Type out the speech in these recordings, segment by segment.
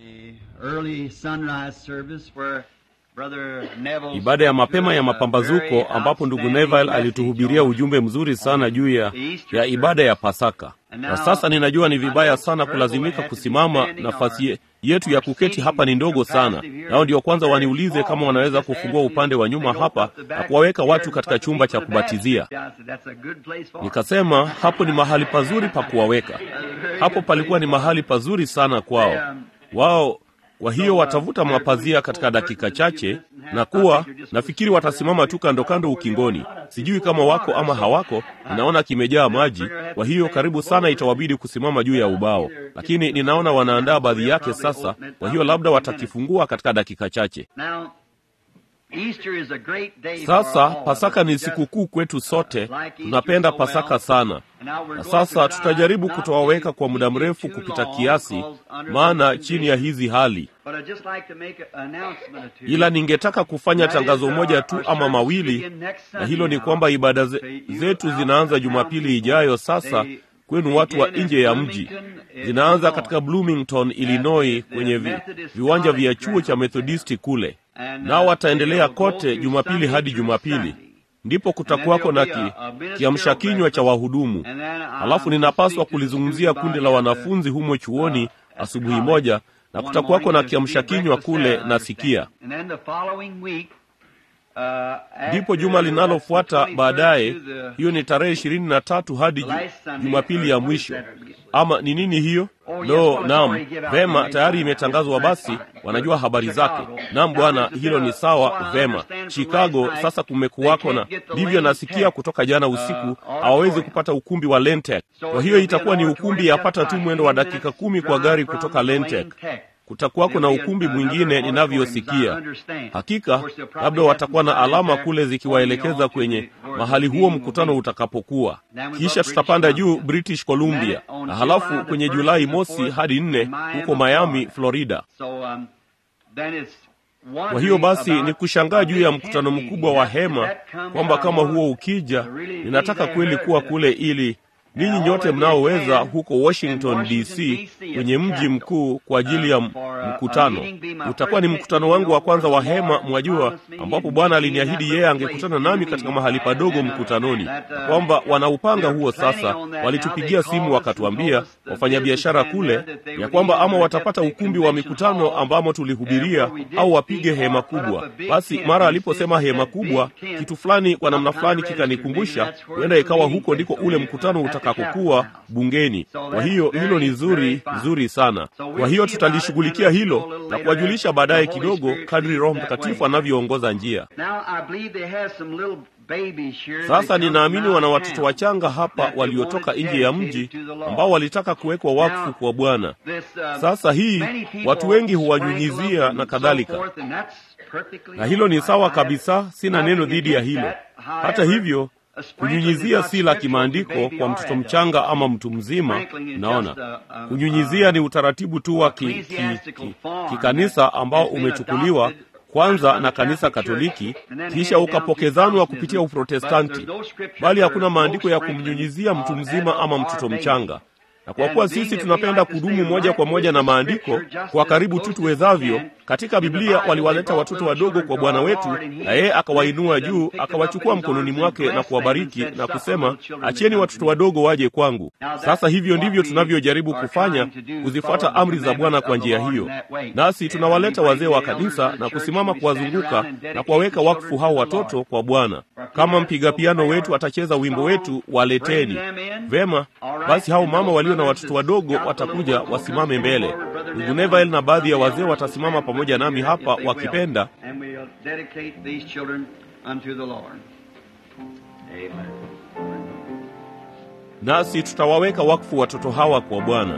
ibada ya mapema ya mapambazuko ambapo ndugu Neville alituhubiria ujumbe mzuri sana juu ya, ya ibada ya Pasaka. Na sasa ninajua ni vibaya sana kulazimika kusimama, nafasi yetu ya kuketi hapa ni ndogo sana. Nao ndio kwanza waniulize kama wanaweza kufungua upande wa nyuma hapa na kuwaweka watu katika chumba cha kubatizia. Nikasema hapo ni mahali pazuri pa kuwaweka. Hapo palikuwa ni mahali pazuri sana kwao wao kwa hiyo watavuta mapazia katika dakika chache, na kuwa nafikiri watasimama tu kando kando ukingoni. Sijui kama wako ama hawako, ninaona kimejaa maji. Kwa hiyo karibu sana itawabidi kusimama juu ya ubao, lakini ninaona wanaandaa baadhi yake sasa. Kwa hiyo labda watakifungua katika dakika chache. Sasa Pasaka ni sikukuu kwetu sote, tunapenda Pasaka sana. Na sasa tutajaribu kutowaweka kwa muda mrefu kupita kiasi, maana chini ya hizi hali, ila ningetaka kufanya tangazo moja tu ama mawili, na hilo ni kwamba ibada zetu zinaanza Jumapili ijayo. Sasa kwenu watu wa nje ya mji, zinaanza katika Bloomington, Illinois, kwenye vi, viwanja vya chuo cha Methodisti kule, nao wataendelea kote Jumapili hadi Jumapili. Ndipo kutakuwako na ki, kiamsha kinywa cha wahudumu. Halafu ninapaswa kulizungumzia kundi la wanafunzi humo chuoni asubuhi moja, na kutakuwako na kiamsha kinywa kule nasikia. Ndipo juma linalofuata baadaye, hiyo ni tarehe ishirini na tatu hadi Jumapili ya mwisho. Ama ni nini hiyo? No, naam, vema, tayari imetangazwa. Basi wanajua habari zake. Naam bwana, hilo ni sawa. Vema, Chicago sasa kumekuwako na ndivyo nasikia kutoka jana usiku, hawawezi kupata ukumbi wa Lentek. Kwa hiyo itakuwa ni ukumbi yapata tu mwendo wa dakika kumi kwa gari kutoka Lentek. Kutakuwako na ukumbi mwingine ninavyosikia. Hakika labda watakuwa na alama kule zikiwaelekeza kwenye mahali huo mkutano utakapokuwa. Kisha tutapanda juu British Columbia, na halafu kwenye Julai mosi hadi nne huko Miami, Florida. Kwa hiyo basi ni kushangaa juu ya mkutano mkubwa wa hema, kwamba kama huo ukija, ninataka kweli kuwa kule ili ninyi nyote mnaoweza huko Washington DC, kwenye mji mkuu kwa ajili ya mkutano. Utakuwa ni mkutano wangu wa kwanza wa hema, mwajua, ambapo Bwana aliniahidi yeye angekutana nami katika mahali padogo mkutanoni, kwamba wanaupanga huo sasa. Walitupigia simu wakatuambia, wafanyabiashara kule, ya kwamba ama watapata ukumbi wa mikutano ambamo tulihubiria au wapige hema kubwa. Basi mara aliposema hema kubwa, kitu fulani kwa namna fulani kikanikumbusha, huenda ikawa huko ndiko ule mkutano utakapokuwa bungeni. Kwa hiyo hilo ni zuri zuri sana. Kwa hiyo tutalishughulikia hilo na kuwajulisha baadaye kidogo, kadri Roho Mtakatifu anavyoongoza njia. Sasa ninaamini wana watoto wachanga hapa waliotoka nje ya mji ambao walitaka kuwekwa wakfu kwa Bwana. Sasa hii watu wengi huwanyunyizia na kadhalika, na hilo ni sawa kabisa, sina neno dhidi ya hilo. Hata hivyo kunyunyizia si la kimaandiko kwa mtoto mchanga ama mtu mzima. Naona kunyunyizia ni utaratibu tu wa kikanisa ki, ki, ambao umechukuliwa kwanza na kanisa Katoliki, kisha ukapokezanwa kupitia Uprotestanti, bali hakuna maandiko ya kumnyunyizia mtu mzima ama mtoto mchanga. Na kwa kuwa sisi tunapenda kudumu moja kwa moja na maandiko kwa karibu tu tuwezavyo, katika Biblia waliwaleta watoto wadogo kwa Bwana wetu, na yeye akawainua juu, akawachukua mkononi mwake na kuwabariki na kusema, acheni watoto wadogo waje kwangu. Sasa hivyo ndivyo tunavyojaribu kufanya, kuzifuata amri za Bwana kwa njia hiyo. Nasi tunawaleta wazee wa kanisa na kusimama kuwazunguka na kuwaweka wakfu hao watoto kwa Bwana. Kama mpiga piano wetu atacheza wimbo wetu, waleteni. Vema, basi hao mama walio na watoto wadogo watakuja wasimame mbele. Ndugu Neville na baadhi ya wazee watasimama pamoja nami hapa wakipenda, nasi tutawaweka wakfu watoto hawa kwa Bwana.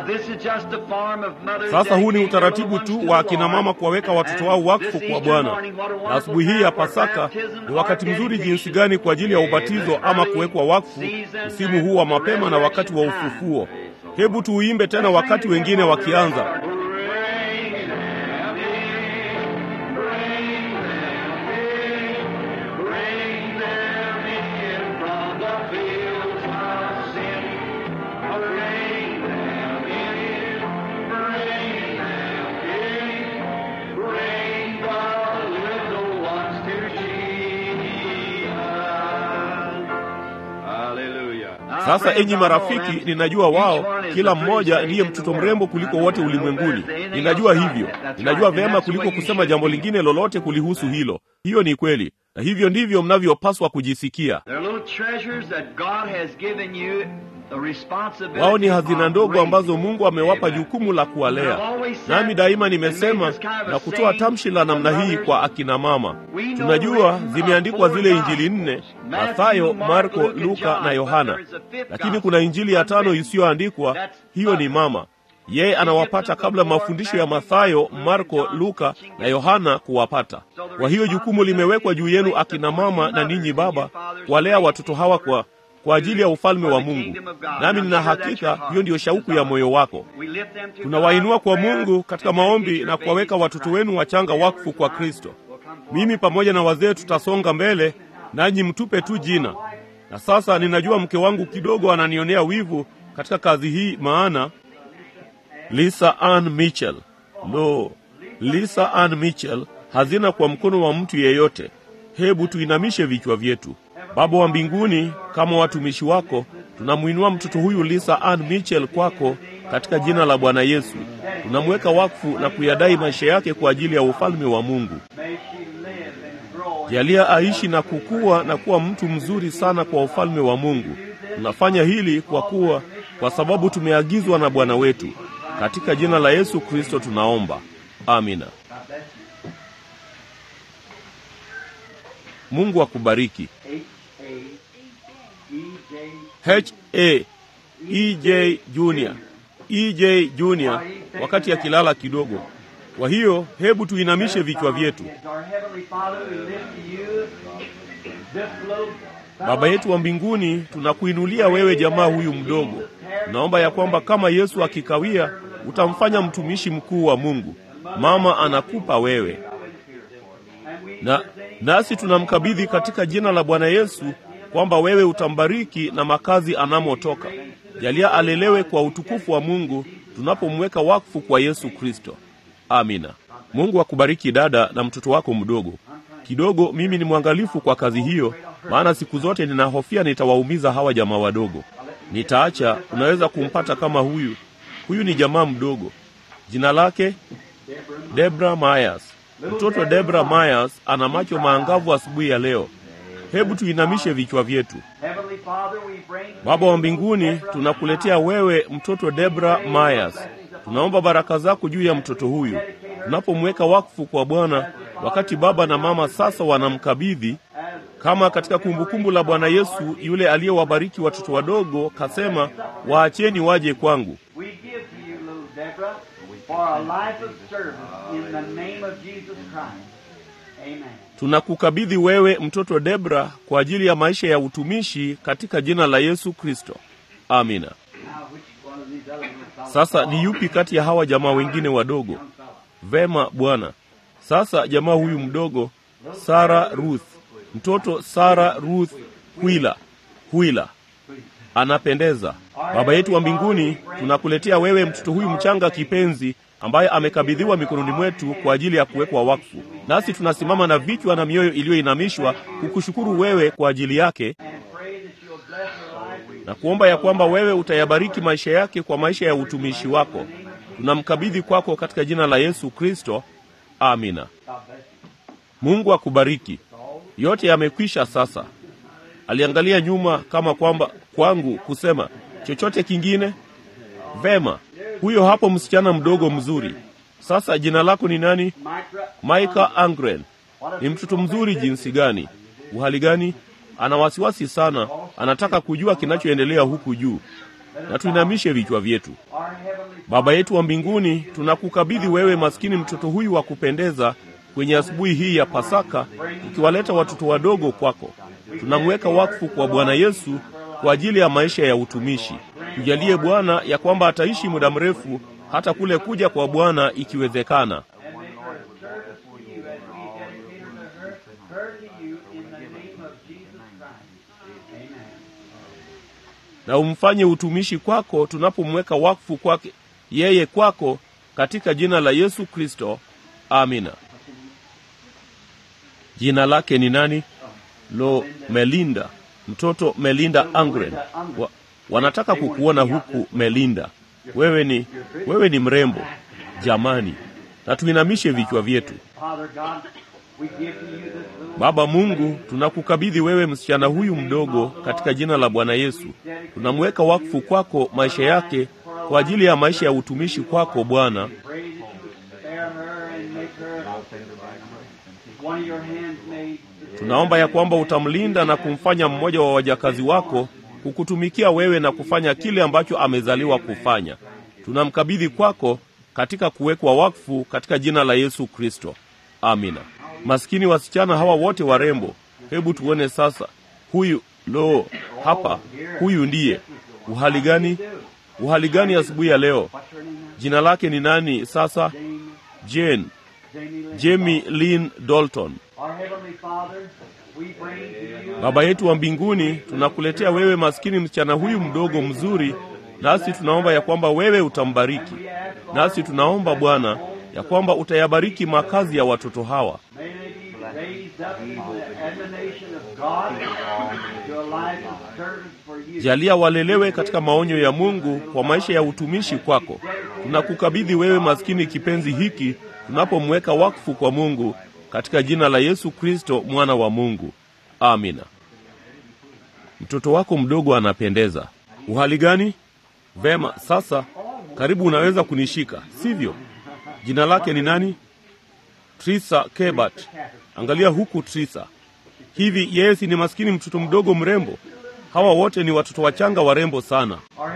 Sasa huu ni utaratibu tu wa akina mama kuwaweka watoto wao wakfu kwa Bwana. Na asubuhi hii ya Pasaka ni wakati mzuri jinsi gani kwa ajili ya ubatizo ama kuwekwa wakfu, msimu huu wa mapema na wakati wa ufufuo. Hebu tuuimbe tena wakati wengine wakianza. Sasa enyi marafiki, ninajua wao kila mmoja ndiye mtoto mrembo kuliko wote ulimwenguni. Ninajua hivyo, ninajua vyema kuliko kusema jambo lingine lolote kulihusu hilo. Hiyo ni kweli, na hivyo ndivyo mnavyopaswa kujisikia. Wao ni hazina ndogo ambazo Mungu amewapa jukumu la kuwalea. Nami daima nimesema na kutoa tamshi la namna hii kwa akina mama. Tunajua zimeandikwa zile injili nne, Mathayo, Marko, Luka na Yohana, lakini kuna injili ya tano isiyoandikwa. Hiyo ni mama. Yeye anawapata kabla mafundisho ya Mathayo, Marko, Luka na Yohana kuwapata. Kwa hiyo jukumu limewekwa juu yenu akina mama na ninyi baba, kuwalea watoto hawa kwa kwa ajili ya ufalme wa Mungu. Nami nina hakika hiyo ndiyo shauku ya moyo wako. Tunawainua kwa Mungu katika maombi na kuwaweka watoto wenu wachanga wakfu kwa Kristo. Mimi pamoja na wazee tutasonga mbele, nanyi mtupe tu jina. Na sasa ninajua mke wangu kidogo ananionea wivu katika kazi hii, maana Lisa Ann Mitchell, lo, Lisa Ann Mitchell hazina kwa mkono wa mtu yeyote. Hebu tuinamishe vichwa vyetu. Baba wa mbinguni, kama watumishi wako, tunamwinua mtoto huyu Lisa Ann Mitchell kwako katika jina la Bwana Yesu. Tunamweka wakfu na kuyadai maisha yake kwa ajili ya ufalme wa Mungu. Jalia aishi na kukua na kuwa mtu mzuri sana kwa ufalme wa Mungu. Tunafanya hili kwa kuwa kwa sababu tumeagizwa na Bwana wetu. Katika jina la Yesu Kristo tunaomba. Amina. Mungu akubariki. H A E J Junior, E J Junior, wakati akilala kidogo. Kwa hiyo hebu tuinamishe vichwa vyetu. Baba yetu wa mbinguni, tunakuinulia wewe jamaa huyu mdogo. Tunaomba ya kwamba kama Yesu akikawia, utamfanya mtumishi mkuu wa Mungu. Mama anakupa wewe na nasi tunamkabidhi katika jina la Bwana Yesu kwamba wewe utambariki na makazi anamotoka. Jalia alelewe kwa utukufu wa Mungu tunapomweka wakfu kwa Yesu Kristo. Amina. Mungu akubariki dada na mtoto wako mdogo. Kidogo mimi ni mwangalifu kwa kazi hiyo, maana siku zote ninahofia nitawaumiza hawa jamaa wadogo. Nitaacha, unaweza kumpata kama huyu. Huyu ni jamaa mdogo, jina lake Debra Myers. Mtoto Debra Myers ana macho maangavu asubuhi ya leo. Hebu tuinamishe vichwa vyetu. Baba wa mbinguni, tunakuletea wewe mtoto Debra Myers. Tunaomba baraka zako juu ya mtoto huyu tunapomweka wakfu kwa Bwana, wakati baba na mama sasa wanamkabidhi kama katika kumbukumbu la Bwana Yesu yule aliyewabariki watoto wadogo, kasema, waacheni waje kwangu. Tunakukabidhi wewe mtoto Debra kwa ajili ya maisha ya utumishi katika jina la Yesu Kristo. Amina. Sasa ni yupi kati ya hawa jamaa wengine wadogo? Vema Bwana. Sasa jamaa huyu mdogo Sara Ruth, mtoto Sara Ruth Hwila, Hwila anapendeza. Baba yetu wa mbinguni, tunakuletea wewe mtoto huyu mchanga kipenzi ambaye amekabidhiwa mikononi mwetu kwa ajili ya kuwekwa wakfu. Nasi tunasimama na vichwa na mioyo iliyoinamishwa kukushukuru wewe kwa ajili yake na kuomba ya kwamba wewe utayabariki maisha yake kwa maisha ya utumishi wako. Tunamkabidhi kwako katika jina la Yesu Kristo, amina. Mungu akubariki. Yote yamekwisha sasa. Aliangalia nyuma kama kwamba kwangu kusema chochote kingine. Vema, huyo hapo msichana mdogo mzuri. Sasa jina lako ni nani? Maika Angren. Ni mtoto mzuri jinsi gani! Uhali gani! Ana wasiwasi sana, anataka kujua kinachoendelea huku juu. Na tuinamishe vichwa vyetu. Our Heavenly Baba yetu wa mbinguni, tunakukabidhi wewe maskini mtoto huyu wa kupendeza kwenye asubuhi hii ya Pasaka, tukiwaleta watoto wadogo kwako. Tunamweka wakfu kwa Bwana Yesu kwa ajili ya maisha ya utumishi. Tujalie Bwana ya kwamba ataishi muda mrefu hata kule kuja kwa Bwana ikiwezekana. na umfanye utumishi kwako tunapomweka wakfu kwake yeye kwako katika jina la Yesu Kristo. Amina. Jina lake ni nani? Lo, Melinda, mtoto Melinda Angren. Wa, wanataka kukuona huku Melinda. Wewe ni wewe ni mrembo jamani, na tuinamishe vichwa vyetu. Baba Mungu, tunakukabidhi wewe msichana huyu mdogo katika jina la Bwana Yesu. Tunamweka wakfu kwako maisha yake kwa ajili ya maisha ya utumishi kwako Bwana. Tunaomba ya kwamba utamlinda na kumfanya mmoja wa wajakazi wako kukutumikia wewe na kufanya kile ambacho amezaliwa kufanya. Tunamkabidhi kwako katika kuwekwa wakfu katika jina la Yesu Kristo. Amina. Maskini wasichana hawa wote warembo, hebu tuone sasa. Huyu lo, hapa, huyu ndiye. Uhali gani? Uhali gani asubuhi ya leo? Jina lake ni nani sasa? Jane, Jamie Lynn Dalton. Baba yetu wa mbinguni, tunakuletea wewe maskini msichana huyu mdogo mzuri, nasi tunaomba ya kwamba wewe utambariki. Nasi tunaomba Bwana ya kwamba utayabariki makazi ya watoto hawa. Jalia walelewe katika maonyo ya Mungu kwa maisha ya utumishi kwako. Tunakukabidhi wewe maskini kipenzi hiki tunapomweka wakfu kwa Mungu katika jina la Yesu Kristo mwana wa Mungu. Amina. Mtoto wako mdogo anapendeza. Uhali gani? Vema, sasa karibu unaweza kunishika, sivyo? Jina lake ni nani? Trisa Kebat. Angalia huku Trisa. Hivi yeye si ni maskini mtoto mdogo mrembo? Hawa wote ni watoto wachanga warembo sana.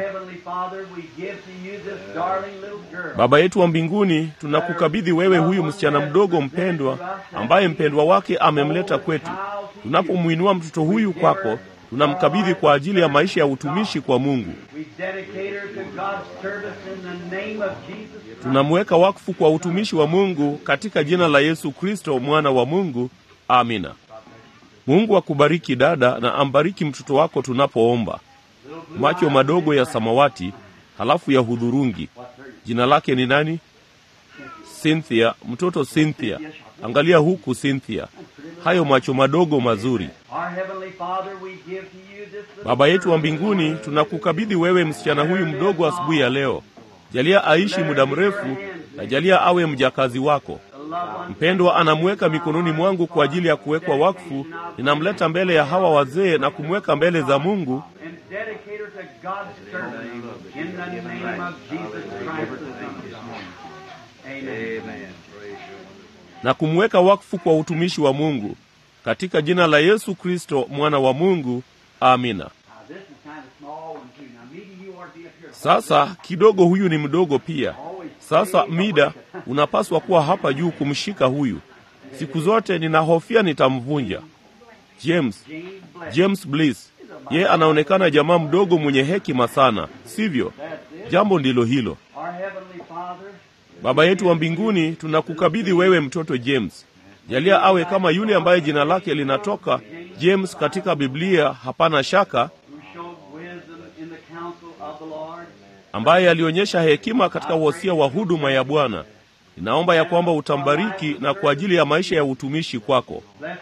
Baba yetu wa mbinguni, tunakukabidhi wewe huyu msichana mdogo mpendwa, ambaye mpendwa wake amemleta kwetu. Tunapomwinua mtoto huyu kwako, tunamkabidhi kwa ajili ya maisha ya utumishi kwa Mungu. Tunamweka wakfu kwa utumishi wa Mungu katika jina la Yesu Kristo mwana wa Mungu. Amina. Mungu akubariki dada, na ambariki mtoto wako tunapoomba. Macho madogo ya samawati, halafu ya hudhurungi. Jina lake ni nani? Cynthia, mtoto Cynthia. Angalia huku Cynthia, hayo macho madogo mazuri. Baba yetu wa mbinguni, tunakukabidhi wewe msichana huyu mdogo asubuhi ya leo. Jalia aishi muda mrefu na jalia awe mjakazi wako mpendwa. Anamweka mikononi mwangu kwa ajili ya kuwekwa wakfu. Ninamleta mbele ya hawa wazee na kumweka mbele za Mungu na kumweka wakfu kwa utumishi wa Mungu katika jina la Yesu Kristo mwana wa Mungu. Amina. Sasa kidogo, huyu ni mdogo pia. Sasa Mida, unapaswa kuwa hapa juu kumshika huyu. Siku zote ninahofia nitamvunja. James, James Bliss, yeye anaonekana jamaa mdogo mwenye hekima sana, sivyo? Jambo ndilo hilo. Baba yetu wa mbinguni, tunakukabidhi wewe mtoto James. Jalia awe kama yule ambaye jina lake linatoka James katika Biblia, hapana shaka, ambaye alionyesha hekima katika wosia wa huduma ya Bwana. Ninaomba ya kwamba utambariki na kwa ajili ya maisha ya utumishi kwako.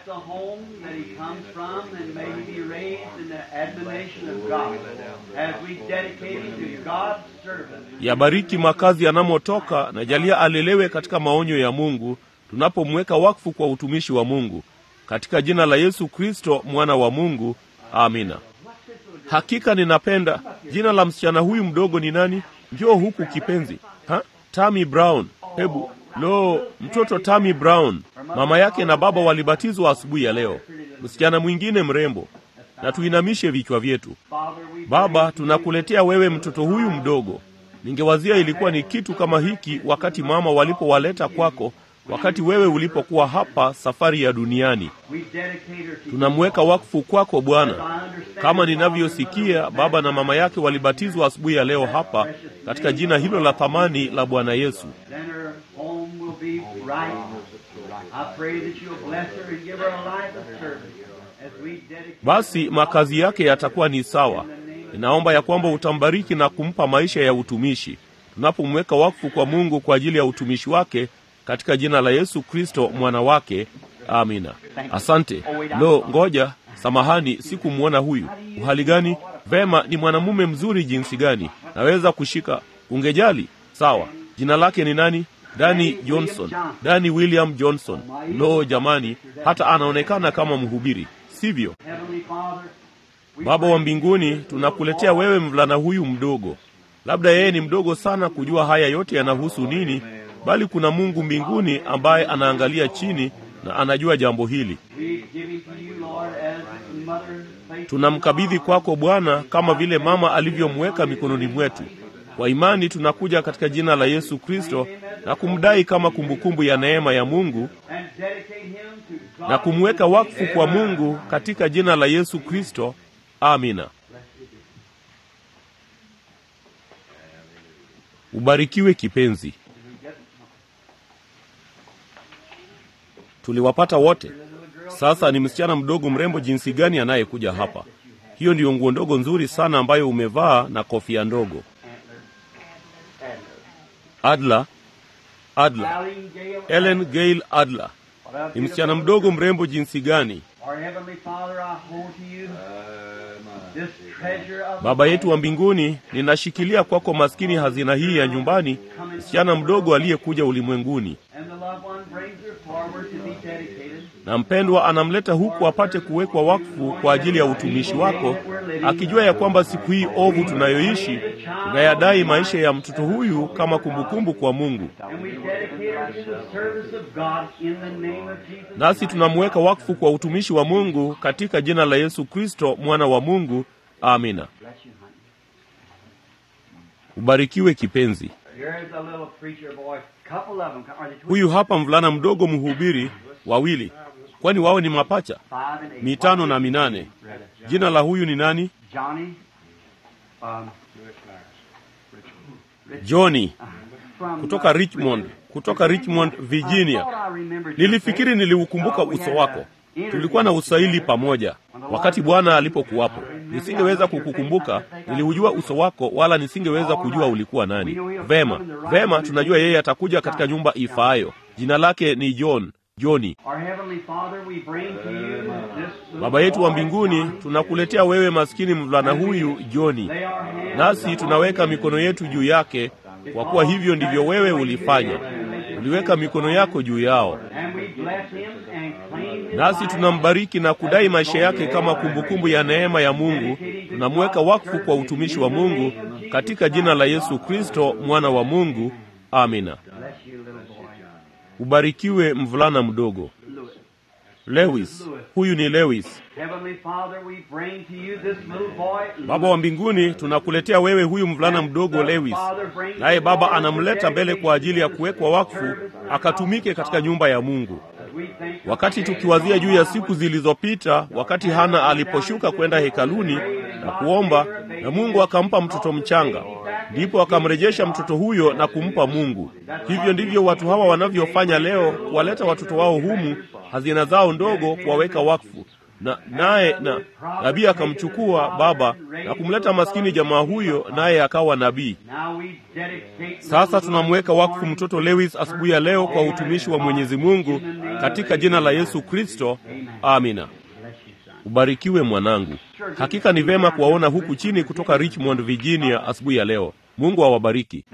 Yabariki makazi yanamotoka na jalia alelewe katika maonyo ya Mungu tunapomweka wakfu kwa utumishi wa Mungu katika jina la Yesu Kristo mwana wa Mungu. Amina. Hakika ninapenda jina la msichana huyu mdogo ni nani? Njoo huku kipenzi. Ha? Tammy Brown. Hebu lo, mtoto Tammy Brown. Mama yake na baba walibatizwa asubuhi ya leo. Msichana mwingine mrembo. Na tuinamishe vichwa vyetu. Baba, tunakuletea wewe mtoto huyu mdogo. Ningewazia ilikuwa ni kitu kama hiki wakati mama walipowaleta kwako, wakati wewe ulipokuwa hapa safari ya duniani. Tunamweka wakfu kwako Bwana. Kama ninavyosikia, baba na mama yake walibatizwa asubuhi ya leo hapa katika jina hilo la thamani la Bwana Yesu. Basi makazi yake yatakuwa ni sawa. Ninaomba ya kwamba utambariki na kumpa maisha ya utumishi tunapomweka wakfu kwa Mungu kwa ajili ya utumishi wake katika jina la Yesu Kristo mwana wake. Amina. Asante. Lo, ngoja, samahani, sikumwona huyu. Uhali gani? Vema, ni mwanamume mzuri jinsi gani! Naweza kushika. Ungejali? Sawa. Jina lake ni nani? Dani Johnson. Dani William Johnson. Lo, jamani, hata anaonekana kama mhubiri, sivyo? Baba wa mbinguni, tunakuletea wewe mvulana huyu mdogo. Labda yeye ni mdogo sana kujua haya yote yanahusu nini, bali kuna Mungu mbinguni ambaye anaangalia chini na anajua jambo hili. Tunamkabidhi kwako Bwana, kama vile mama alivyomweka mikononi mwetu. Kwa imani tunakuja katika jina la Yesu Kristo na kumdai kama kumbukumbu ya neema ya Mungu na kumweka wakfu kwa Mungu katika jina la Yesu Kristo. Amina. Ubarikiwe kipenzi. Tuliwapata wote. Sasa ni msichana mdogo mrembo jinsi gani anayekuja hapa. Hiyo ndiyo nguo ndogo nzuri sana ambayo umevaa na kofia ndogo. Adla, Adla, Ellen Gail Adla ni msichana mdogo mrembo jinsi gani! Baba yetu wa mbinguni, ninashikilia kwako maskini hazina hii ya nyumbani, msichana mdogo aliyekuja ulimwenguni, na mpendwa anamleta huku apate kuwekwa wakfu kwa ajili ya utumishi wako, akijua ya kwamba siku hii ovu tunayoishi tunayadai maisha ya mtoto huyu kama kumbukumbu kwa Mungu, nasi tunamweka wakfu kwa utumishi wa Mungu katika jina la Yesu Kristo mwana wa Mungu. Amina. Ubarikiwe kipenzi. Huyu hapa mvulana mdogo mhubiri, wawili, kwani wao ni mapacha, mitano na minane. Jina la huyu ni nani? Johnny kutoka Richmond, kutoka Richmond, Virginia. Nilifikiri niliukumbuka uso wako. Tulikuwa na usaili pamoja wakati Bwana alipokuwapo. Nisingeweza kukukumbuka, niliujua uso wako, wala nisingeweza kujua ulikuwa nani. Vema, vema, tunajua yeye atakuja katika nyumba ifaayo. Jina lake ni John, Joni. Baba yetu wa mbinguni, tunakuletea wewe maskini mvulana huyu Joni, nasi tunaweka mikono yetu juu yake, kwa kuwa hivyo ndivyo wewe ulifanya. Uliweka mikono yako juu yao, nasi tunambariki na kudai maisha yake kama kumbukumbu ya neema ya Mungu. Tunamweka wakfu kwa utumishi wa Mungu katika jina la Yesu Kristo mwana wa Mungu. Amina. Ubarikiwe mvulana mdogo Lewis. Huyu ni Lewis. Baba wa mbinguni, tunakuletea wewe huyu mvulana mdogo Lewis, naye Baba anamleta mbele kwa ajili ya kuwekwa wakfu akatumike katika nyumba ya Mungu. Wakati tukiwazia juu ya siku zilizopita, wakati Hana aliposhuka kwenda hekaluni na kuomba, na Mungu akampa mtoto mchanga, ndipo akamrejesha mtoto huyo na kumpa Mungu. Hivyo ndivyo watu hawa wanavyofanya leo, kuwaleta watoto wao humu, hazina zao ndogo, kuwaweka wakfu na naye na nabii akamchukua baba na kumleta maskini jamaa huyo, naye akawa nabii. Sasa tunamweka wakfu mtoto Lewis asubuhi ya leo kwa utumishi wa Mwenyezi Mungu katika jina la Yesu Kristo, amina. Ubarikiwe mwanangu. Hakika ni vema kuwaona huku chini kutoka Richmond, Virginia asubuhi ya leo. Mungu awabariki.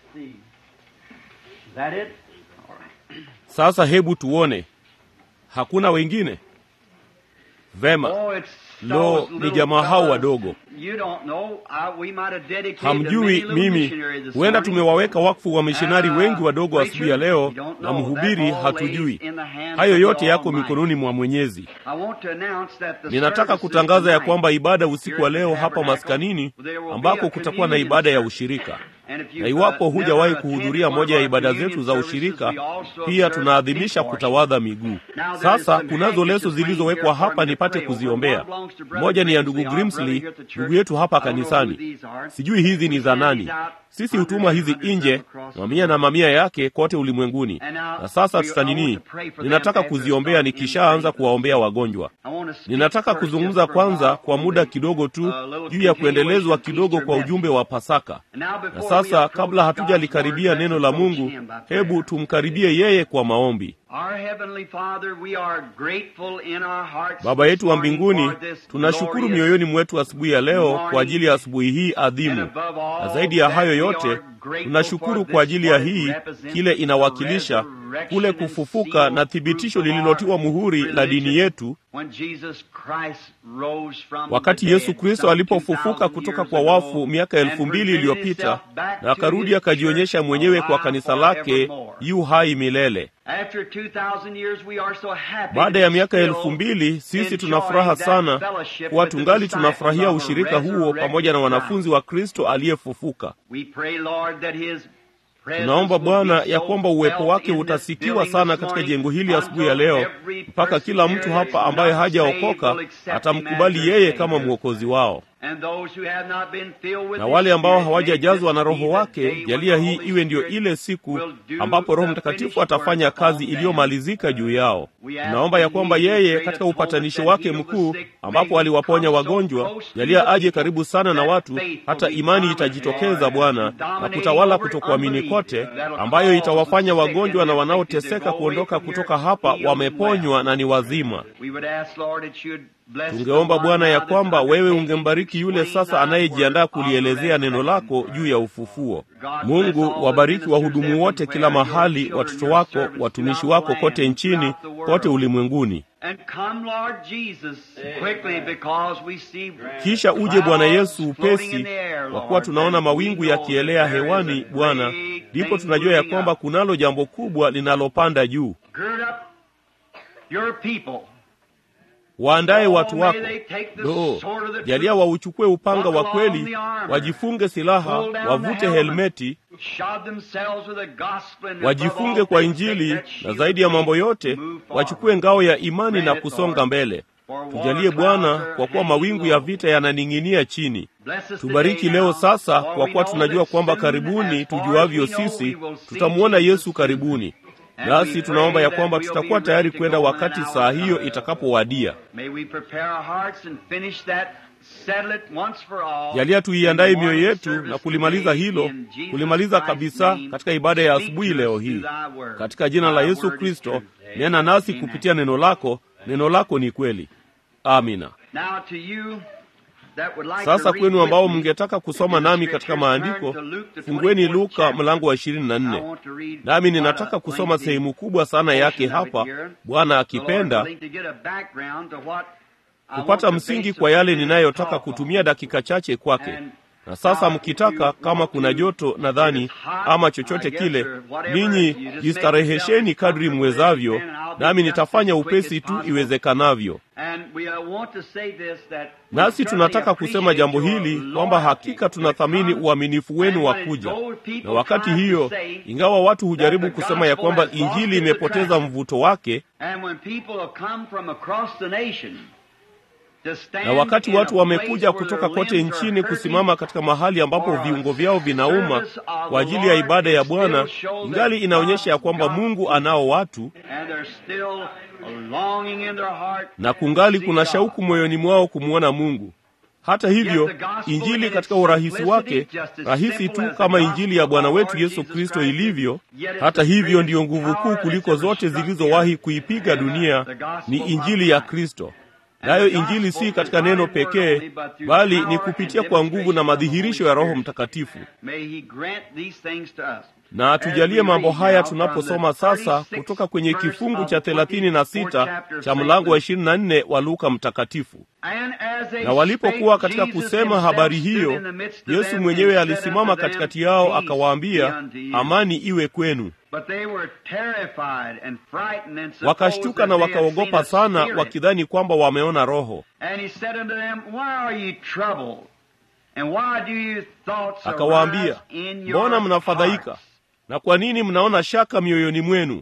Sasa hebu tuone, hakuna wengine? Vema. Lo, ni jamaa hao wadogo. Hamjui mimi, huenda tumewaweka wakfu wa mishonari wengi wadogo asubuhi ya leo, na mhubiri hatujui. Hayo yote yako mikononi mwa Mwenyezi. Ninataka kutangaza ya kwamba ibada usiku wa leo hapa maskanini, ambako kutakuwa na ibada ya ushirika na iwapo hujawahi kuhudhuria moja ya ibada zetu za ushirika, pia tunaadhimisha kutawadha miguu. Sasa kunazo leso zilizowekwa hapa nipate kuziombea. Moja ni ya ndugu Grimsley, ndugu yetu hapa kanisani. Sijui hizi ni za nani. Sisi hutuma hizi nje mamia na mamia yake kote ulimwenguni. Na sasa tutanini, ninataka kuziombea nikishaanza kuwaombea wagonjwa. Ninataka kuzungumza kwanza kwa muda kidogo tu juu ya kuendelezwa kidogo kwa ujumbe wa Pasaka. Na sasa kabla hatujalikaribia neno la Mungu, hebu tumkaribie yeye kwa maombi. Baba yetu wa mbinguni, tunashukuru mioyoni mwetu asubuhi ya leo kwa ajili ya asubuhi hii adhimu, na zaidi ya hayo yote tunashukuru kwa ajili ya hii kile inawakilisha kule kufufuka na thibitisho lililotiwa muhuri la dini yetu, wakati Yesu Kristo alipofufuka kutoka kwa wafu miaka elfu mbili iliyopita na akarudi akajionyesha mwenyewe kwa kanisa lake yu hai milele. Baada ya miaka elfu mbili sisi tuna furaha sana kuwa tungali tunafurahia ushirika huo pamoja na wanafunzi wa Kristo aliyefufuka. Tunaomba Bwana ya kwamba uwepo wake utasikiwa sana katika jengo hili asubuhi ya leo, mpaka kila mtu hapa ambaye hajaokoka atamkubali yeye kama mwokozi wao, na wale ambao hawajajazwa na Roho wake, jalia hii iwe ndiyo ile siku ambapo Roho Mtakatifu atafanya kazi iliyomalizika juu yao. Tunaomba ya kwamba yeye katika upatanisho wake mkuu, ambapo aliwaponya wagonjwa, jalia aje karibu sana na watu, hata imani itajitokeza Bwana na kutawala kutokuamini kote, ambayo itawafanya wagonjwa na wanaoteseka kuondoka kutoka hapa wameponywa na ni wazima. Tungeomba Bwana ya kwamba wewe ungembariki yule sasa anayejiandaa kulielezea neno lako juu ya ufufuo. Mungu, wabariki wahudumu wote kila mahali, watoto wako, watumishi wako kote nchini, kote ulimwenguni. Kisha uje Bwana Yesu upesi, kwa kuwa tunaona mawingu yakielea hewani. Bwana, ndipo tunajua ya kwamba kunalo jambo kubwa linalopanda juu. Waandaye watu wako. Lo, jalia wauchukue upanga wa kweli, wajifunge silaha, wavute helmeti, wajifunge kwa Injili, na zaidi ya mambo yote wachukue ngao ya imani na kusonga mbele. Tujalie Bwana, kwa kuwa mawingu ya vita yananing'inia chini. Tubariki leo sasa, kwa kuwa tunajua kwamba karibuni, tujuavyo sisi, tutamwona Yesu karibuni nasi tunaomba ya kwamba tutakuwa tayari kwenda wakati saa hiyo itakapowadia. Jalia tuiandaye mioyo yetu na kulimaliza hilo, kulimaliza kabisa katika ibada ya asubuhi leo hii, katika jina la Yesu Kristo. Nena nasi kupitia neno lako. Neno lako ni kweli. Amina. Sasa kwenu ambao mngetaka kusoma nami katika maandiko, fungueni Luka mlango wa ishirini na nne. Nami ninataka kusoma sehemu kubwa sana yake hapa, Bwana akipenda, kupata msingi kwa yale ninayotaka kutumia dakika chache kwake. Na sasa mkitaka, kama kuna joto nadhani ama chochote kile, ninyi jistarehesheni kadri mwezavyo, nami nitafanya upesi tu iwezekanavyo. Nasi tunataka kusema jambo hili kwamba hakika tunathamini uaminifu wenu wa kuja, na wakati hiyo, ingawa watu hujaribu kusema ya kwamba injili imepoteza mvuto wake na wakati watu wamekuja kutoka kote nchini kusimama katika mahali ambapo viungo vyao vinauma kwa ajili ya ibada ya Bwana, ingali inaonyesha ya kwamba Mungu anao watu na kungali kuna shauku moyoni mwao kumwona Mungu. Hata hivyo, injili katika urahisi wake, rahisi tu kama injili ya Bwana wetu Yesu Kristo ilivyo, hata hivyo ndiyo nguvu kuu kuliko zote zilizowahi kuipiga dunia, ni injili ya Kristo. Nayo injili si katika neno pekee, bali ni kupitia kwa nguvu na madhihirisho ya Roho Mtakatifu. Na atujalie mambo haya tunaposoma sasa kutoka kwenye kifungu cha thelathini na sita cha mlango wa ishirini na nne wa Luka Mtakatifu. Na walipokuwa katika kusema habari hiyo, Yesu mwenyewe alisimama katikati yao akawaambia, amani iwe kwenu. Wakashtuka na wakaogopa sana, wakidhani kwamba wameona roho. Akawaambia, mbona mnafadhaika na kwa nini mnaona shaka mioyoni mwenu?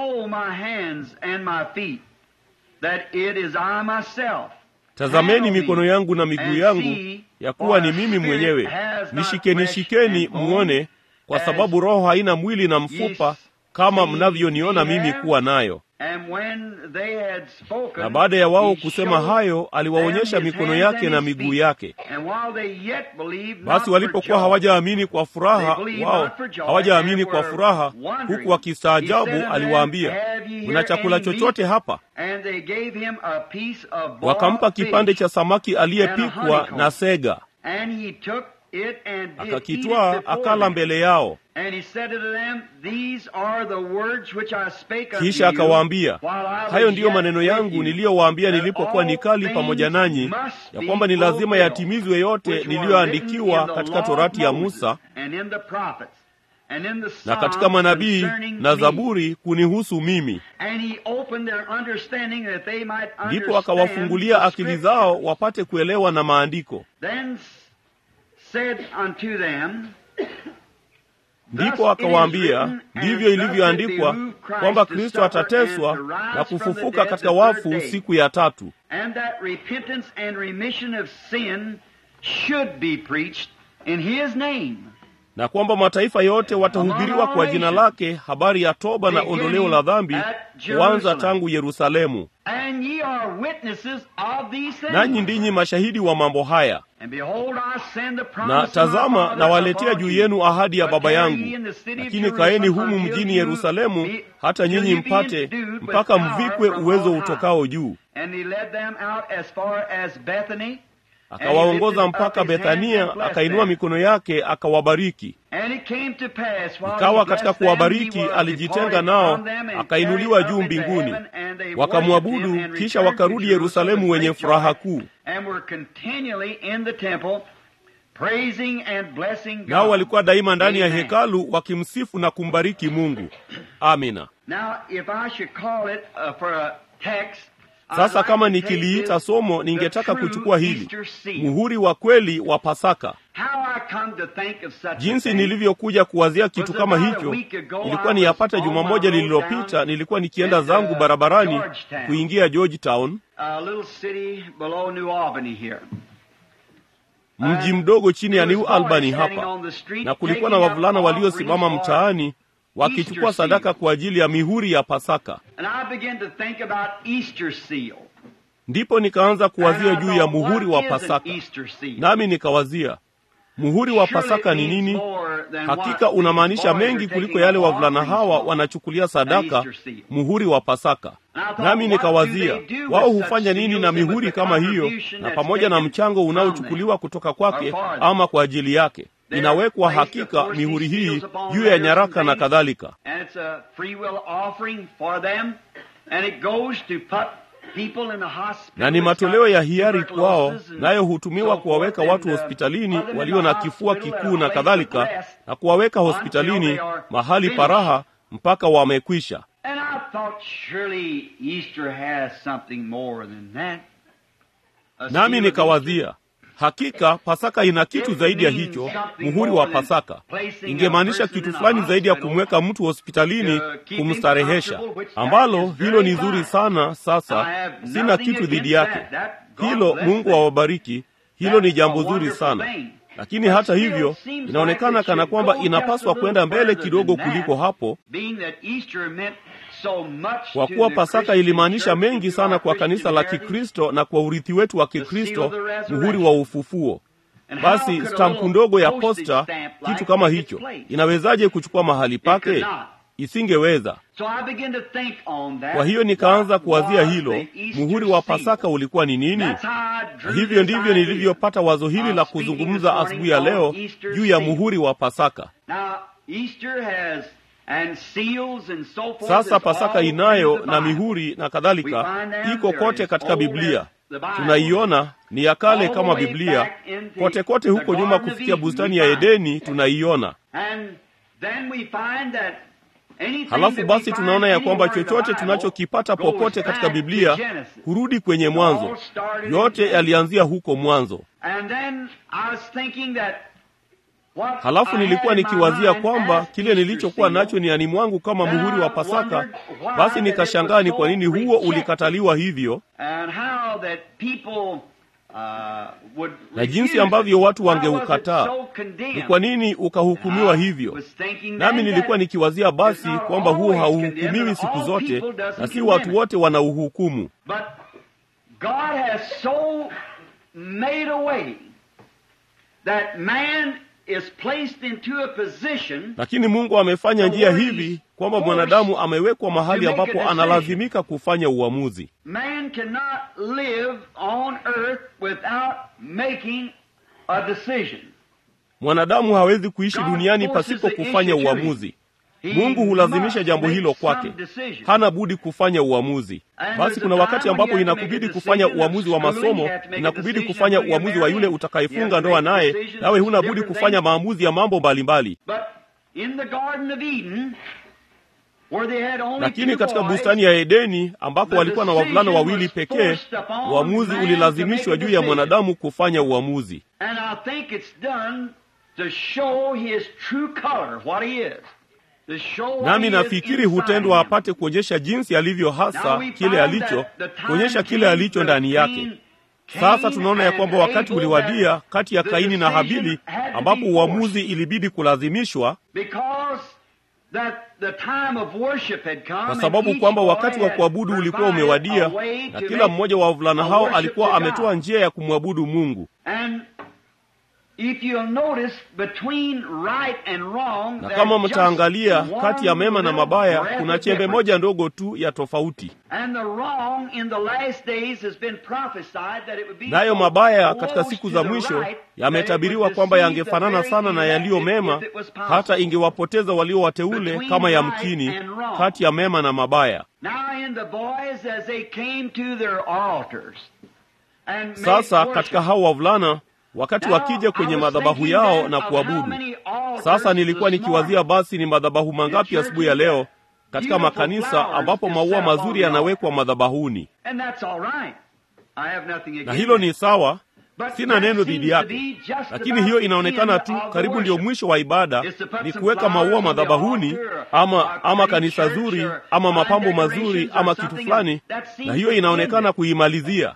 Tazameni mikono yangu na miguu yangu, ya kuwa ni mimi mwenyewe. Nishikeni, shikeni muone, kwa sababu roho haina mwili na mfupa kama mnavyoniona mimi kuwa nayo. Na baada ya wao kusema hayo, aliwaonyesha mikono yake na miguu yake. Basi walipokuwa hawajaamini kwa furaha, wao hawajaamini kwa furaha, huku wakistaajabu, aliwaambia, mna chakula chochote hapa? Wakampa kipande cha samaki aliyepikwa na sega, akakitwaa akala mbele yao. Kisha akawaambia, hayo ndiyo maneno yangu niliyowaambia nilipokuwa nikali pamoja nanyi, ya kwamba ni lazima yatimizwe yote niliyoandikiwa katika Torati ya Musa na katika manabii na Zaburi kunihusu mimi. Ndipo akawafungulia akili zao wapate kuelewa na maandiko. Ndipo akawaambia, ndivyo ilivyoandikwa kwamba Kristo atateswa na kufufuka katika wafu siku ya tatu, na kwamba mataifa yote watahubiriwa kwa jina lake habari ya toba na ondoleo la dhambi, kuanza tangu Yerusalemu. Nanyi ndinyi mashahidi wa mambo haya. Na tazama, nawaletea juu yenu ahadi ya Baba yangu, lakini kaeni humu mjini Yerusalemu hata nyinyi mpate mpaka mvikwe uwezo utokao juu. Akawaongoza mpaka Bethania, akainua mikono yake akawabariki. Ikawa katika kuwabariki alijitenga nao, akainuliwa juu mbinguni. Wakamwabudu, kisha wakarudi Yerusalemu wenye furaha kuu. Nao walikuwa daima ndani ya hekalu wakimsifu na kumbariki Mungu. Amina. Sasa kama nikiliita somo, ningetaka kuchukua hili muhuri wa kweli wa Pasaka. Jinsi nilivyokuja kuwazia kitu kama hicho, ilikuwa ni yapata juma moja lililopita. Nilikuwa nikienda zangu barabarani kuingia Georgetown, mji mdogo chini ya New Albany hapa, na kulikuwa na wavulana waliosimama mtaani wakichukua sadaka kwa ajili ya mihuri ya Pasaka. Ndipo nikaanza kuwazia juu ya muhuri wa Pasaka, nami nikawazia muhuri wa Pasaka ni nini? Hakika unamaanisha mengi kuliko yale wavulana hawa wanachukulia sadaka, muhuri wa Pasaka. Nami nikawazia wao hufanya nini na mihuri kama hiyo, na pamoja na mchango unaochukuliwa kutoka kwake ama kwa ajili yake inawekwa hakika mihuri hii juu ya nyaraka na kadhalika, na ni matoleo ya hiari kwao, nayo hutumiwa kuwaweka watu hospitalini walio na kifua kikuu na kadhalika, na kuwaweka hospitalini mahali paraha mpaka wamekwisha. Nami nikawazia Hakika Pasaka ina kitu zaidi ya hicho. Muhuri wa Pasaka ingemaanisha kitu fulani zaidi ya kumweka mtu hospitalini kumstarehesha, ambalo hilo ni zuri sana. Sasa sina kitu dhidi yake hilo, Mungu awabariki. Hilo ni jambo zuri sana, lakini hata hivyo inaonekana kana kwamba inapaswa kwenda mbele kidogo kuliko hapo, kwa kuwa Pasaka ilimaanisha mengi sana kwa kanisa la Kikristo na kwa urithi wetu wa Kikristo, muhuri wa ufufuo. Basi stampu ndogo ya posta, kitu kama hicho, inawezaje kuchukua mahali pake? Isingeweza. Kwa hiyo nikaanza kuwazia hilo, muhuri wa Pasaka ulikuwa ni nini? Na hivyo ndivyo nilivyopata wazo hili la kuzungumza asubuhi ya leo juu ya muhuri wa Pasaka. Sasa Pasaka inayo na mihuri na kadhalika, iko kote katika Biblia. tunaiona ni ya kale kama Biblia kote kote huko nyuma kufikia bustani ya Edeni tunaiona. Halafu basi tunaona ya kwamba chochote tunachokipata popote katika Biblia hurudi kwenye mwanzo. Yote yalianzia huko mwanzo. Halafu nilikuwa nikiwazia kwamba kile nilichokuwa nacho niani mwangu kama muhuri wa Pasaka, basi nikashangaa ni kwa nini huo ulikataliwa hivyo, na jinsi ambavyo watu wangeukataa. Ni kwa nini ukahukumiwa hivyo? Nami nilikuwa nikiwazia basi kwamba huo hauhukumiwi siku zote, na si watu wote wanauhukumu lakini Mungu amefanya njia hivi kwamba mwanadamu amewekwa mahali ambapo analazimika kufanya uamuzi. Man cannot live on earth without making a decision. Mwanadamu hawezi kuishi duniani pasipo kufanya uamuzi. Mungu hulazimisha jambo hilo kwake, hana budi kufanya uamuzi. Basi kuna wakati ambapo inakubidi kufanya uamuzi wa masomo, inakubidi kufanya uamuzi wa yule utakayefunga ndoa naye, nawe huna budi kufanya maamuzi ya mambo mbalimbali. Lakini katika bustani ya Edeni ambako walikuwa na wavulana wawili pekee, uamuzi ulilazimishwa juu ya mwanadamu kufanya uamuzi. Nami nafikiri hutendwa apate kuonyesha jinsi alivyo hasa kile alicho, kuonyesha kile alicho ndani yake. Sasa tunaona ya kwamba wakati uliwadia kati ya Kaini na Habili, ambapo uamuzi ilibidi kulazimishwa kwa sababu kwamba wakati wa kuabudu ulikuwa umewadia, na kila mmoja wa wavulana hao alikuwa ametoa njia ya kumwabudu Mungu. Na kama mtaangalia kati ya mema na mabaya, kuna chembe moja ndogo tu ya tofauti. Nayo mabaya katika siku za mwisho yametabiriwa kwamba yangefanana sana na yaliyo mema, hata ingewapoteza walio wateule kama yamkini, kati ya mema na mabaya. Sasa katika hao wavulana wakati wakija kwenye madhabahu yao na kuabudu. Sasa nilikuwa nikiwazia, basi ni madhabahu mangapi asubuhi ya leo katika makanisa ambapo maua mazuri yanawekwa madhabahuni, na hilo ni sawa, sina neno dhidi yake, lakini hiyo inaonekana tu karibu ndio mwisho wa ibada, ni kuweka maua madhabahuni, ama ama kanisa zuri, ama mapambo mazuri, ama kitu fulani, na hiyo inaonekana kuimalizia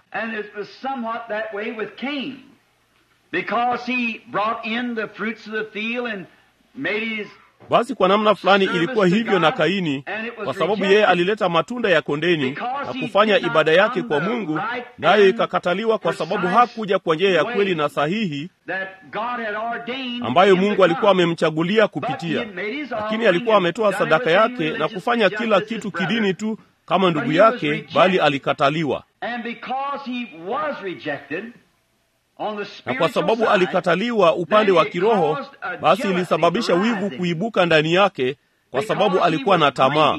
basi kwa namna fulani ilikuwa hivyo na Kaini, kwa sababu yeye alileta matunda ya kondeni na kufanya ibada yake kwa Mungu, nayo ikakataliwa kwa sababu hakuja kwa njia ya kweli na sahihi ambayo Mungu alikuwa amemchagulia kupitia. Lakini alikuwa ametoa sadaka yake na kufanya kila kitu kidini tu kama ndugu yake, bali alikataliwa na kwa sababu alikataliwa upande wa kiroho, basi ilisababisha wivu kuibuka ndani yake, kwa sababu alikuwa na tamaa.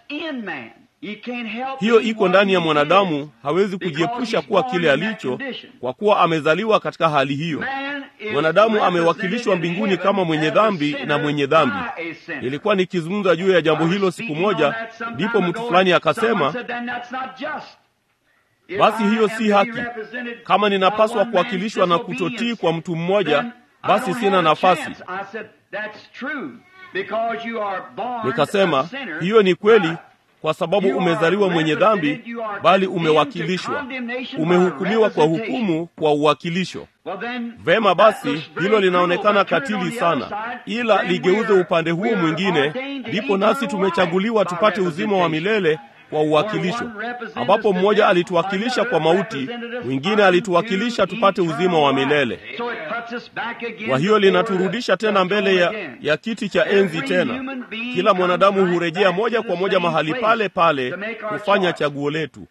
Hiyo iko ndani ya mwanadamu, hawezi kujiepusha kuwa kile alicho, kwa kuwa amezaliwa katika hali hiyo. Mwanadamu amewakilishwa mbinguni kama mwenye dhambi na mwenye dhambi. Ilikuwa nikizungumza juu ya jambo hilo siku moja, ndipo mtu fulani akasema basi hiyo si haki. Kama ninapaswa kuwakilishwa na kutotii kwa mtu mmoja, basi sina nafasi. Nikasema hiyo ni kweli, kwa sababu umezaliwa mwenye dhambi, bali umewakilishwa, umehukumiwa kwa hukumu kwa uwakilisho. Vema, basi hilo linaonekana katili sana, ila ligeuze upande huo mwingine, ndipo nasi tumechaguliwa tupate uzima wa milele kwa uwakilisho, ambapo mmoja alituwakilisha kwa mauti, mwingine alituwakilisha tupate uzima wa milele. Kwa hiyo linaturudisha tena mbele ya, ya kiti cha enzi tena. Kila mwanadamu hurejea moja kwa moja mahali pale pale kufanya chaguo letu.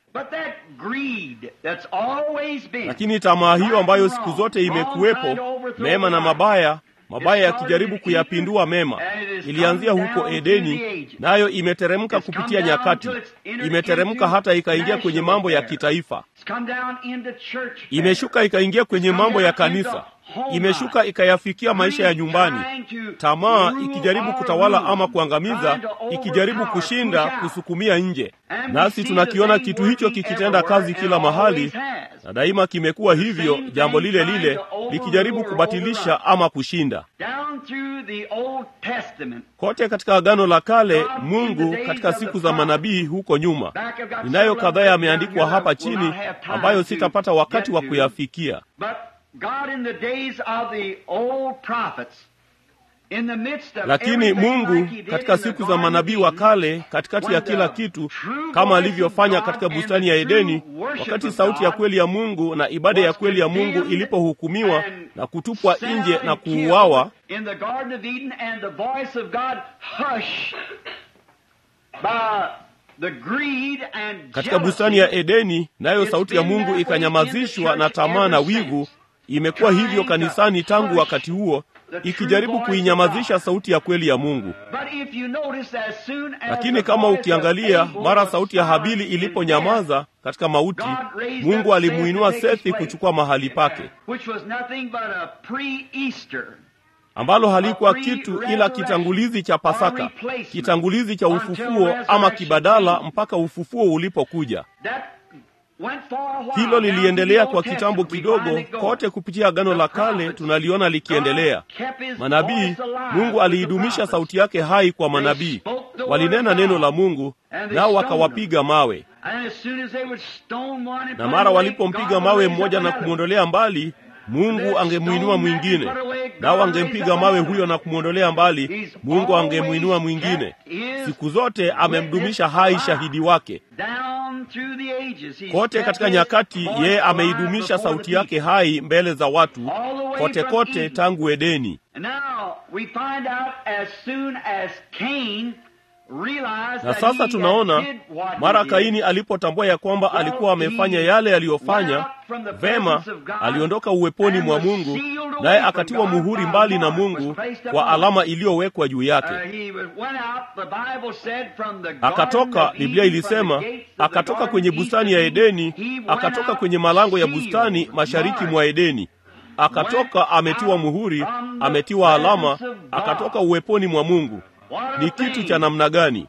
Lakini tamaa hiyo ambayo siku zote imekuwepo, mema na mabaya, mabaya yakijaribu kuyapindua mema. Ilianzia huko Edeni, nayo imeteremka kupitia nyakati, imeteremka hata ikaingia kwenye mambo ya kitaifa, imeshuka ikaingia kwenye mambo ya kanisa, imeshuka ikayafikia maisha ya nyumbani, tamaa ikijaribu kutawala ama kuangamiza, ikijaribu kushinda, kusukumia nje. Nasi tunakiona kitu hicho kikitenda kazi kila mahali, na daima kimekuwa hivyo, jambo lile lile likijaribu kubatilisha ama kushinda. Kote katika Agano la Kale, Mungu katika siku za manabii huko nyuma, ninayo kadhaa yameandikwa hapa chini ambayo sitapata wakati wa kuyafikia. Lakini Mungu katika siku za manabii wa kale, katikati ya kila kitu, kama alivyofanya katika bustani ya Edeni, wakati sauti ya kweli ya Mungu na ibada ya kweli ya Mungu ilipohukumiwa na kutupwa nje na kuuawa katika bustani ya Edeni, nayo sauti ya Mungu ikanyamazishwa na tamaa na wivu. Imekuwa hivyo kanisani tangu wakati huo, ikijaribu kuinyamazisha sauti ya kweli ya Mungu. Lakini kama ukiangalia, mara sauti ya Habili iliponyamaza katika mauti, Mungu alimuinua Sethi kuchukua mahali pake, ambalo halikuwa kitu ila kitangulizi cha Pasaka, kitangulizi cha ufufuo ama kibadala, mpaka ufufuo ulipokuja. Hilo liliendelea kwa kitambo kidogo kote kupitia Agano la Kale, tunaliona likiendelea. Manabii, Mungu aliidumisha sauti yake hai kwa manabii, walinena neno la Mungu, nao wakawapiga mawe, na mara walipompiga mawe mmoja na kumwondolea mbali Mungu angemwinua mwingine, nao angempiga mawe huyo na kumwondolea mbali, Mungu angemwinua mwingine. Siku zote amemdumisha hai shahidi wake. Kote katika nyakati, yeye ameidumisha sauti yake hai mbele za watu kote kote, tangu Edeni. Na sasa tunaona mara Kaini alipotambua ya kwamba alikuwa amefanya yale aliyofanya vema, aliondoka uweponi mwa Mungu, naye akatiwa muhuri mbali na Mungu kwa alama iliyowekwa juu yake. Akatoka, Biblia ilisema, akatoka kwenye bustani ya Edeni, akatoka kwenye malango ya bustani mashariki mwa Edeni akatoka ametiwa muhuri, ametiwa alama, akatoka uweponi mwa Mungu. Ni kitu cha namna gani?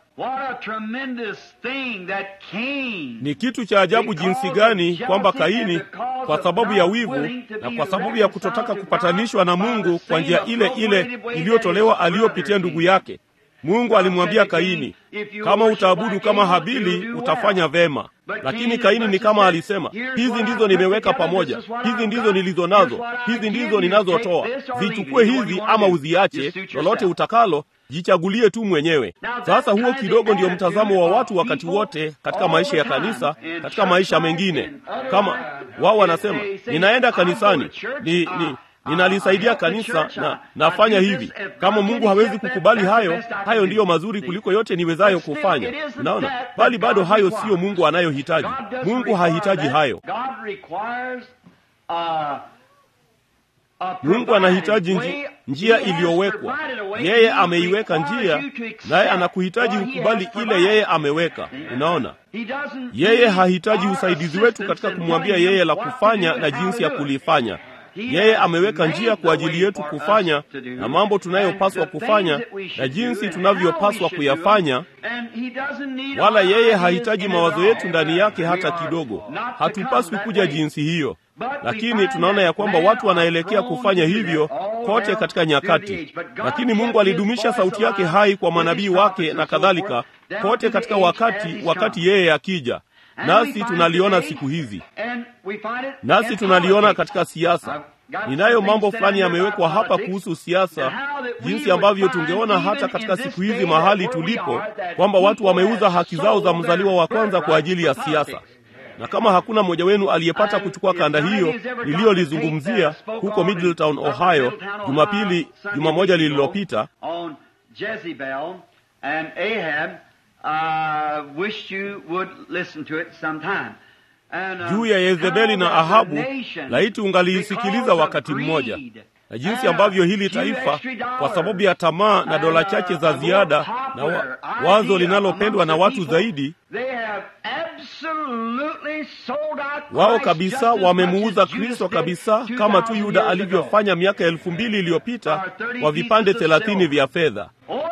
Ni kitu cha ajabu jinsi gani kwamba Kaini, kwa sababu ya wivu na kwa sababu ya kutotaka kupatanishwa na Mungu kwa njia ile ile iliyotolewa aliyopitia ndugu yake, Mungu alimwambia Kaini, kama utaabudu kama Habili utafanya vema. Lakini Kaini ni kama alisema, hizi ndizo nimeweka pamoja, hizi ndizo nilizo nazo, hizi ndizo ninazotoa, zichukue hizi ama uziache, lolote utakalo jichagulie tu mwenyewe. Sasa huo kidogo ndio mtazamo wa watu wakati wote katika maisha ya kanisa, katika maisha mengine. Kama wao wanasema ninaenda kanisani, ni, ni ninalisaidia kanisa na nafanya hivi. Kama Mungu hawezi kukubali hayo, hayo ndiyo mazuri kuliko yote niwezayo kufanya. Unaona, bali bado hayo siyo Mungu anayohitaji. Mungu hahitaji hayo. Mungu anahitaji nji, njia iliyowekwa. Yeye ameiweka njia, naye anakuhitaji ukubali ile yeye ameweka. Unaona, yeye hahitaji usaidizi wetu katika kumwambia yeye la kufanya na jinsi ya kulifanya. Yeye ameweka njia kwa ajili yetu kufanya na mambo tunayopaswa kufanya na jinsi tunavyopaswa kuyafanya, wala yeye hahitaji mawazo yetu ndani yake hata kidogo. Hatupaswi kuja jinsi hiyo, lakini tunaona ya kwamba watu wanaelekea kufanya hivyo kote katika nyakati. Lakini Mungu alidumisha sauti yake hai kwa manabii wake na kadhalika, kote katika wakati, wakati yeye akija nasi tunaliona siku hizi, nasi tunaliona katika siasa. Ninayo mambo fulani yamewekwa hapa kuhusu siasa, jinsi ambavyo tungeona hata katika siku hizi mahali tulipo, kwamba watu wameuza haki zao za mzaliwa wa kwanza kwa ajili ya siasa. Na kama hakuna mmoja wenu aliyepata kuchukua kanda hiyo niliyolizungumzia huko Middletown, Ohio, Jumapili, juma moja lililopita juu ya Yezebeli na Ahabu, laiti ungaliisikiliza wakati mmoja. na jinsi ambavyo hili taifa kwa sababu ya tamaa na dola chache za ziada na wa, wazo linalopendwa na watu zaidi wao kabisa wamemuuza Kristo kabisa, kama tu Yuda alivyofanya miaka elfu mbili iliyopita kwa vipande thelathini vya fedha.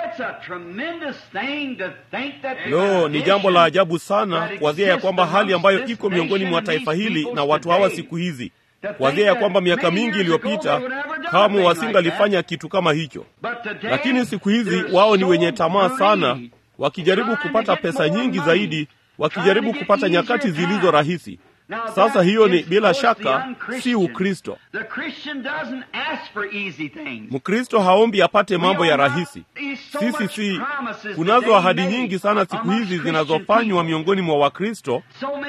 Lo, ni jambo la ajabu sana kuwazia ya kwamba hali ambayo iko miongoni mwa taifa hili na watu hawa siku hizi, kuwazia ya kwamba miaka mingi iliyopita kamwe wasingalifanya kitu kama hicho, lakini siku hizi wao ni wenye tamaa sana, wakijaribu kupata pesa nyingi zaidi wakijaribu kupata nyakati zilizo rahisi. Sasa hiyo ni bila shaka si Ukristo. Mkristo haombi apate mambo ya rahisi. Sisi si, kunazo ahadi nyingi sana siku hizi zinazofanywa miongoni mwa Wakristo.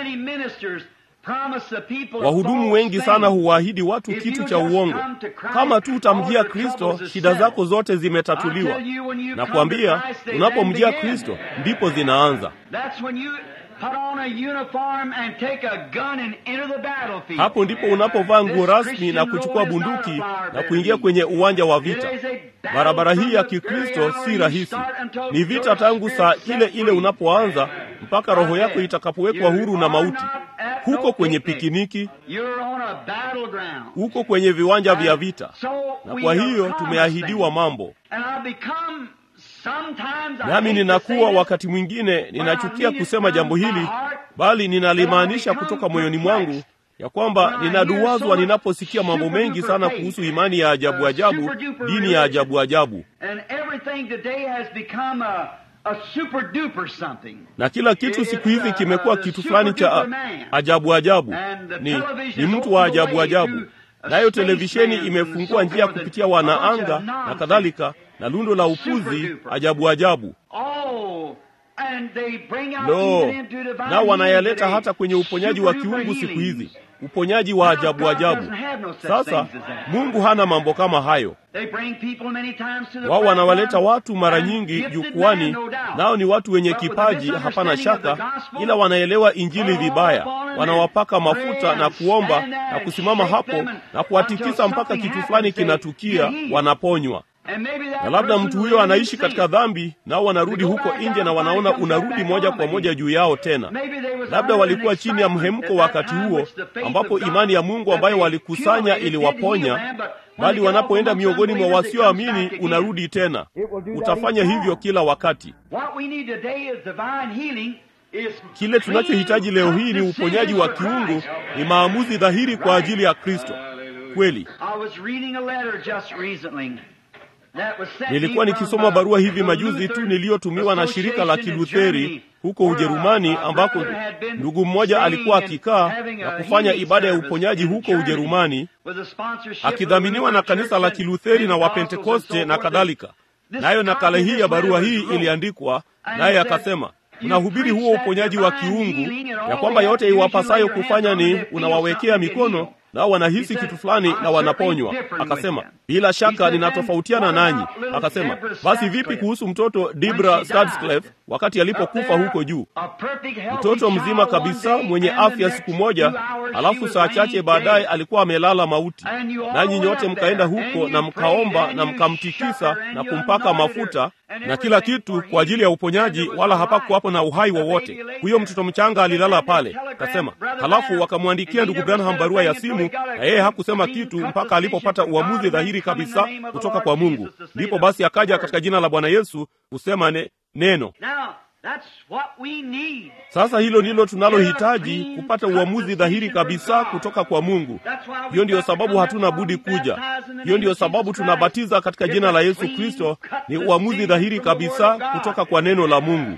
Wahudumu wengi sana huwaahidi watu kitu cha uongo. Kama tu utamjia Kristo, shida zako zote zimetatuliwa. Na kuambia, unapomjia Kristo ndipo zinaanza. Hapo ndipo unapovaa nguo rasmi na kuchukua bunduki na kuingia kwenye uwanja wa vita. Barabara hii ya Kikristo si rahisi, ni vita tangu saa ile ile unapoanza mpaka roho yako itakapowekwa huru na mauti. Huko kwenye pikiniki, huko kwenye viwanja vya vita, na kwa hiyo tumeahidiwa mambo nami ninakuwa wakati mwingine ninachukia kusema jambo hili, bali ninalimaanisha kutoka moyoni mwangu ya kwamba ninaduwazwa ninaposikia mambo mengi sana kuhusu imani ya ajabu ajabu, dini ya ajabu ajabu, na kila kitu siku hizi kimekuwa kitu fulani cha ajabu ajabu, ni, ni mtu wa ajabu ajabu. Nayo televisheni imefungua njia kupitia wanaanga na kadhalika na lundo la upuzi ajabu ajabu. Lo, nao wanayaleta hata kwenye uponyaji wa kiungu siku hizi, uponyaji wa ajabu ajabu. Sasa Mungu hana mambo kama hayo. Wao wanawaleta watu mara nyingi jukwani, nao ni watu wenye kipaji, hapana shaka, ila wanaelewa injili vibaya. Wanawapaka mafuta na kuomba na kusimama hapo na kuwatikisa mpaka kitu fulani kinatukia, wanaponywa na labda mtu huyo anaishi katika dhambi, nao wanarudi huko nje na wanaona unarudi moja kwa moja juu yao tena. Labda walikuwa chini ya mhemko wakati huo, ambapo imani ya Mungu ambayo walikusanya iliwaponya, bali wanapoenda miongoni mwa wasioamini unarudi tena. Utafanya hivyo kila wakati. Kile tunachohitaji leo hii ni uponyaji wa kiungu, ni maamuzi dhahiri kwa ajili ya Kristo kweli. Nilikuwa nikisoma barua hivi majuzi tu niliyotumiwa na shirika la Kilutheri huko Ujerumani, ambako ndugu mmoja alikuwa akikaa na kufanya ibada ya uponyaji huko Ujerumani, akidhaminiwa na kanisa la Kilutheri na Wapentekoste na kadhalika. Nayo nakala hii ya barua hii iliandikwa naye, akasema mnahubiri huo uponyaji wa kiungu, ya kwamba yote iwapasayo kufanya ni unawawekea mikono nao wanahisi kitu fulani na wanaponywa. Akasema bila shaka ninatofautiana nanyi. Akasema basi vipi kuhusu mtoto Debra Stadscliffe wakati alipokufa huko juu, mtoto mzima kabisa mwenye afya siku moja, alafu saa chache baadaye alikuwa amelala mauti, nanyi nyote mkaenda huko na mkaomba na mkamtikisa na kumpaka mafuta na kila kitu kwa ajili ya uponyaji, wala hapakuwapo na uhai wowote. Huyo mtoto mchanga alilala pale. Akasema halafu wakamwandikia ndugu Branham barua ya simu, na yeye hakusema kitu mpaka alipopata uamuzi dhahiri kabisa kutoka kwa Mungu. Ndipo basi akaja katika jina la Bwana Yesu kusema ne, neno. Sasa hilo ndilo tunalohitaji, kupata uamuzi dhahiri kabisa kutoka kwa Mungu. Hiyo ndiyo sababu hatuna budi kuja. Hiyo ndiyo sababu tunabatiza katika jina la Yesu Kristo. Ni uamuzi dhahiri kabisa kutoka kwa neno la Mungu.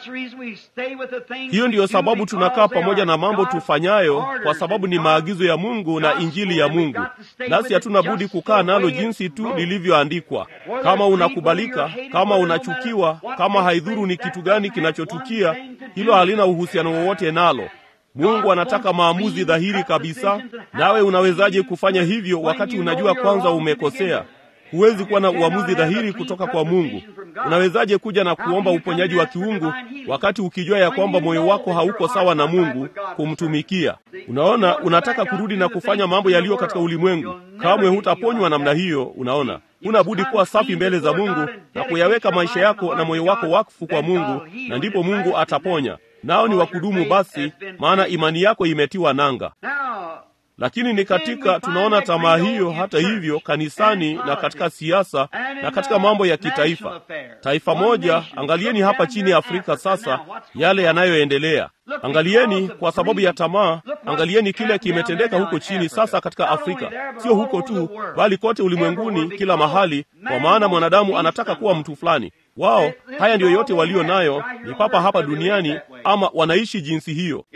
Hiyo ndiyo sababu tunakaa pamoja na mambo tufanyayo, kwa sababu ni maagizo ya Mungu na injili ya Mungu, nasi hatuna budi kukaa nalo jinsi tu lilivyoandikwa. Kama unakubalika, kama unachukiwa, kama haidhuru ni kitu gani kinachotukia, hilo halina uhusiano wowote nalo. Mungu anataka maamuzi dhahiri kabisa. Nawe unawezaje kufanya hivyo wakati unajua kwanza umekosea? Huwezi kuwa na uamuzi dhahiri kutoka kwa Mungu. Unawezaje kuja na kuomba uponyaji wa kiungu wakati ukijua ya kwamba moyo wako hauko sawa na Mungu kumtumikia? Unaona, unataka kurudi na kufanya mambo yaliyo katika ulimwengu. kamwe hutaponywa namna hiyo. Unaona, huna budi kuwa safi mbele za Mungu na kuyaweka maisha yako na moyo wako wakfu kwa Mungu, na ndipo Mungu ataponya. Nao ni wakudumu basi, maana imani yako imetiwa nanga. Lakini ni katika tunaona tamaa hiyo, hata hivyo, kanisani na katika siasa na katika mambo ya kitaifa. Taifa moja, angalieni hapa chini ya Afrika sasa yale yanayoendelea. Angalieni kwa sababu ya tamaa, angalieni kile kimetendeka huko chini sasa katika Afrika, sio huko tu, bali kote ulimwenguni, kila mahali, kwa maana mwanadamu anataka kuwa mtu fulani. Wao haya ndiyo yote walio nayo, ni papa hapa duniani, ama wanaishi jinsi hiyo.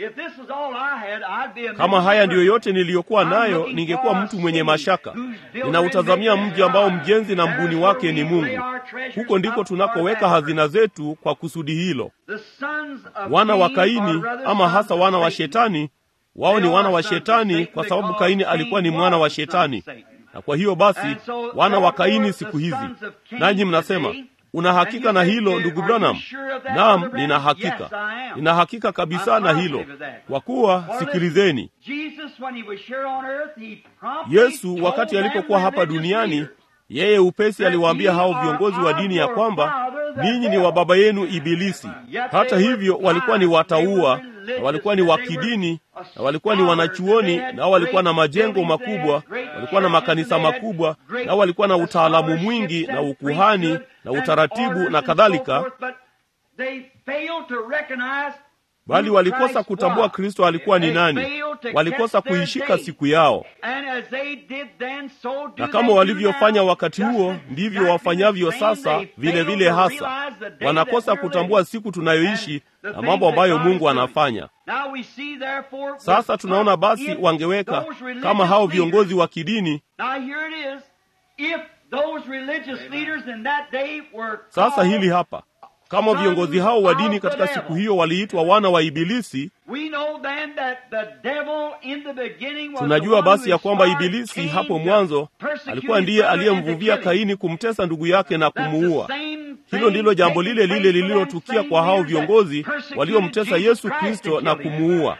Kama haya ndiyo yote niliyokuwa nayo, ningekuwa mtu mwenye mashaka. Ninautazamia mji ambao mjenzi na mbuni wake ni Mungu. Huko ndiko tunakoweka hazina zetu kwa kusudi hilo. Wana wa Kaini, ama hasa wana wa Shetani, wao ni wana wa Shetani kwa sababu Kaini alikuwa ni mwana wa Shetani, na kwa hiyo basi wana wa Kaini siku hizi. Nanyi mnasema Una hakika na hilo ndugu Branham? Naam, nina hakika, nina hakika kabisa na hilo, kwa kuwa sikilizeni, Yesu wakati alipokuwa hapa duniani, yeye upesi aliwaambia hao viongozi wa dini ya kwamba ninyi ni wa baba yenu Ibilisi. Hata hivyo walikuwa ni wataua na walikuwa ni wa kidini na walikuwa ni wanachuoni, nao walikuwa na majengo makubwa, walikuwa na makanisa makubwa, nao walikuwa na utaalamu mwingi na ukuhani na utaratibu na kadhalika, bali walikosa kutambua Kristo alikuwa ni nani. Walikosa kuishika siku yao, na kama walivyofanya wakati huo, ndivyo wafanyavyo sasa vile vile. Hasa wanakosa kutambua siku tunayoishi na mambo ambayo Mungu anafanya. Sasa tunaona basi, wangeweka kama hao viongozi wa kidini. Sasa hili hapa kama viongozi hao wa dini katika siku hiyo waliitwa wana wa Ibilisi, tunajua basi ya kwamba Ibilisi hapo mwanzo alikuwa ndiye aliyemvuvia Kaini kumtesa ndugu yake na kumuua. Hilo ndilo jambo lile lile lililotukia kwa hao viongozi waliomtesa Yesu Kristo na kumuua.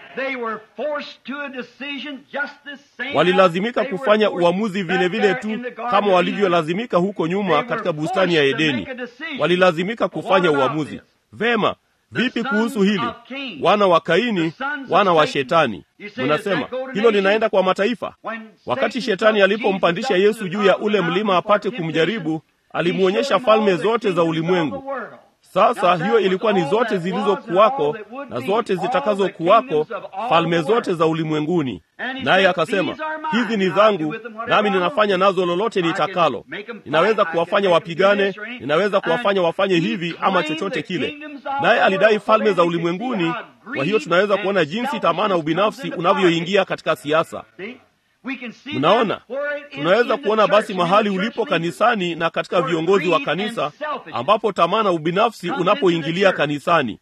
Walilazimika kufanya uamuzi vile vile tu kama walivyolazimika huko nyuma katika bustani ya Edeni. Walilazimika kufanya uamuzi. Vema, vipi kuhusu hili? Wana wa Kaini, wana wa Shetani. Mnasema hilo linaenda kwa mataifa. Wakati Shetani alipompandisha Yesu juu ya ule mlima apate kumjaribu, alimwonyesha falme zote za ulimwengu. Sasa hiyo ilikuwa ni zote zilizokuwako na zote zitakazokuwako, falme zote za ulimwenguni. Naye akasema, hizi ni zangu, nami ninafanya nazo lolote nitakalo. Ninaweza kuwafanya wapigane, ninaweza kuwafanya wafanye hivi ama chochote kile. Naye alidai falme za ulimwenguni. Kwa hiyo tunaweza kuona jinsi tamaa na ubinafsi unavyoingia katika siasa. Mnaona, tunaweza kuona basi mahali ulipo kanisani na katika viongozi wa kanisa, ambapo tamaa na ubinafsi unapoingilia kanisani.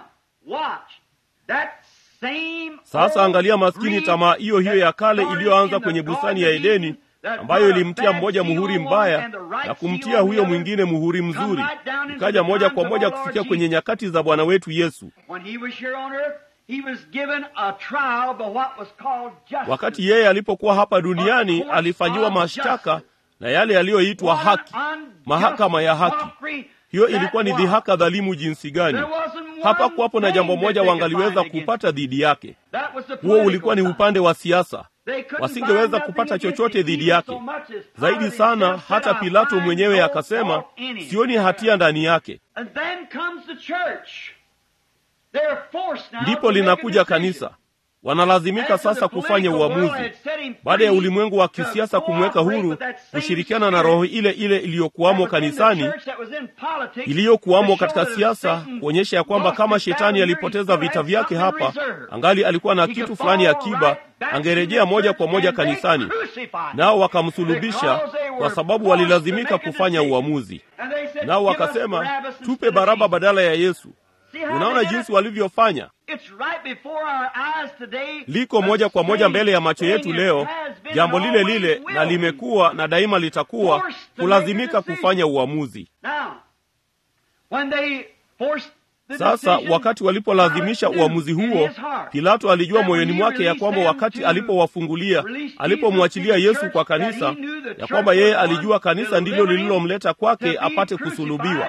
Sasa angalia maskini, tamaa hiyo hiyo ya kale iliyoanza kwenye bustani ya Edeni, ambayo ilimtia mmoja muhuri mbaya na kumtia huyo mwingine muhuri mzuri, ikaja moja kwa moja kufikia kwenye nyakati za Bwana wetu Yesu. Wakati yeye alipokuwa hapa duniani alifanyiwa mashtaka na yale yaliyoitwa haki, mahakama ya haki. Hiyo ilikuwa ni dhihaka dhalimu jinsi gani! Hapakuwapo na jambo moja wangaliweza kupata dhidi yake. Huo ulikuwa ni upande wa siasa, wasingeweza kupata chochote dhidi yake. Zaidi sana, hata Pilato mwenyewe akasema, sioni hatia ndani yake. Ndipo linakuja kanisa, wanalazimika sasa kufanya uamuzi baada ya ulimwengu wa kisiasa kumweka huru, kushirikiana na roho ile ile iliyokuwamo kanisani, iliyokuwamo katika siasa, kuonyesha ya kwamba kama shetani alipoteza vita vyake hapa, angali alikuwa na kitu fulani akiba, angerejea moja kwa moja kanisani, nao wakamsulubisha kwa sababu walilazimika kufanya uamuzi. Nao wakasema tupe Baraba badala ya Yesu. Unaona jinsi walivyofanya. Liko moja kwa moja mbele ya macho yetu leo, jambo lile lile, na limekuwa na daima litakuwa kulazimika kufanya uamuzi. Sasa wakati walipolazimisha uamuzi huo, Pilato alijua moyoni mwake ya kwamba wakati alipowafungulia, alipomwachilia Yesu kwa kanisa, ya kwamba yeye alijua kanisa ndilo lililomleta kwake apate kusulubiwa,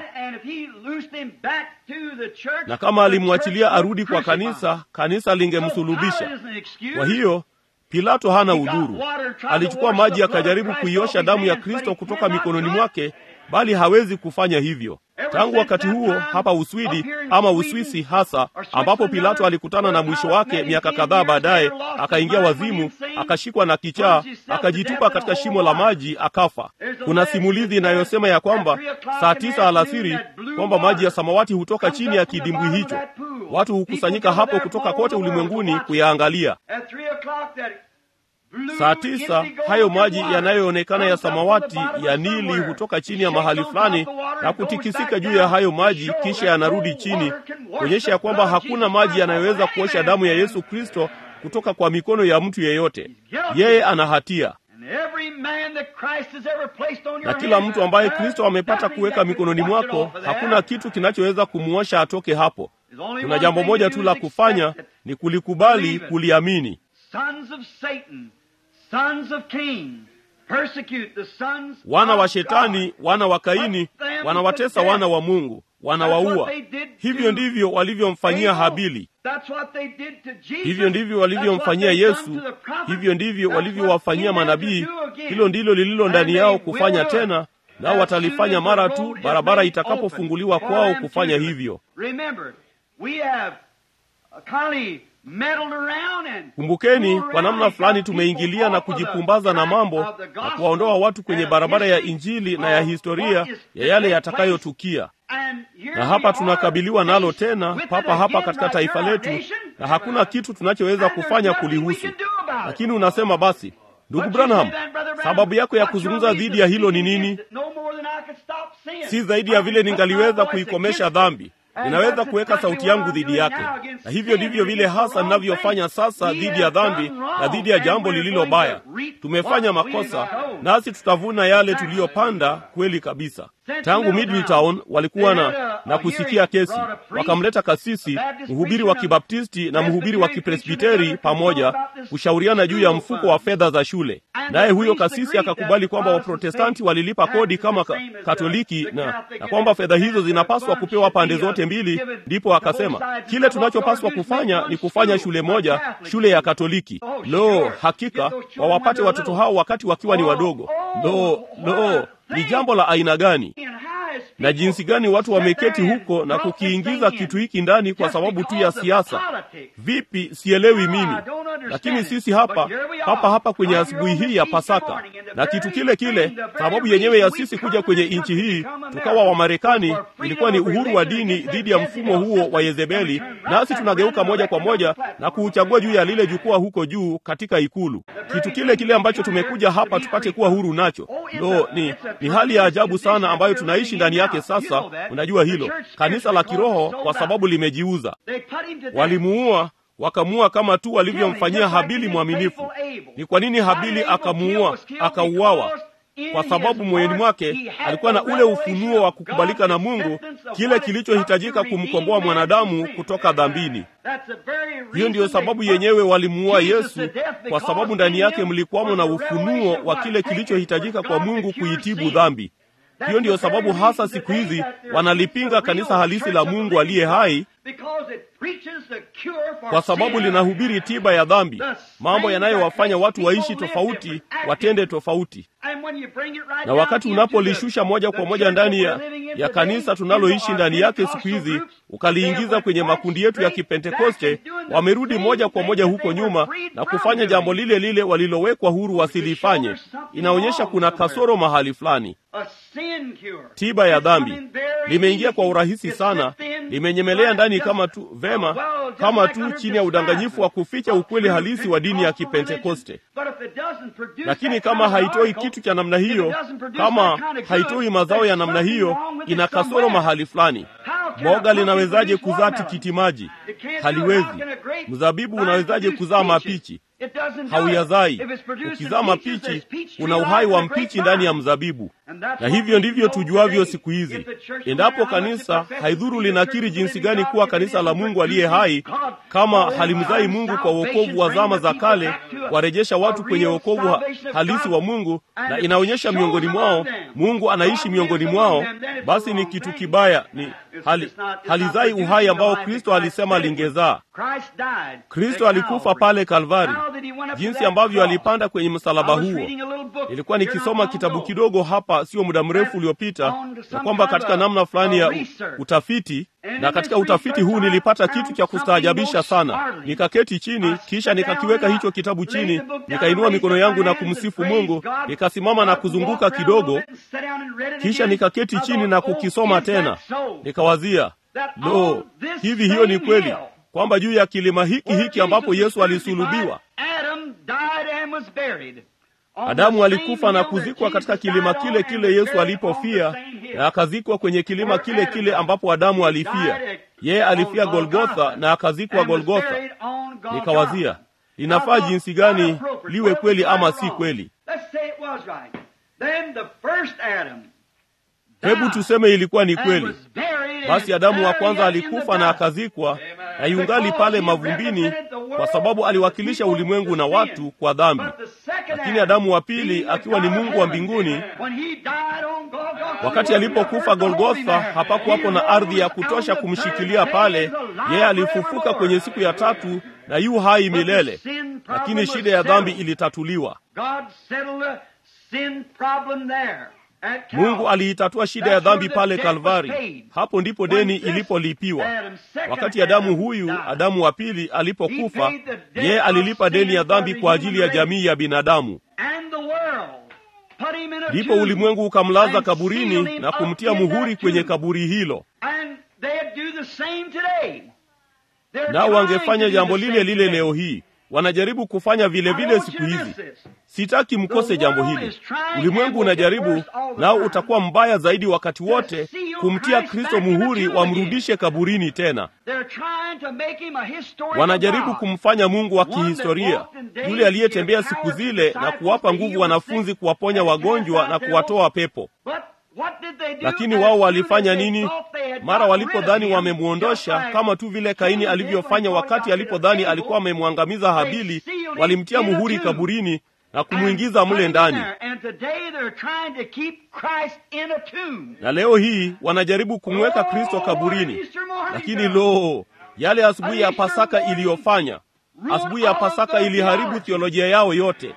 na kama alimwachilia arudi kwa kanisa, kanisa lingemsulubisha. Kwa hiyo Pilato hana udhuru. Alichukua maji akajaribu kuiosha damu ya Kristo kutoka mikononi mwake, bali hawezi kufanya hivyo. Tangu wakati huo hapa Uswidi ama Uswisi hasa, ambapo Pilato alikutana na mwisho wake miaka kadhaa baadaye, akaingia wazimu, akashikwa na kichaa, akajitupa katika shimo la maji, akafa. Kuna simulizi inayosema ya kwamba saa tisa alasiri kwamba maji ya samawati hutoka chini ya kidimbwi hicho. Watu hukusanyika hapo kutoka kote ulimwenguni kuyaangalia. Saa tisa hayo maji yanayoonekana ya samawati ya Nili hutoka chini ya mahali fulani na kutikisika juu ya hayo maji, kisha yanarudi chini, kuonyesha ya kwamba hakuna maji yanayoweza kuosha damu ya Yesu Kristo kutoka kwa mikono ya mtu yeyote. Yeye ana hatia, na kila mtu ambaye Kristo amepata kuweka mikononi mwako, hakuna kitu kinachoweza kumuosha atoke hapo. Kuna jambo moja tu la kufanya, ni kulikubali, kuliamini. Wana wa Shetani, wana wa Kaini, wanawatesa wana wa Mungu, wanawaua. Hivyo ndivyo walivyomfanyia Habili, hivyo ndivyo walivyomfanyia Yesu, hivyo ndivyo walivyowafanyia manabii. Hilo ndilo lililo ndani yao kufanya tena, nao watalifanya mara tu barabara itakapofunguliwa kwao kufanya hivyo. Kumbukeni, kwa namna fulani tumeingilia na kujipumbaza na mambo na kuwaondoa watu kwenye barabara ya Injili na ya historia ya yale yatakayotukia, na hapa tunakabiliwa nalo tena papa hapa katika taifa letu, na hakuna kitu tunachoweza kufanya kulihusu. Lakini unasema basi, ndugu Branham, sababu yako ya kuzungumza dhidi ya hilo ni nini? Si zaidi ya vile ningaliweza kuikomesha dhambi ninaweza kuweka sauti yangu dhidi yake, na hivyo ndivyo vile hasa ninavyofanya sasa dhidi ya dhambi na dhidi ya jambo lililo baya. Tumefanya makosa, nasi tutavuna yale tuliyopanda. Kweli kabisa. Tangu Middletown walikuwa na, na kusikia kesi, wakamleta kasisi, mhubiri wa Kibaptisti na mhubiri wa Kipresbiteri pamoja kushauriana juu ya mfuko wa fedha za shule, naye huyo kasisi akakubali kwamba Waprotestanti walilipa kodi kama ka, Katoliki na, na kwamba fedha hizo zinapaswa kupewa pande zote mbili. Ndipo akasema kile tunachopaswa kufanya ni kufanya shule moja, shule ya Katoliki. Lo, hakika wawapate watoto hao wakati wakiwa ni wadogo. Lo, lo ni jambo la aina gani na jinsi gani watu wameketi huko na kukiingiza kitu hiki ndani kwa sababu tu ya siasa. Vipi? Sielewi mimi, lakini sisi hapa hapa hapa kwenye asubuhi hii ya Pasaka na kitu kile kile, sababu yenyewe ya sisi kuja kwenye nchi hii tukawa Wamarekani ilikuwa ni uhuru wa dini dhidi ya mfumo huo wa Yezebeli, nasi tunageuka moja kwa moja na kuuchagua juu ya lile jukwaa huko juu katika ikulu, kitu kile kile ambacho tumekuja hapa tupate kuwa huru nacho. Lo, ni ni hali ya ajabu sana ambayo tunaishi ndani yake sasa. Unajua hilo kanisa la kiroho, kwa sababu limejiuza. Walimuua, wakamuua kama tu walivyomfanyia Habili mwaminifu. Ni kwa nini Habili akamuua, akauawa? Kwa sababu moyoni mwake alikuwa na ule ufunuo wa kukubalika na Mungu, kile kilichohitajika kumkomboa mwanadamu kutoka dhambini. Hiyo ndiyo sababu yenyewe walimuua Yesu, kwa sababu ndani yake mlikuwamo na ufunuo wa kile kilichohitajika kwa Mungu kuitibu dhambi. Hiyo ndiyo sababu hasa siku hizi wanalipinga kanisa halisi la Mungu aliye hai, kwa sababu linahubiri tiba ya dhambi, mambo yanayowafanya watu waishi tofauti, watende tofauti. Na wakati unapolishusha moja kwa moja ndani ya, ya kanisa tunaloishi ndani yake siku hizi, ukaliingiza kwenye makundi yetu ya Kipentekoste, wamerudi moja kwa moja huko nyuma na kufanya jambo lile lile walilowekwa huru wasilifanye. Inaonyesha kuna kasoro mahali fulani. Tiba ya dhambi limeingia kwa urahisi sana, limenyemelea ndani kama tu vema, kama tu chini ya udanganyifu wa kuficha ukweli halisi wa dini ya Kipentekoste. Lakini kama haitoi kitu cha namna hiyo, kama haitoi mazao ya namna hiyo, ina kasoro mahali fulani. Boga linawezaje kuzaa tikiti maji? Haliwezi. Mzabibu unawezaje kuzaa mapichi? hauyazai. Ukizaa mapichi, una uhai wa mpichi ndani ya mzabibu. Na hivyo ndivyo tujuavyo siku hizi. Endapo kanisa, haidhuru linakiri jinsi gani kuwa kanisa la Mungu aliye hai, kama halimzai Mungu kwa wokovu wa zama za kale, warejesha watu kwenye wokovu halisi wa Mungu, na inaonyesha miongoni mwao Mungu anaishi miongoni mwao, basi ni kitu kibaya, ni hali, halizai uhai ambao Kristo alisema lingezaa. Kristo alikufa pale Kalvari. Jinsi ambavyo alipanda kwenye msalaba huo, ilikuwa nikisoma kitabu kidogo hapa sio muda mrefu uliopita, na kwamba katika namna fulani ya utafiti, na katika utafiti huu nilipata kitu cha kustaajabisha sana. Nikaketi chini, kisha nikakiweka hicho kitabu chini, nikainua mikono yangu na kumsifu Mungu, nikasimama na kuzunguka kidogo, kisha nikaketi chini na kukisoma tena. Nikawazia, lo, hivi hiyo ni kweli kwamba juu ya kilima hiki hiki ambapo Yesu alisulubiwa, Adamu alikufa na kuzikwa katika kilima kile kile Yesu alipofia, na akazikwa kwenye kilima kile kile ambapo Adamu alifia. Yeye alifia Golgotha na akazikwa Golgotha. Nikawazia, linafaa jinsi gani liwe kweli ama si kweli? Hebu tuseme ilikuwa ni kweli. Basi Adamu wa kwanza alikufa na akazikwa, na yungali pale mavumbini, kwa sababu aliwakilisha ulimwengu na watu kwa dhambi. Lakini Adamu wa pili, akiwa ni Mungu wa mbinguni, wakati alipokufa Golgotha, hapakuwapo na ardhi ya kutosha kumshikilia pale. Yeye alifufuka kwenye siku ya tatu na yu hai milele, lakini shida ya dhambi ilitatuliwa. Mungu aliitatua shida ya dhambi pale Kalvari. Hapo ndipo deni ilipolipiwa. Wakati Adamu huyu, Adamu wa pili, alipokufa, yeye alilipa deni ya dhambi kwa ajili ya jamii ya binadamu. Ndipo ulimwengu ukamlaza kaburini na kumtia muhuri kwenye kaburi hilo. Nao wangefanya jambo lile lile leo hii wanajaribu kufanya vile vile siku hizi. Sitaki mkose jambo hili. Ulimwengu unajaribu, nao utakuwa mbaya zaidi wakati wote kumtia Kristo muhuri, wamrudishe kaburini tena. Wanajaribu kumfanya Mungu wa kihistoria, yule aliyetembea siku zile na kuwapa nguvu wanafunzi kuwaponya wagonjwa na kuwatoa pepo. Lakini wao walifanya nini? Mara walipodhani wamemwondosha, kama tu vile Kaini alivyofanya wakati alipodhani alikuwa amemwangamiza Habili, walimtia muhuri kaburini na kumwingiza mle ndani. Na leo hii wanajaribu kumweka Kristo kaburini, lakini lo, yale asubuhi ya Pasaka iliyofanya asubuhi ya Pasaka iliharibu theolojia yao yote.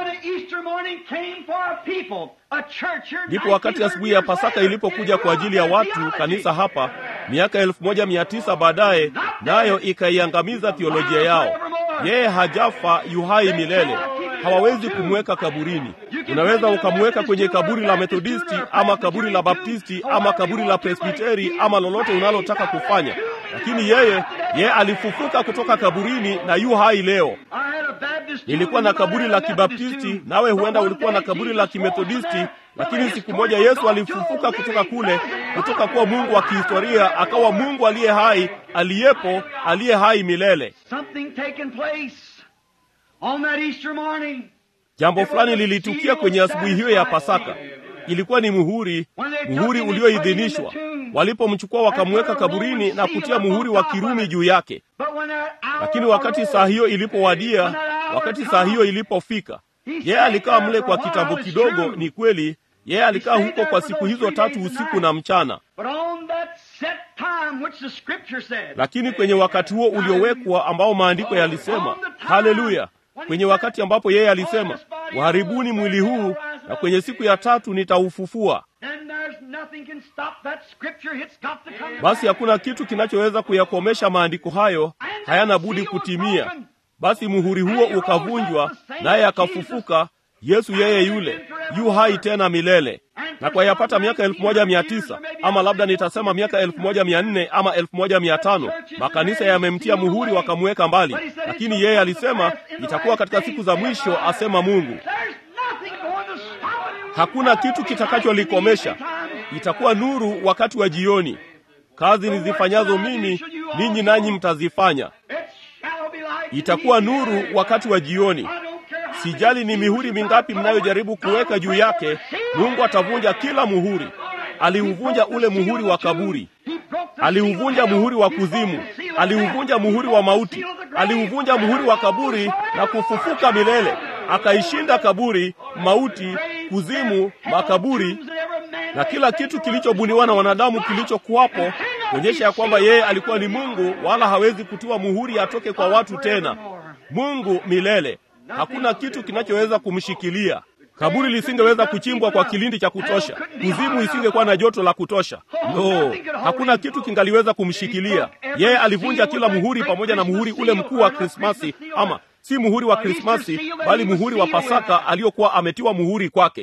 Ndipo wakati asubuhi ya Pasaka ilipokuja kwa ajili ya watu, kanisa hapa miaka elfu moja mia tisa baadaye, nayo ikaiangamiza theolojia yao. Yeye hajafa, yuhai milele. Hawawezi kumweka kaburini. Unaweza ukamweka kwenye kaburi la Methodisti ama kaburi la Baptisti ama kaburi la Presbiteri ama lolote unalotaka kufanya, lakini yeye yeye alifufuka kutoka kaburini na yu hai leo. Nilikuwa na kaburi la Kibaptisti, nawe huenda ulikuwa na kaburi la Kimethodisti, lakini siku moja Yesu alifufuka kutoka kule, kutoka kuwa Mungu wa kihistoria akawa Mungu aliye hai, aliyepo, aliye hai milele. Jambo fulani lilitukia kwenye asubuhi hiyo ya Pasaka. Ilikuwa ni muhuri, muhuri ulioidhinishwa. Walipomchukua wakamweka kaburini na kutia muhuri wa Kirumi juu yake. Lakini wakati saa hiyo ilipowadia, wakati saa hiyo ilipofika, yeye alikaa mle kwa kitambo kidogo. Ni kweli, yeye alikaa huko kwa siku hizo tatu, usiku na mchana. Lakini kwenye wakati huo uliowekwa, ambao maandiko yalisema, haleluya, kwenye wakati ambapo yeye alisema, waharibuni mwili huu na kwenye siku ya tatu nitaufufua. Basi hakuna kitu kinachoweza kuyakomesha maandiko hayo, hayana budi kutimia. Basi muhuri huo ukavunjwa, naye akafufuka. Yesu yeye yule yu hai tena milele. Na kwa yapata miaka elfu moja mia tisa ama labda nitasema miaka elfu moja mia nne ama elfu moja mia tano makanisa yamemtia muhuri wakamweka mbali, lakini yeye alisema itakuwa katika siku za mwisho, asema Mungu. Hakuna kitu kitakacholikomesha. Itakuwa nuru wakati wa jioni. Kazi nizifanyazo mimi, ninyi nanyi mtazifanya. itakuwa nuru wakati wa jioni. Sijali ni mihuri mingapi mnayojaribu kuweka juu yake, Mungu atavunja kila muhuri. Aliuvunja ule muhuri wa kaburi, aliuvunja muhuri wa kuzimu, aliuvunja muhuri wa mauti, aliuvunja muhuri wa kaburi na kufufuka milele. Akaishinda kaburi, mauti, kuzimu, makaburi na kila kitu kilichobuniwa na wanadamu kilichokuwapo, kuonyesha ya kwamba yeye alikuwa ni Mungu, wala hawezi kutiwa muhuri atoke kwa watu tena. Mungu milele, hakuna kitu kinachoweza kumshikilia. Kaburi lisingeweza kuchimbwa kwa kilindi cha kutosha, kuzimu isingekuwa na joto la kutosha. No, hakuna kitu kingaliweza kumshikilia yeye. Alivunja kila muhuri, pamoja na muhuri ule mkuu wa Krismasi, ama si muhuri wa Krismasi, bali muhuri wa Pasaka aliyokuwa ametiwa muhuri kwake.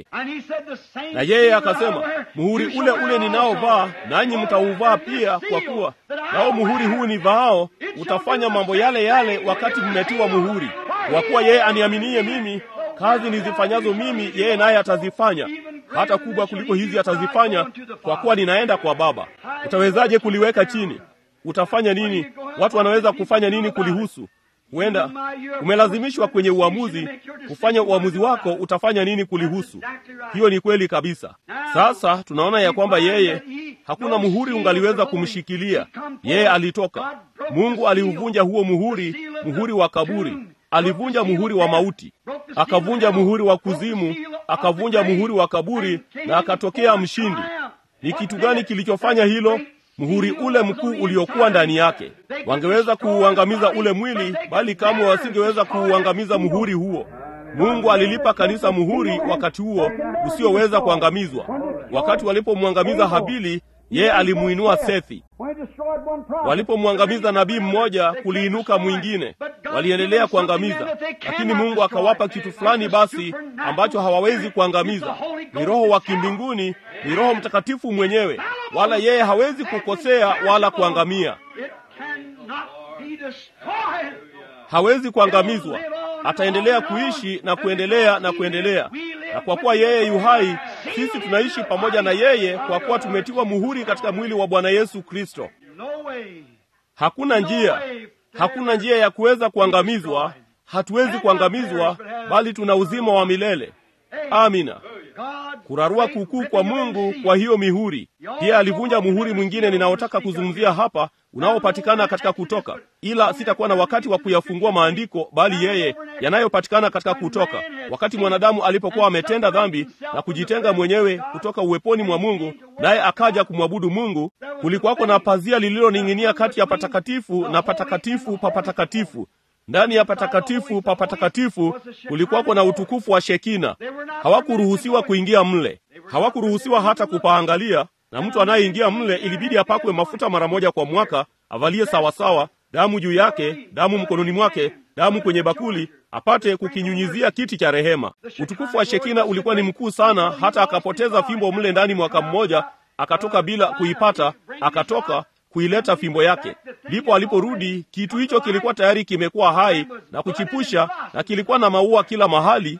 Na yeye akasema, muhuri ule ule ninaovaa nanyi mtauvaa pia, kwa kuwa nao muhuri huu ni vaao utafanya mambo yale yale wakati mmetiwa muhuri. Kwa kuwa yeye aniaminie mimi kazi nizifanyazo mimi yeye naye atazifanya, hata kubwa kuliko hizi atazifanya, kwa kuwa ninaenda kwa Baba. Utawezaje kuliweka chini? Utafanya nini? Watu wanaweza kufanya nini kulihusu? Huenda umelazimishwa kwenye uamuzi kufanya uamuzi wako, utafanya nini kulihusu? Hiyo ni kweli kabisa. Sasa tunaona ya kwamba yeye hakuna muhuri ungaliweza kumshikilia yeye. Alitoka, Mungu aliuvunja huo muhuri, muhuri wa kaburi alivunja muhuri wa mauti, akavunja muhuri wa kuzimu, akavunja muhuri wa kaburi, na akatokea mshindi. Ni kitu gani kilichofanya hilo? Muhuri ule mkuu uliokuwa ndani yake. Wangeweza kuuangamiza ule mwili, bali kamwe wasingeweza kuuangamiza muhuri huo. Mungu alilipa kanisa muhuri wakati huo usioweza kuangamizwa. Wakati walipomwangamiza Habili, yeye alimuinua Sethi. Walipomwangamiza nabii mmoja, kuliinuka mwingine. Waliendelea kuangamiza, lakini Mungu akawapa kitu fulani basi ambacho hawawezi kuangamiza. Ni Roho wa kimbinguni, ni Roho Mtakatifu mwenyewe, wala yeye hawezi kukosea wala kuangamia. Hawezi kuangamizwa, ataendelea kuishi na kuendelea na kuendelea. Na kwa kuwa yeye yu hai, sisi tunaishi pamoja na yeye, kwa kuwa tumetiwa muhuri katika mwili wa Bwana Yesu Kristo. Hakuna njia, hakuna njia ya kuweza kuangamizwa. Hatuwezi kuangamizwa, bali tuna uzima wa milele. Amina. Kurarua kukuu kwa Mungu kwa hiyo mihuri. Pia alivunja muhuri mwingine ninaotaka kuzungumzia hapa, unaopatikana katika Kutoka, ila sitakuwa na wakati wa kuyafungua maandiko, bali yeye yanayopatikana katika Kutoka, wakati mwanadamu alipokuwa ametenda dhambi na kujitenga mwenyewe kutoka uweponi mwa Mungu, naye akaja kumwabudu Mungu. Kulikuwako na pazia lililoning'inia kati ya patakatifu na patakatifu pa patakatifu. Ndani ya patakatifu pa patakatifu kulikuwako na utukufu wa Shekina. Hawakuruhusiwa kuingia mle, hawakuruhusiwa hata kupaangalia, na mtu anayeingia mle ilibidi apakwe mafuta mara moja kwa mwaka, avalie sawasawa, damu juu yake, damu mkononi mwake, damu kwenye bakuli, apate kukinyunyizia kiti cha rehema. Utukufu wa Shekina ulikuwa ni mkuu sana, hata akapoteza fimbo mle ndani mwaka mmoja, akatoka bila kuipata, akatoka kuileta fimbo yake. Ndipo aliporudi, kitu hicho kilikuwa tayari kimekuwa hai na kuchipusha, na kilikuwa na maua kila mahali,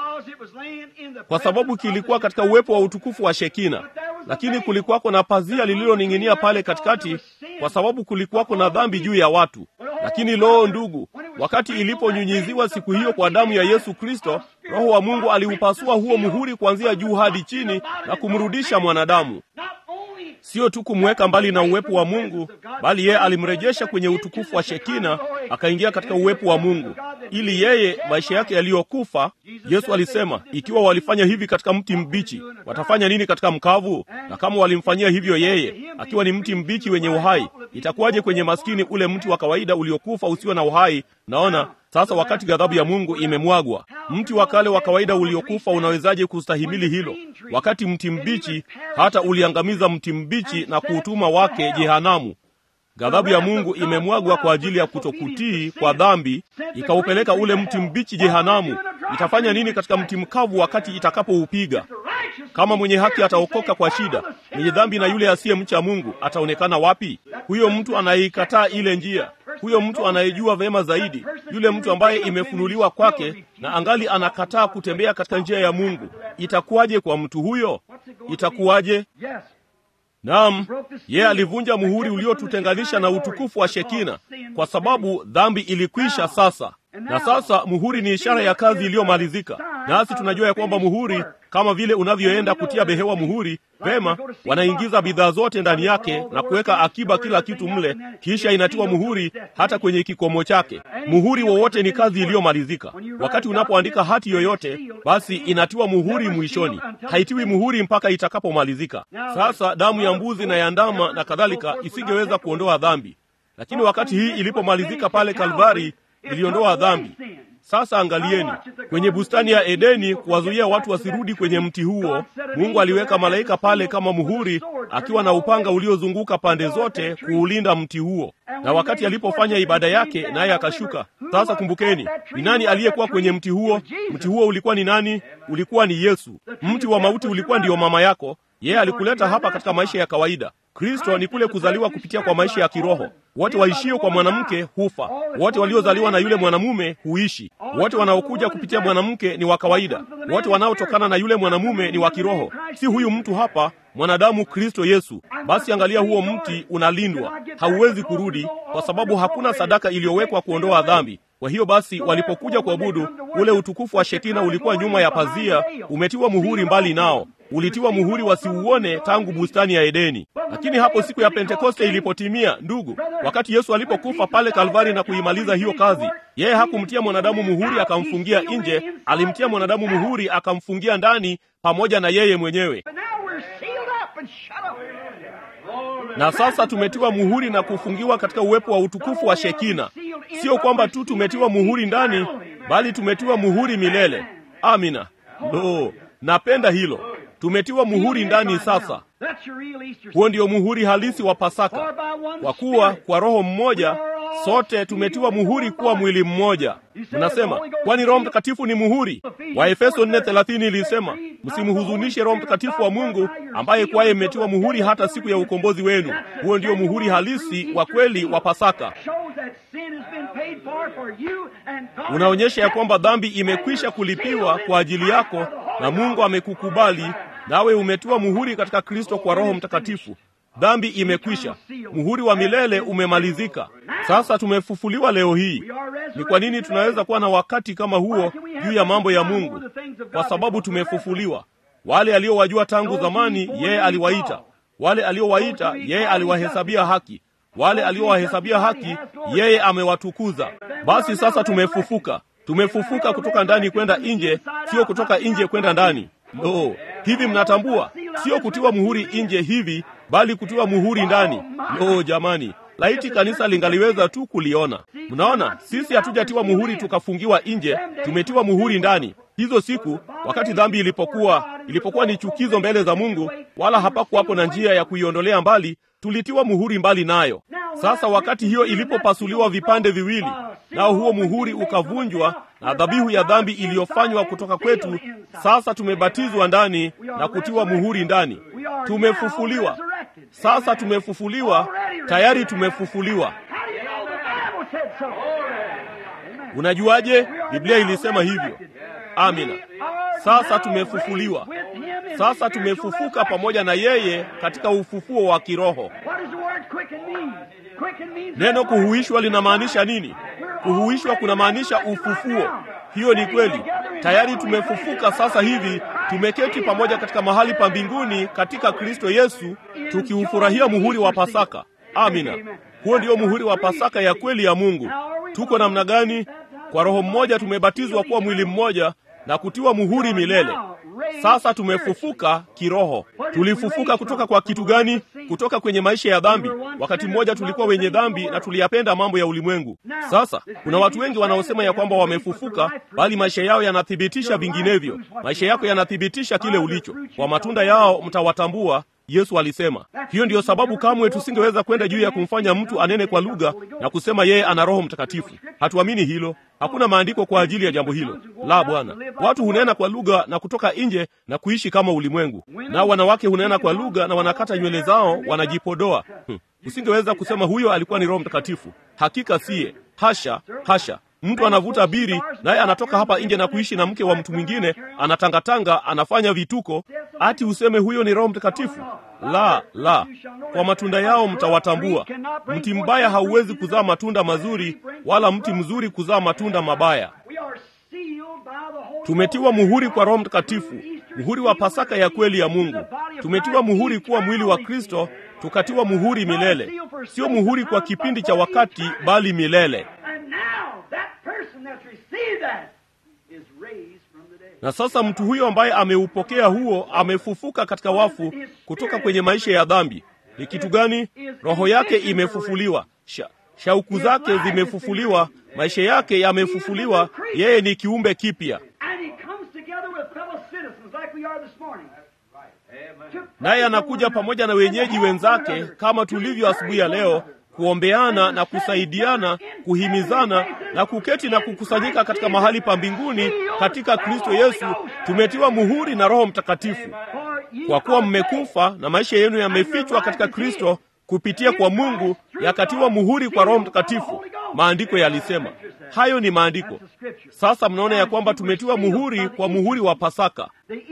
kwa sababu kilikuwa katika uwepo wa utukufu wa Shekina. Lakini kulikuwako na pazia lililoning'inia pale katikati, kwa sababu kulikuwako na dhambi juu ya watu. Lakini loo, ndugu, wakati iliponyunyiziwa siku hiyo kwa damu ya Yesu Kristo, Roho wa Mungu aliupasua huo muhuri kuanzia juu hadi chini na kumrudisha mwanadamu Sio tu kumweka mbali na uwepo wa Mungu, bali yeye alimrejesha kwenye utukufu wa Shekina, akaingia katika uwepo wa Mungu, ili yeye maisha yake yaliyokufa. Yesu alisema, ikiwa walifanya hivi katika mti mbichi, watafanya nini katika mkavu? Na kama walimfanyia hivyo yeye akiwa ni mti mbichi wenye uhai, itakuwaje kwenye maskini ule mti wa kawaida uliokufa usio na uhai? Naona sasa wakati ghadhabu ya Mungu imemwagwa, mti wa kale wa kawaida uliokufa unawezaje kustahimili hilo? Wakati mti mbichi hata uliangamiza mti mbichi na kuutuma wake jehanamu. Ghadhabu ya Mungu imemwagwa kwa ajili ya kutokutii kwa dhambi, ikaupeleka ule mti mbichi jehanamu. Itafanya nini katika mti mkavu wakati itakapoupiga? Kama mwenye haki ataokoka kwa shida, mwenye dhambi na yule asiyemcha Mungu ataonekana wapi? Huyo mtu anayeikataa ile njia huyo mtu anayejua vema zaidi, yule mtu ambaye imefunuliwa kwake na angali anakataa kutembea katika njia ya Mungu, itakuwaje kwa mtu huyo? Itakuwaje? Naam, yeye alivunja muhuri uliotutenganisha na utukufu wa Shekina, kwa sababu dhambi ilikwisha sasa. Na sasa muhuri ni ishara ya kazi iliyomalizika, nasi tunajua ya kwamba muhuri, kama vile unavyoenda kutia behewa muhuri, vema, wanaingiza bidhaa zote ndani yake na kuweka akiba kila kitu mle, kisha inatiwa muhuri hata kwenye kikomo chake. Muhuri wowote ni kazi iliyomalizika. Wakati unapoandika hati yoyote, basi inatiwa muhuri mwishoni, haitiwi muhuri mpaka itakapomalizika. Sasa damu ya mbuzi na ya ndama na kadhalika isingeweza kuondoa dhambi, lakini wakati hii ilipomalizika pale Kalvari iliondoa dhambi. Sasa angalieni, kwenye bustani ya Edeni, kuwazuia watu wasirudi kwenye mti huo, Mungu aliweka malaika pale kama muhuri, akiwa na upanga uliozunguka pande zote kuulinda mti huo. Na wakati alipofanya ibada yake, naye akashuka. Sasa kumbukeni, ni nani aliyekuwa kwenye mti huo? Mti huo ulikuwa ni nani? Ulikuwa ni Yesu. Mti wa mauti ulikuwa ndiyo mama yako. Yeye alikuleta hapa katika maisha ya kawaida. Kristo ni kule kuzaliwa kupitia kwa maisha ya kiroho. Wote waishio kwa mwanamke hufa, wote waliozaliwa na yule mwanamume huishi. Wote wanaokuja kupitia mwanamke ni wa kawaida, wote wanaotokana na yule mwanamume ni wa kiroho. Si huyu mtu hapa mwanadamu, Kristo Yesu. Basi angalia, huo mti unalindwa, hauwezi kurudi, kwa sababu hakuna sadaka iliyowekwa kuondoa dhambi. Kwa hiyo basi, walipokuja kuabudu, ule utukufu wa Shekina ulikuwa nyuma ya pazia, umetiwa muhuri mbali nao ulitiwa muhuri wasiuone tangu bustani ya Edeni. Lakini hapo siku ya Pentekoste ilipotimia, ndugu, wakati Yesu alipokufa pale Kalvari na kuimaliza hiyo kazi, yeye hakumtia mwanadamu muhuri akamfungia nje, alimtia mwanadamu muhuri akamfungia ndani pamoja na yeye mwenyewe. Na sasa tumetiwa muhuri na kufungiwa katika uwepo wa utukufu wa Shekina. Sio kwamba tu tumetiwa muhuri ndani, bali tumetiwa muhuri milele. Amina. Lo, napenda hilo. Tumetiwa muhuri ndani sasa. Huo ndio muhuri halisi wa Pasaka, kwa kuwa kwa Roho mmoja sote tumetiwa muhuri kuwa mwili mmoja. Mnasema kwani Roho Mtakatifu ni muhuri? Waefeso 4:30 ilisema msimhuzunishe Roho Mtakatifu wa Mungu ambaye kwaye mmetiwa muhuri hata siku ya ukombozi wenu. Huo ndio muhuri halisi wa kweli wa Pasaka. Unaonyesha ya kwamba dhambi imekwisha kulipiwa kwa ajili yako na Mungu amekukubali nawe umetiwa muhuri katika Kristo kwa Roho Mtakatifu. Dhambi imekwisha, muhuri wa milele umemalizika. Sasa tumefufuliwa leo hii. Ni kwa nini tunaweza kuwa na wakati kama huo juu ya mambo ya Mungu? Kwa sababu tumefufuliwa. Wale aliowajua tangu zamani, yeye aliwaita. Wale aliowaita, yeye aliwahesabia haki. Wale aliowahesabia haki, yeye amewatukuza. Basi sasa tumefufuka. Tumefufuka kutoka ndani kwenda nje, sio kutoka nje kwenda ndani. Lo, hivi mnatambua, sio kutiwa muhuri nje hivi, bali kutiwa muhuri ndani. Lo jamani, laiti kanisa lingaliweza tu kuliona. Mnaona, sisi hatujatiwa muhuri tukafungiwa nje, tumetiwa muhuri ndani. Hizo siku wakati dhambi ilipokuwa ilipokuwa ni chukizo mbele za Mungu, wala hapakuwapo na njia ya kuiondolea mbali, tulitiwa muhuri mbali nayo. Sasa wakati hiyo ilipopasuliwa vipande viwili, nao huo muhuri ukavunjwa na dhabihu ya dhambi iliyofanywa kutoka kwetu, sasa tumebatizwa ndani na kutiwa muhuri ndani. Tumefufuliwa sasa, tumefufuliwa tayari, tumefufuliwa. Unajuaje? Biblia ilisema hivyo. Amina. Sasa tumefufuliwa, sasa tumefufuka pamoja na yeye katika ufufuo wa kiroho. Neno kuhuishwa linamaanisha nini? Kuhuishwa kunamaanisha ufufuo. Hiyo ni kweli. Tayari tumefufuka sasa hivi, tumeketi pamoja katika mahali pa mbinguni katika Kristo Yesu, tukiufurahia muhuri wa Pasaka. Amina. Huo ndio muhuri wa Pasaka ya kweli ya Mungu. Tuko namna gani? Kwa Roho mmoja tumebatizwa kuwa mwili mmoja na kutiwa muhuri milele. Sasa tumefufuka kiroho. Tulifufuka kutoka kwa kitu gani? Kutoka kwenye maisha ya dhambi. Wakati mmoja tulikuwa wenye dhambi na tuliyapenda mambo ya ulimwengu. Sasa kuna watu wengi wanaosema ya kwamba wamefufuka, bali maisha yao yanathibitisha vinginevyo. Maisha yako yanathibitisha kile ulicho. Kwa matunda yao mtawatambua. Yesu alisema. Hiyo ndiyo sababu kamwe tusingeweza kwenda juu ya kumfanya mtu anene kwa lugha na kusema yeye ana Roho Mtakatifu. Hatuamini hilo. Hakuna maandiko kwa ajili ya jambo hilo. La, Bwana. Watu hunena kwa lugha na kutoka nje na kuishi kama ulimwengu, nao wanawake hunena kwa lugha na wanakata nywele zao, wanajipodoa. Hmm. Usingeweza kusema huyo alikuwa ni Roho Mtakatifu. Hakika siye. Hasha, hasha. Mtu anavuta biri naye anatoka hapa nje na kuishi na mke wa mtu mwingine, anatangatanga, anafanya vituko, ati useme huyo ni Roho Mtakatifu? La, la, kwa matunda yao mtawatambua. Mti mbaya hauwezi kuzaa matunda mazuri, wala mti mzuri kuzaa matunda mabaya. Tumetiwa muhuri kwa Roho Mtakatifu, muhuri wa Pasaka ya kweli ya Mungu. Tumetiwa muhuri kuwa mwili wa Kristo, tukatiwa muhuri milele, sio muhuri kwa kipindi cha wakati, bali milele. Na sasa mtu huyo ambaye ameupokea huo amefufuka katika wafu kutoka kwenye maisha ya dhambi. Ni kitu gani? Roho yake imefufuliwa, Sha, shauku zake zimefufuliwa, maisha yake yamefufuliwa. Yeye ni kiumbe kipya, naye anakuja pamoja na wenyeji wenzake kama tulivyo asubuhi ya leo kuombeana na kusaidiana, kuhimizana na kuketi na kukusanyika katika mahali pa mbinguni katika Kristo Yesu. Tumetiwa muhuri na Roho Mtakatifu, kwa kuwa mmekufa na maisha yenu yamefichwa katika Kristo kupitia kwa Mungu, yakatiwa muhuri kwa Roho Mtakatifu. Maandiko yalisema hayo, ni maandiko. Sasa mnaona ya kwamba tumetiwa muhuri kwa muhuri wa Pasaka,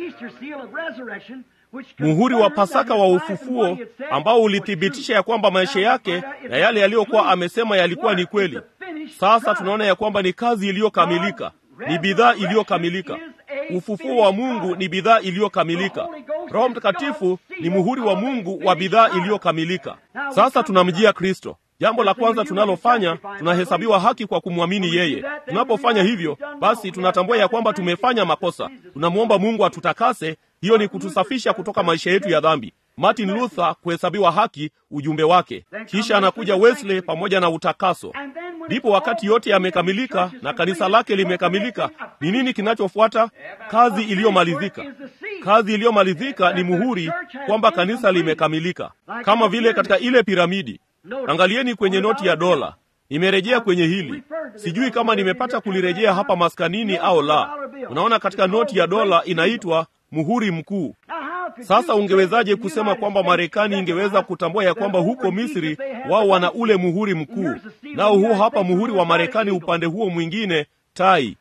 muhuri wa Pasaka wa ufufuo ambao ulithibitisha ya kwamba maisha yake na yale yaliyokuwa amesema yalikuwa ni kweli. Sasa tunaona ya kwamba ni kazi iliyokamilika, ni bidhaa iliyokamilika. Ufufuo wa Mungu ni bidhaa iliyokamilika. Roho Mtakatifu ni muhuri wa Mungu wa bidhaa iliyokamilika. Sasa tunamjia Kristo. Jambo la kwanza tunalofanya, tunahesabiwa haki kwa kumwamini yeye. Tunapofanya hivyo, basi tunatambua ya kwamba tumefanya makosa. Tunamwomba Mungu atutakase. Hiyo ni kutusafisha kutoka maisha yetu ya dhambi. Martin Luther kuhesabiwa haki, ujumbe wake. Kisha anakuja Wesley pamoja na utakaso. Ndipo wakati yote yamekamilika na kanisa lake limekamilika, ni nini kinachofuata? Kazi iliyomalizika. Kazi iliyomalizika ni muhuri kwamba kanisa limekamilika, kama vile katika ile piramidi. Angalieni kwenye noti ya dola. Nimerejea kwenye hili, sijui kama nimepata kulirejea hapa maskanini au la. Unaona, katika noti ya dola inaitwa muhuri mkuu. Sasa ungewezaje kusema kwamba Marekani ingeweza kutambua ya kwamba huko Misri wao wana ule muhuri mkuu, nao huo hapa muhuri wa Marekani upande huo mwingine tai?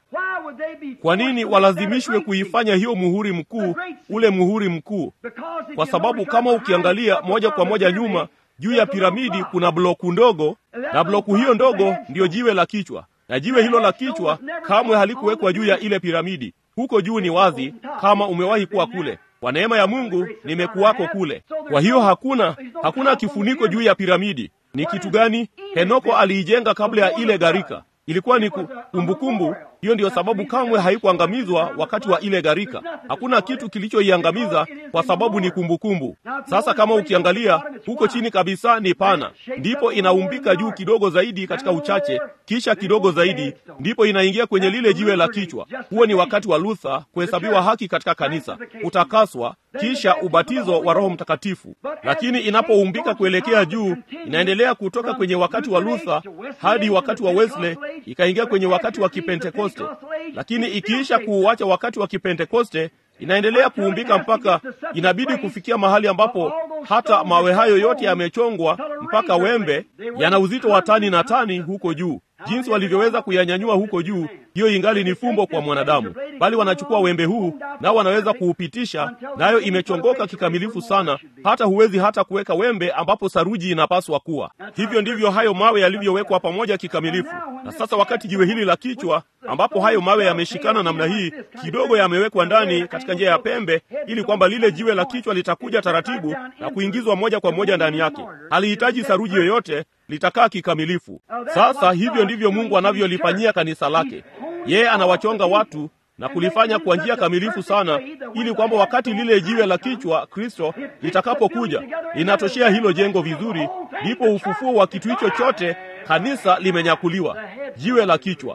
Kwa nini walazimishwe kuifanya hiyo muhuri mkuu ule muhuri mkuu? Kwa sababu kama ukiangalia moja kwa moja nyuma juu ya piramidi kuna bloku ndogo, na bloku hiyo ndogo ndiyo jiwe la kichwa, na jiwe hilo la kichwa kamwe halikuwekwa juu ya ile piramidi. Huko juu ni wazi, kama umewahi kuwa kule. Kwa neema ya Mungu nimekuwako kule. Kwa hiyo hakuna hakuna kifuniko juu ya piramidi. Ni kitu gani? Henoko aliijenga kabla ya ile gharika. Ilikuwa ni kumbukumbu. Hiyo ndiyo sababu kamwe haikuangamizwa wakati wa ile gharika. Hakuna kitu kilichoiangamiza kwa sababu ni kumbukumbu. Sasa kama ukiangalia huko chini kabisa ni pana, ndipo inaumbika juu kidogo zaidi katika uchache, kisha kidogo zaidi, ndipo inaingia kwenye lile jiwe la kichwa. Huo ni wakati wa Luther kuhesabiwa haki katika kanisa, kutakaswa, kisha ubatizo wa Roho Mtakatifu. Lakini inapoumbika kuelekea juu, inaendelea kutoka kwenye wakati wa Luther hadi wakati wa Wesley, ikaingia kwenye wakati wa Kipentekoste lakini ikiisha kuuacha wakati wa Kipentekoste inaendelea kuumbika mpaka inabidi kufikia mahali ambapo hata mawe hayo yote yamechongwa mpaka wembe yana uzito wa tani na tani huko juu. Jinsi walivyoweza kuyanyanyua huko juu, hiyo ingali ni fumbo kwa mwanadamu, bali wanachukua wembe huu nao wanaweza kuupitisha, nayo imechongoka kikamilifu sana, hata huwezi hata kuweka wembe ambapo saruji inapaswa kuwa. Hivyo ndivyo hayo mawe yalivyowekwa pamoja kikamilifu. Na sasa wakati jiwe hili la kichwa, ambapo hayo mawe yameshikana namna hii, kidogo yamewekwa ndani katika njia ya pembe, ili kwamba lile jiwe la kichwa litakuja taratibu na kuingizwa moja kwa moja ndani yake. Halihitaji saruji yoyote, litakaa kikamilifu. Sasa hivyo ndivyo Mungu anavyolifanyia kanisa lake. Yeye anawachonga watu na kulifanya kwa njia kamilifu sana, ili kwamba wakati lile jiwe la kichwa Kristo litakapokuja linatoshea hilo jengo vizuri, ndipo ufufuo wa kitu hicho chote, kanisa limenyakuliwa, jiwe la kichwa.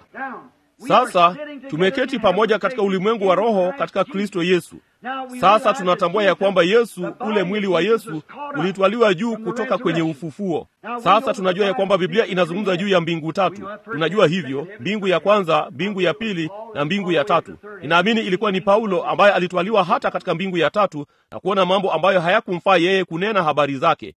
Sasa tumeketi pamoja katika ulimwengu wa roho katika Kristo Yesu. Sasa tunatambua ya kwamba Yesu, ule mwili wa Yesu ulitwaliwa juu kutoka kwenye ufufuo. Sasa tunajua ya kwamba Biblia inazungumza juu ya mbingu tatu. Tunajua hivyo, mbingu ya kwanza, mbingu ya pili na mbingu ya tatu. Ninaamini ilikuwa ni Paulo ambaye alitwaliwa hata katika mbingu ya tatu na kuona mambo ambayo hayakumfaa yeye kunena habari zake.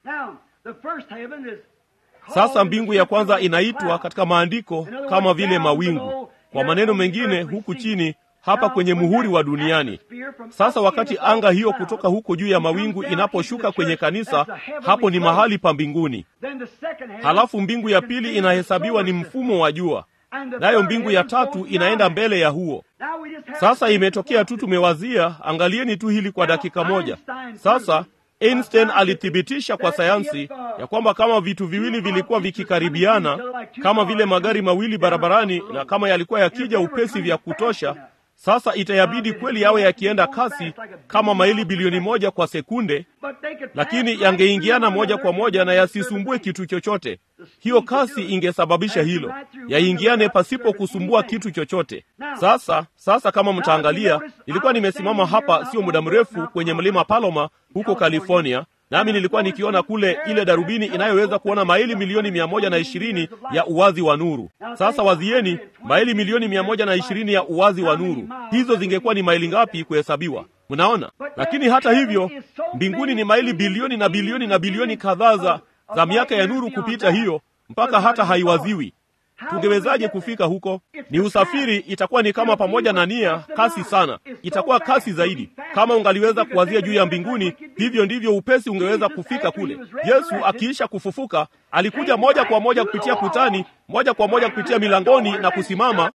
Sasa mbingu ya kwanza inaitwa katika maandiko kama vile mawingu. Kwa maneno mengine, huku chini hapa kwenye muhuri wa duniani. Sasa wakati anga hiyo kutoka huko juu ya mawingu inaposhuka kwenye kanisa, hapo ni mahali pa mbinguni. Halafu mbingu ya pili inahesabiwa ni mfumo wa jua, nayo mbingu ya tatu inaenda mbele ya huo. Sasa imetokea tu, tumewazia. Angalieni tu hili kwa dakika moja. Sasa Einstein alithibitisha kwa sayansi ya kwamba kama vitu viwili vilikuwa vikikaribiana kama vile magari mawili barabarani, na kama yalikuwa yakija upesi vya kutosha, sasa itayabidi kweli yawe yakienda kasi kama maili bilioni moja kwa sekunde, lakini yangeingiana moja kwa moja na yasisumbue kitu chochote. Hiyo kasi ingesababisha hilo, yaingiane pasipo kusumbua kitu chochote. Sasa sasa, kama mtaangalia, nilikuwa nimesimama hapa sio muda mrefu kwenye mlima Paloma huko California, nami nilikuwa nikiona kule ile darubini inayoweza kuona maili milioni mia moja na ishirini ya uwazi wa nuru. Sasa wazieni, maili milioni mia moja na ishirini ya uwazi wa nuru, hizo zingekuwa ni maili ngapi kuhesabiwa? Mnaona? Lakini hata hivyo, mbinguni ni maili bilioni na bilioni na bilioni kadhaa za za miaka ya nuru kupita hiyo, mpaka hata haiwaziwi. Tungewezaje kufika huko? Ni usafiri, itakuwa ni kama pamoja na nia, kasi sana, itakuwa kasi zaidi. Kama ungaliweza kuwazia juu ya mbinguni, hivyo ndivyo upesi ungeweza kufika kule. Yesu akiisha kufufuka, alikuja moja kwa moja kupitia kutani, moja kwa moja kupitia milangoni na kusimama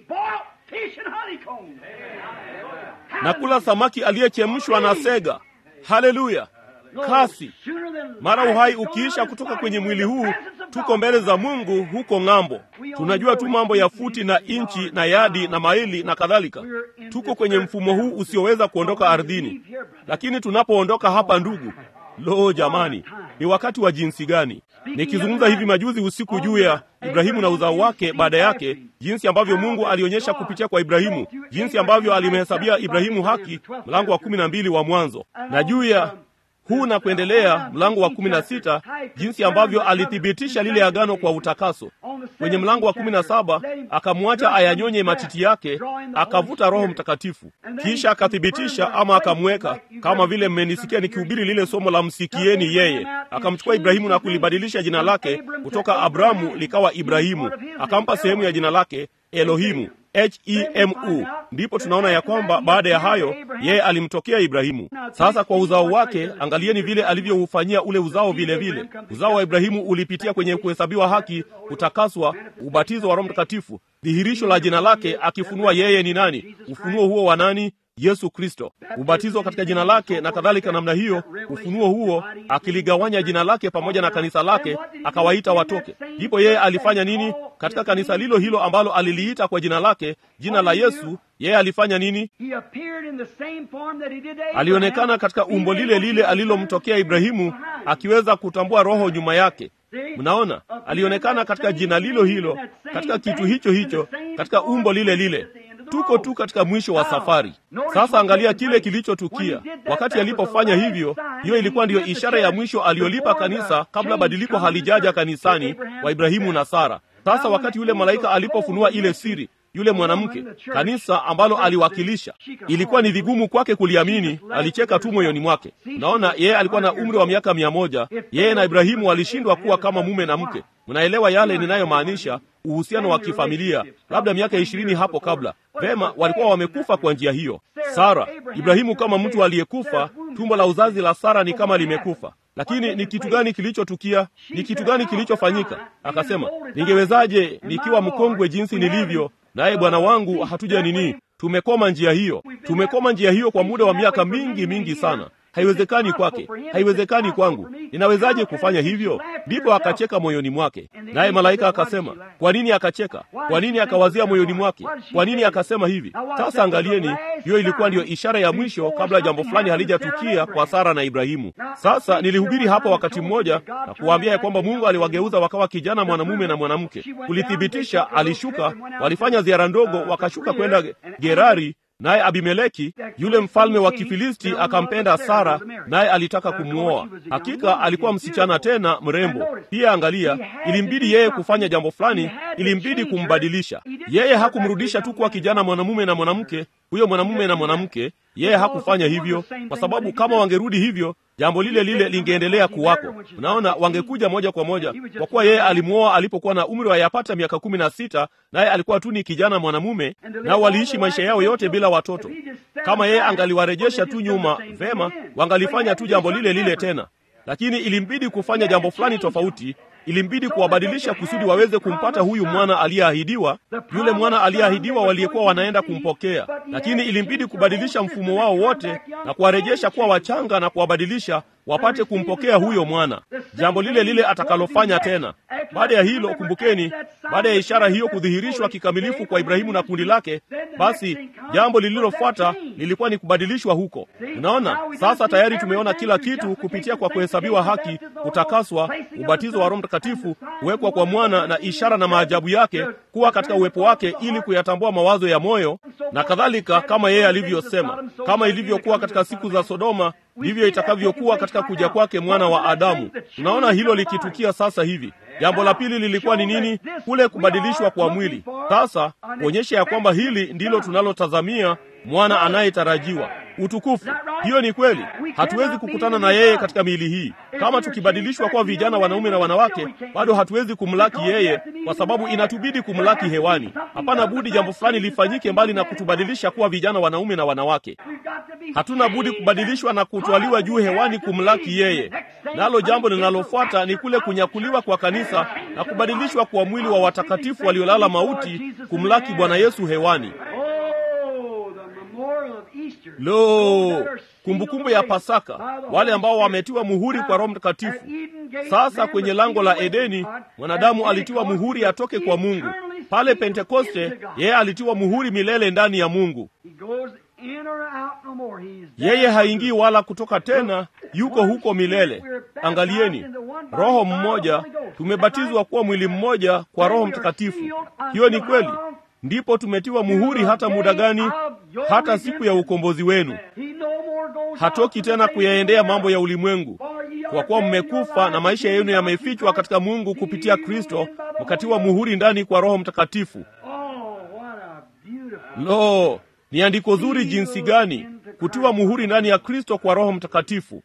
na kula samaki aliyechemshwa na sega. Haleluya! Kasi mara uhai ukiisha kutoka kwenye mwili huu, tuko mbele za Mungu huko ng'ambo. Tunajua tu mambo ya futi na inchi na yadi na maili na kadhalika. Tuko kwenye mfumo huu usioweza kuondoka ardhini, lakini tunapoondoka hapa, ndugu, lo, jamani, ni wakati wa jinsi gani! Nikizungumza hivi majuzi usiku juu ya Ibrahimu na uzao wake baada yake, jinsi ambavyo Mungu alionyesha kupitia kwa Ibrahimu, jinsi ambavyo alimhesabia Ibrahimu haki, mlango wa kumi na mbili wa Mwanzo, na juu ya huu na kuendelea, mlango wa kumi na sita jinsi ambavyo alithibitisha lile agano kwa utakaso. Kwenye mlango wa kumi na saba akamwacha ayanyonye matiti yake, akavuta Roho Mtakatifu, kisha akathibitisha ama akamweka, kama vile mmenisikia nikihubiri lile somo la msikieni yeye. Akamchukua Ibrahimu na kulibadilisha jina lake kutoka Abramu likawa Ibrahimu, akampa sehemu ya jina lake Elohimu Hemu. Ndipo tunaona ya kwamba baada ya hayo yeye alimtokea Ibrahimu. Sasa kwa uzao wake, angalieni vile alivyoufanyia ule uzao. Vile vile uzao wa Ibrahimu ulipitia kwenye kuhesabiwa haki, kutakaswa, ubatizo wa Roho Mtakatifu, dhihirisho la jina lake, akifunua yeye ni nani. Ufunuo huo wa nani? Yesu Kristo, ubatizo katika jina lake na kadhalika namna hiyo. Ufunuo huo akiligawanya jina lake pamoja na kanisa lake, akawaita watoke. Ndipo yeye alifanya nini katika kanisa lilo hilo ambalo aliliita kwa jina lake, jina la Yesu? Yeye alifanya nini? Alionekana katika umbo lile lile alilomtokea Ibrahimu, akiweza kutambua roho nyuma yake. Mnaona, alionekana katika jina lilo hilo, katika kitu hicho hicho, katika umbo lile lile. Tuko tu katika mwisho wa safari sasa. Angalia kile kilichotukia wakati alipofanya hivyo. Hiyo ilikuwa ndiyo ishara ya mwisho aliyolipa kanisa kabla badiliko halijaja kanisani, wa Ibrahimu na Sara. Sasa wakati yule malaika alipofunua ile siri yule mwanamke kanisa ambalo aliwakilisha, ilikuwa ni vigumu kwake kuliamini. Alicheka tu moyoni mwake. Unaona, yeye alikuwa na umri wa miaka mia moja. Yeye na Ibrahimu walishindwa kuwa kama mume na mke. Mnaelewa yale ninayomaanisha, uhusiano wa kifamilia, labda miaka ishirini hapo kabla. Vema, walikuwa wamekufa kwa njia hiyo. Sara, Ibrahimu kama mtu aliyekufa, tumbo la uzazi la Sara ni kama limekufa. Lakini ni kitu gani kilichotukia? Ni kitu gani kilichofanyika? Akasema, ningewezaje nikiwa mkongwe jinsi nilivyo, naye bwana wangu hatuja nini? Tumekoma njia hiyo, tumekoma njia hiyo kwa muda wa miaka mingi mingi sana. Haiwezekani kwake, haiwezekani kwangu. Ninawezaje kufanya hivyo? Ndipo akacheka moyoni mwake. Naye malaika akasema, kwa nini akacheka? Kwa nini akawazia moyoni mwake? Kwa nini akasema hivi? Sasa angalieni, hiyo ilikuwa ndiyo ishara ya mwisho kabla jambo fulani halijatukia kwa Sara na Ibrahimu. Sasa nilihubiri hapo wakati mmoja na kuwaambia ya kwamba Mungu aliwageuza wakawa kijana mwanamume na mwanamke. Kulithibitisha, alishuka, walifanya ziara ndogo, wakashuka kwenda Gerari naye Abimeleki yule mfalme wa Kifilisti akampenda Sara, naye alitaka kumwoa. Hakika alikuwa msichana tena mrembo pia. Angalia, ilimbidi yeye kufanya jambo fulani, ilimbidi kumbadilisha yeye. Hakumrudisha tu kuwa kijana mwanamume na mwanamke, huyo mwanamume na mwanamke. Yeye hakufanya hivyo, kwa sababu kama wangerudi hivyo jambo lile lile lingeendelea kuwako. Unaona, wangekuja moja kwa moja, kwa kuwa yeye alimwoa alipokuwa na umri wa yapata miaka kumi na sita, naye alikuwa tu ni kijana mwanamume, nao waliishi maisha yao yote bila watoto. Kama yeye angaliwarejesha tu nyuma, vema, wangalifanya tu jambo lile lile tena, lakini ilimbidi kufanya jambo fulani tofauti ilimbidi kuwabadilisha kusudi waweze kumpata huyu mwana aliyeahidiwa, yule mwana aliyeahidiwa waliyekuwa wanaenda kumpokea. Lakini ilimbidi kubadilisha mfumo wao wote na kuwarejesha kuwa wachanga na kuwabadilisha wapate kumpokea huyo mwana, jambo lile lile atakalofanya tena. Baada ya hilo, kumbukeni, baada ya ishara hiyo kudhihirishwa kikamilifu kwa Ibrahimu na kundi lake, basi jambo lililofuata lilikuwa ni kubadilishwa huko. Unaona, sasa tayari tumeona kila kitu kupitia kwa kuhesabiwa haki, kutakaswa, ubatizo wa Roho Mtakatifu, kuwekwa kwa mwana na ishara na maajabu yake, kuwa katika uwepo wake ili kuyatambua mawazo ya moyo na kadhalika, kama yeye alivyosema, kama ilivyokuwa katika siku za Sodoma ndivyo itakavyokuwa katika kuja kwake mwana wa Adamu. Tunaona hilo likitukia sasa hivi. Jambo la pili lilikuwa ni nini? Kule kubadilishwa kwa mwili. Sasa kuonyesha ya kwamba hili ndilo tunalotazamia, mwana anayetarajiwa utukufu. Hiyo ni kweli. Hatuwezi kukutana na yeye katika miili hii. Kama tukibadilishwa kuwa vijana wanaume na wanawake, bado hatuwezi kumlaki yeye, kwa sababu inatubidi kumlaki hewani. Hapana budi jambo fulani lifanyike mbali na kutubadilisha kuwa vijana wanaume na wanawake. Hatuna budi kubadilishwa na kutwaliwa juu hewani kumlaki yeye. Nalo jambo linalofuata ni kule kunyakuliwa kwa kanisa na kubadilishwa kwa mwili wa watakatifu waliolala mauti kumlaki Bwana Yesu hewani. Lo, kumbukumbu ya Pasaka, wale ambao wametiwa muhuri kwa Roho Mtakatifu. Sasa kwenye lango la Edeni mwanadamu alitiwa muhuri atoke kwa Mungu. Pale Pentekoste yeye alitiwa muhuri milele ndani ya Mungu. Yeye haingii wala kutoka tena, yuko huko milele. Angalieni, Roho mmoja, tumebatizwa kuwa mwili mmoja kwa Roho Mtakatifu. Hiyo ni kweli. Ndipo tumetiwa muhuri hata muda gani? Hata siku ya ukombozi wenu. Hatoki tena kuyaendea mambo ya ulimwengu, kwa kuwa mmekufa na maisha yenu yamefichwa katika Mungu kupitia Kristo, mkatiwa muhuri ndani kwa Roho Mtakatifu. Lo, ni andiko zuri jinsi gani kutiwa muhuri ndani ya Kristo kwa Roho Mtakatifu.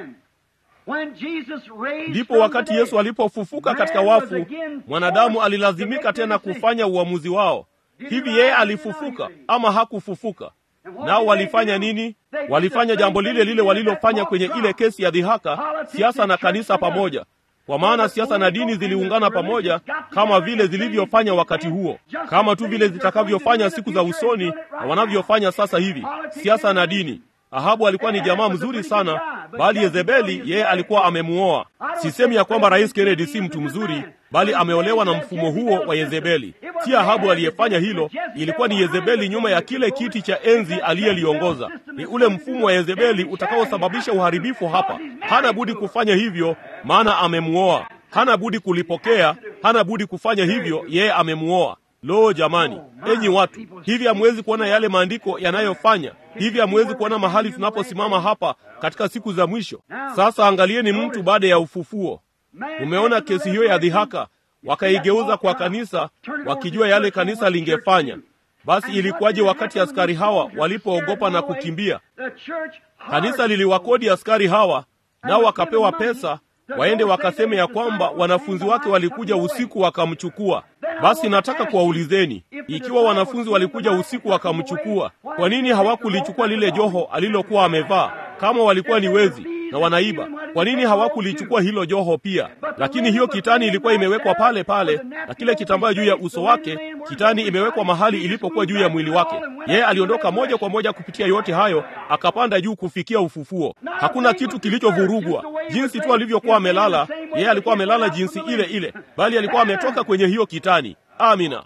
Ndipo wakati Yesu alipofufuka katika wafu, mwanadamu alilazimika tena kufanya uamuzi wao. Hivi yeye alifufuka ama hakufufuka? Nao walifanya nini? Walifanya jambo lile lile walilofanya kwenye ile kesi ya dhihaka, siasa na kanisa pamoja. Kwa maana siasa na dini ziliungana pamoja, kama vile zilivyofanya wakati huo, kama tu vile zitakavyofanya siku za usoni na wanavyofanya sasa hivi, siasa na dini. Ahabu alikuwa ni jamaa mzuri sana, bali Yezebeli yeye alikuwa amemuoa. Sisemi ya kwamba Rais Kennedy si mtu mzuri, bali ameolewa na mfumo huo wa Yezebeli. Si Ahabu aliyefanya hilo, ilikuwa ni Yezebeli nyuma ya kile kiti cha enzi aliyeliongoza. Ni ule mfumo wa Yezebeli utakaosababisha uharibifu hapa. Hana budi kufanya hivyo, maana amemuoa. Hana budi kulipokea, hana budi kufanya hivyo, yeye amemuoa. Lo, jamani, enyi watu, hivi hamwezi kuona yale maandiko yanayofanya hivi? Hamwezi kuona mahali tunaposimama hapa katika siku za mwisho? Sasa angalieni mtu baada ya ufufuo. Umeona kesi hiyo ya dhihaka, wakaigeuza kwa kanisa, wakijua yale kanisa lingefanya. Basi ilikuwaje wakati askari hawa walipoogopa na kukimbia? Kanisa liliwakodi askari hawa, nao wakapewa pesa waende wakaseme ya kwamba wanafunzi wake walikuja usiku wakamchukua. Basi nataka kuwaulizeni, ikiwa wanafunzi walikuja usiku wakamchukua, kwa nini hawakulichukua lile joho alilokuwa amevaa? Kama walikuwa ni wezi na wanaiba, kwa nini hawakulichukua hilo joho pia? Lakini hiyo kitani ilikuwa imewekwa pale pale, na kile kitambaa juu ya uso wake, kitani imewekwa mahali ilipokuwa juu ya mwili wake. Yeye aliondoka moja kwa moja kupitia yote hayo, akapanda juu kufikia ufufuo. Hakuna kitu kilichovurugwa. Jinsi tu alivyokuwa amelala, yeye alikuwa amelala jinsi ile ile, bali alikuwa ametoka kwenye hiyo kitani. Amina.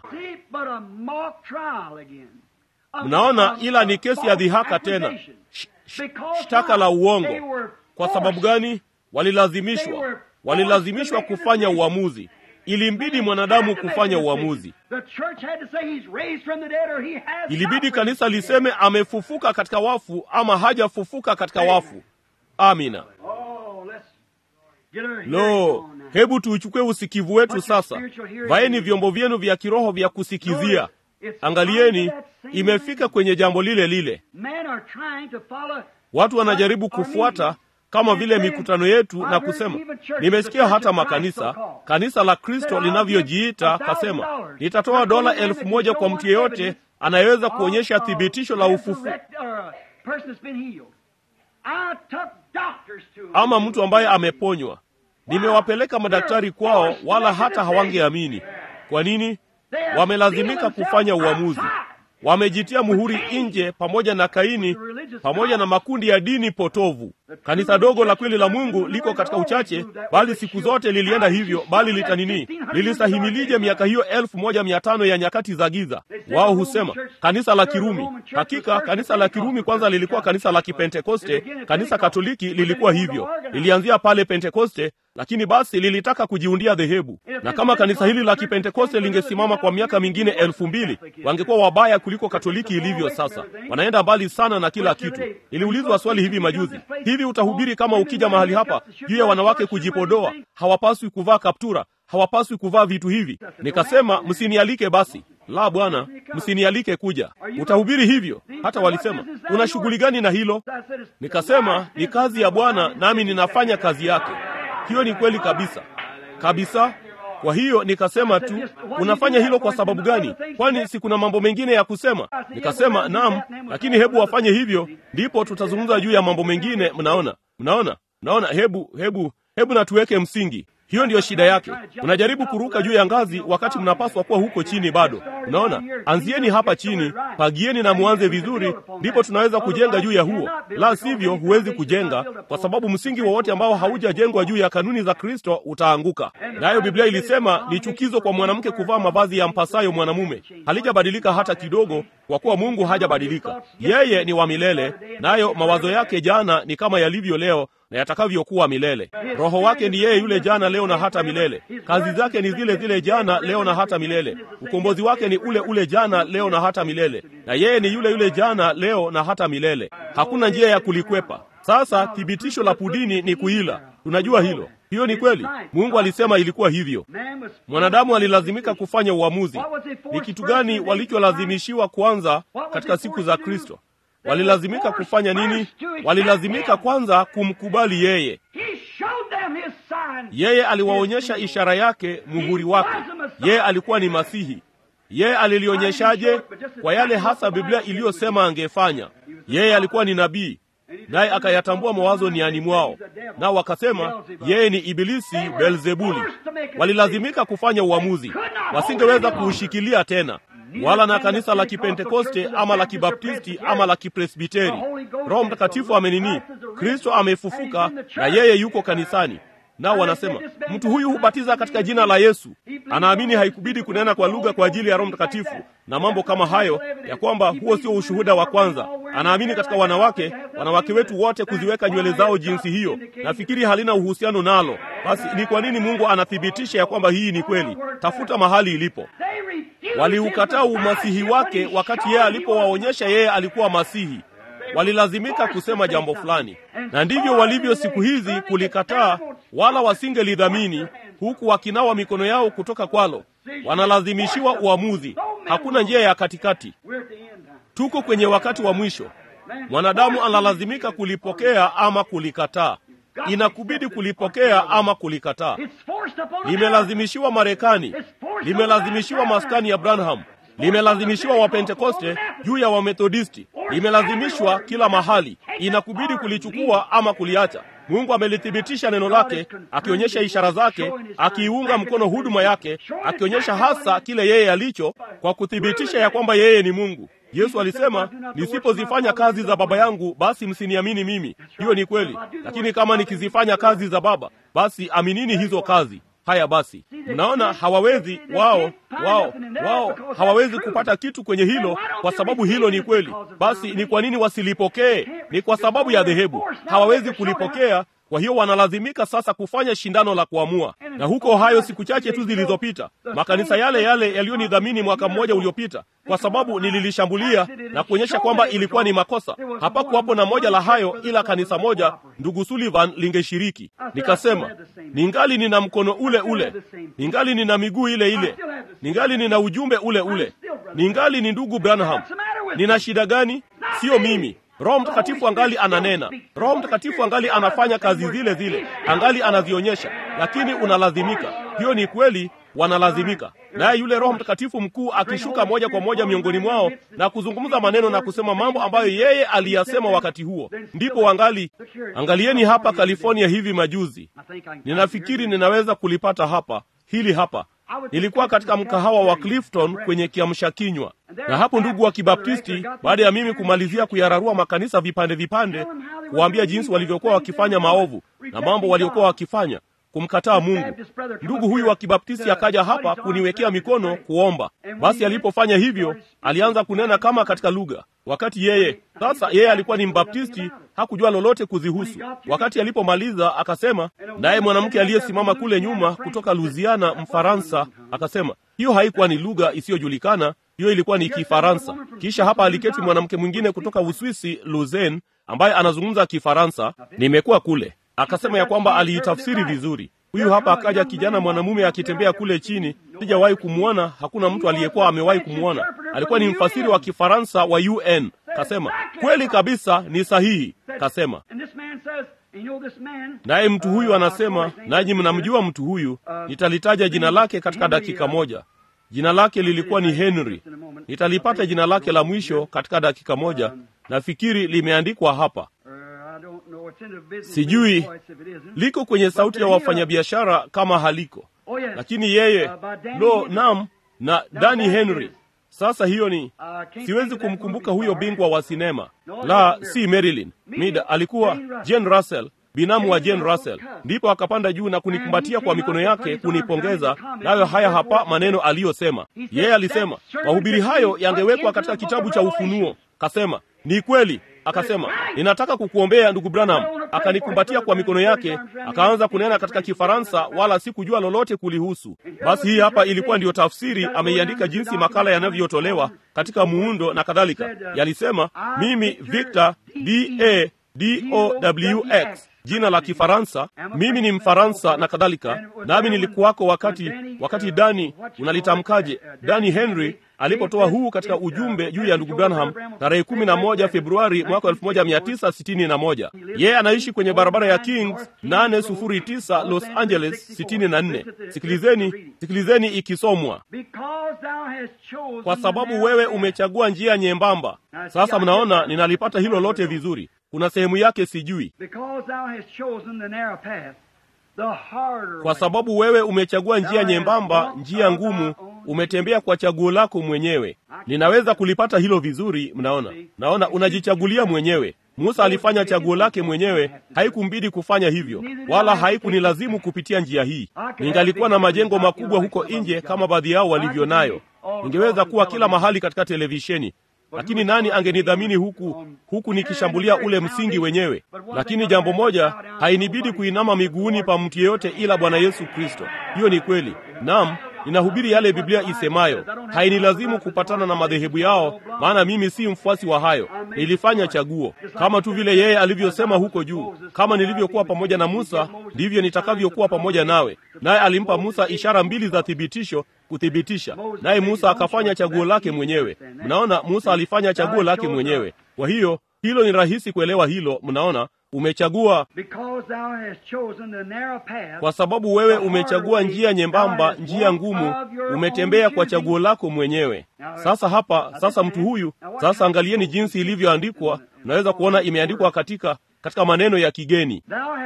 Mnaona, ila ni kesi ya dhihaka tena, shtaka la uongo. Kwa sababu gani? Walilazimishwa, walilazimishwa kufanya uamuzi. Ilimbidi mwanadamu kufanya uamuzi. Ilibidi kanisa liseme amefufuka katika wafu ama hajafufuka katika wafu. Amina. Lo, hebu tuuchukue usikivu wetu sasa. Vaeni vyombo vyenu vya kiroho vya kusikizia. Angalieni, imefika kwenye jambo lile lile. Watu wanajaribu kufuata kama vile mikutano yetu na kusema, nimesikia hata makanisa, kanisa la Kristo linavyojiita, kasema nitatoa dola elfu moja kwa mtu yeyote anayeweza kuonyesha thibitisho la ufufu ama mtu ambaye ameponywa. Nimewapeleka madaktari kwao, wala hata hawangeamini. Kwa nini? Wamelazimika kufanya uamuzi. Wamejitia muhuri nje, pamoja na Kaini, pamoja na makundi ya dini potovu. Kanisa dogo la kweli la Mungu liko katika uchache, bali siku zote lilienda hivyo, bali litanini, lilistahimilije miaka hiyo elfu moja mia tano ya nyakati za giza? Wao husema kanisa la Kirumi. Hakika kanisa la Kirumi kwanza lilikuwa kanisa la Kipentekoste. Kanisa Katoliki lilikuwa hivyo, lilianzia pale Pentekoste, lakini basi lilitaka kujiundia dhehebu. Na kama kanisa hili la Kipentekoste lingesimama kwa miaka mingine elfu mbili wangekuwa wabaya kuliko Katoliki ilivyo sasa. Wanaenda mbali sana na kila kitu. Niliulizwa swali hivi majuzi, hivi utahubiri kama ukija mahali hapa juu ya wanawake kujipodoa, hawapaswi kuvaa kaptura, hawapaswi kuvaa vitu hivi? Nikasema msinialike basi. La, bwana, msinialike kuja. Utahubiri hivyo? Hata walisema una shughuli gani na hilo? Nikasema ni kazi ya Bwana, nami ninafanya kazi yake. Hiyo ni kweli kabisa kabisa. Kwa hiyo nikasema tu, unafanya hilo kwa sababu gani? Kwani si kuna mambo mengine ya kusema? Nikasema naam, lakini hebu wafanye hivyo, ndipo tutazungumza juu ya mambo mengine. Mnaona, mnaona, mnaona. Hebu hebu hebu na tuweke msingi. Hiyo ndiyo shida yake. Unajaribu kuruka juu ya ngazi wakati mnapaswa kuwa huko chini bado. Unaona, anzieni hapa chini, pagieni na muanze vizuri, ndipo tunaweza kujenga juu ya huo. La sivyo, huwezi kujenga, kwa sababu msingi wowote ambao haujajengwa juu ya kanuni za Kristo utaanguka. Nayo Biblia ilisema ni chukizo kwa mwanamke kuvaa mavazi ya mpasayo mwanamume. Halijabadilika hata kidogo, kwa kuwa Mungu hajabadilika. Yeye ni wa milele, nayo mawazo yake jana ni kama yalivyo leo na yatakavyokuwa milele. Roho wake ni yeye yule jana, leo na hata milele. Kazi zake ni zile zile jana, leo na hata milele. Ukombozi wake ni ule ule jana, leo na hata milele, na yeye ni yule yule jana, leo na hata milele. Hakuna njia ya kulikwepa. Sasa thibitisho la pudini ni kuila. Tunajua hilo. Hiyo ni kweli. Mungu alisema ilikuwa hivyo. Mwanadamu alilazimika kufanya uamuzi. Ni kitu gani walicholazimishiwa kwanza katika siku za Kristo? Walilazimika kufanya nini? Walilazimika kwanza kumkubali yeye. Yeye aliwaonyesha ishara yake, muhuri wake. Yeye alikuwa ni Masihi. Yeye alilionyeshaje? Kwa yale hasa Biblia iliyosema angefanya. Yeye alikuwa ni nabii, naye akayatambua mawazo niani mwao, nao wakasema yeye ni Ibilisi Beelzebuli. Walilazimika kufanya uamuzi, wasingeweza kuushikilia tena wala na kanisa la Kipentekoste ama la Kibaptisti ama la Kipresbiteri. Roho Mtakatifu amenini, Kristo amefufuka na yeye yuko kanisani. Nao wanasema mtu huyu hubatiza katika jina la Yesu, anaamini haikubidi kunena kwa lugha kwa ajili ya Roho Mtakatifu na mambo kama hayo, ya kwamba huo sio ushuhuda wa kwanza. Anaamini katika wanawake, wanawake wetu wote kuziweka nywele zao jinsi hiyo. Nafikiri halina uhusiano nalo. Basi ni kwa nini Mungu anathibitisha ya kwamba hii ni kweli? Tafuta mahali ilipo. Waliukataa umasihi wake wakati yeye alipowaonyesha yeye alikuwa Masihi. Walilazimika kusema jambo fulani, na ndivyo walivyo siku hizi kulikataa, wala wasingelidhamini, huku wakinawa mikono yao kutoka kwalo. Wanalazimishiwa uamuzi, hakuna njia ya katikati. Tuko kwenye wakati wa mwisho. Mwanadamu analazimika kulipokea ama kulikataa. Inakubidi kulipokea ama kulikataa. Limelazimishiwa Marekani, limelazimishiwa maskani ya Branham, limelazimishiwa Wapentekoste juu ya Wamethodisti, limelazimishwa kila mahali. Inakubidi kulichukua ama kuliacha. Mungu amelithibitisha neno lake, akionyesha ishara zake, akiiunga mkono huduma yake, akionyesha hasa kile yeye alicho, kwa kuthibitisha ya kwamba yeye ni Mungu. Yesu alisema, nisipozifanya kazi za Baba yangu basi msiniamini mimi. Hiyo ni kweli, lakini kama nikizifanya kazi za Baba basi aminini hizo kazi. Haya basi, mnaona hawawezi wao wao wao hawawezi kupata kitu kwenye hilo, kwa sababu hilo ni kweli. Basi ni kwa nini wasilipokee? Ni kwa sababu ya dhehebu, hawawezi kulipokea. Kwa hiyo wanalazimika sasa kufanya shindano la kuamua. Na huko Ohio, siku chache tu zilizopita, makanisa yale yale yaliyonidhamini mwaka mmoja uliopita, kwa sababu nililishambulia na kuonyesha kwamba ilikuwa ni makosa. Hapakuwapo na moja la hayo, ila kanisa moja, ndugu Sullivan, lingeshiriki. Nikasema, ningali nina mkono ule ule, ningali nina miguu ile ile, ningali nina ujumbe ule ule, ningali ni ndugu Branham. Nina shida gani? Sio mimi, Roho Mtakatifu angali ananena, Roho Mtakatifu angali anafanya kazi zile zile, angali anazionyesha, lakini unalazimika. Hiyo ni kweli, wanalazimika. Naye yule Roho Mtakatifu mkuu akishuka moja kwa moja miongoni mwao na kuzungumza maneno na kusema mambo ambayo yeye aliyasema wakati huo, ndipo wangali. Angalieni hapa California hivi majuzi, ninafikiri ninaweza kulipata hapa, hili hapa Nilikuwa katika mkahawa wa Clifton kwenye kiamsha kinywa, na hapo ndugu wa Kibaptisti, baada ya mimi kumalizia kuyararua makanisa vipande vipande, kuwaambia jinsi walivyokuwa wakifanya maovu na mambo waliokuwa wakifanya kumkataa Mungu, ndugu huyu wa Kibaptisti akaja hapa kuniwekea mikono kuomba. Basi alipofanya hivyo, alianza kunena kama katika lugha, wakati yeye sasa, yeye alikuwa ni Mbaptisti, hakujua lolote kuzihusu. Wakati alipomaliza akasema, naye mwanamke aliyesimama kule nyuma kutoka Louisiana, Mfaransa, akasema hiyo haikuwa ni lugha isiyojulikana, hiyo ilikuwa ni Kifaransa. Kisha hapa aliketi mwanamke mwingine kutoka Uswisi, Lausanne, ambaye anazungumza Kifaransa. Nimekuwa kule akasema ya kwamba aliitafsiri vizuri. Huyu hapa akaja kijana mwanamume akitembea kule chini, sijawahi kumwona, hakuna mtu aliyekuwa amewahi kumwona. Alikuwa ni mfasiri wa Kifaransa wa UN. Kasema kweli kabisa, ni sahihi. Kasema naye mtu huyu anasema, nanyi mnamjua mtu huyu, nitalitaja jina lake katika dakika moja. Jina lake lilikuwa ni Henry. Nitalipata jina lake la mwisho katika dakika moja, nafikiri limeandikwa hapa Sijui liko kwenye sauti ya wafanyabiashara kama haliko, lakini yeye lo, nam na Danny Henry. Sasa hiyo ni siwezi kumkumbuka huyo bingwa wa sinema, la si Marilyn Mida, alikuwa Jane Russell, binamu wa Jane Russell. Ndipo akapanda juu na kunikumbatia kwa mikono yake kunipongeza, nayo haya hapa maneno aliyosema yeye. Alisema mahubiri hayo yangewekwa katika kitabu cha Ufunuo. Kasema ni kweli Akasema, ninataka kukuombea ndugu Branham. Akanikumbatia kwa mikono yake, akaanza kunena katika Kifaransa, wala sikujua lolote kulihusu. Basi hii hapa ilikuwa ndiyo tafsiri, ameiandika jinsi makala yanavyotolewa katika muundo na kadhalika. Yalisema, mimi Victor D A D O W X jina la Kifaransa, mimi ni Mfaransa na kadhalika. Nami nilikuwako wakati wakati Dani, unalitamkaje? Dani Henry alipotoa huu katika ujumbe juu ya ndugu Branham tarehe kumi na moja Februari mwaka elfu moja mia tisa sitini na moja. Yeye anaishi kwenye barabara ya Kings nane sufuri tisa Los Angeles sitini na nne. Sikilizeni, sikilizeni ikisomwa, kwa sababu wewe umechagua njia nyembamba. Sasa mnaona ninalipata hilo lote vizuri. Kuna sehemu yake sijui. Kwa sababu wewe umechagua njia nyembamba, njia ngumu, umetembea kwa chaguo lako mwenyewe. Ninaweza kulipata hilo vizuri. Mnaona, naona unajichagulia mwenyewe. Musa alifanya chaguo lake mwenyewe, haikumbidi kufanya hivyo, wala haikunilazimu kupitia njia hii. Ningalikuwa na majengo makubwa huko nje kama baadhi yao walivyo nayo, ningeweza kuwa kila mahali katika televisheni lakini nani angenidhamini huku huku nikishambulia ule msingi wenyewe? Lakini jambo moja, hainibidi kuinama miguuni pa mtu yeyote ila Bwana Yesu Kristo. Hiyo ni kweli. Naam, ninahubiri yale Biblia isemayo. Hainilazimu kupatana na madhehebu yao, maana mimi si mfuasi wa hayo. Nilifanya chaguo kama tu vile yeye alivyosema huko juu, kama nilivyokuwa pamoja na Musa, ndivyo nitakavyokuwa pamoja nawe. Naye alimpa Musa ishara mbili za thibitisho kuthibitisha, naye Musa akafanya chaguo lake mwenyewe. Mnaona, Musa alifanya chaguo lake mwenyewe. Kwa hiyo hilo ni rahisi kuelewa hilo. Mnaona, umechagua kwa sababu wewe umechagua njia nyembamba, njia ngumu, umetembea kwa chaguo lako mwenyewe. Sasa hapa, sasa mtu huyu, sasa angalieni jinsi ilivyoandikwa. Unaweza kuona imeandikwa katika katika maneno ya kigeni.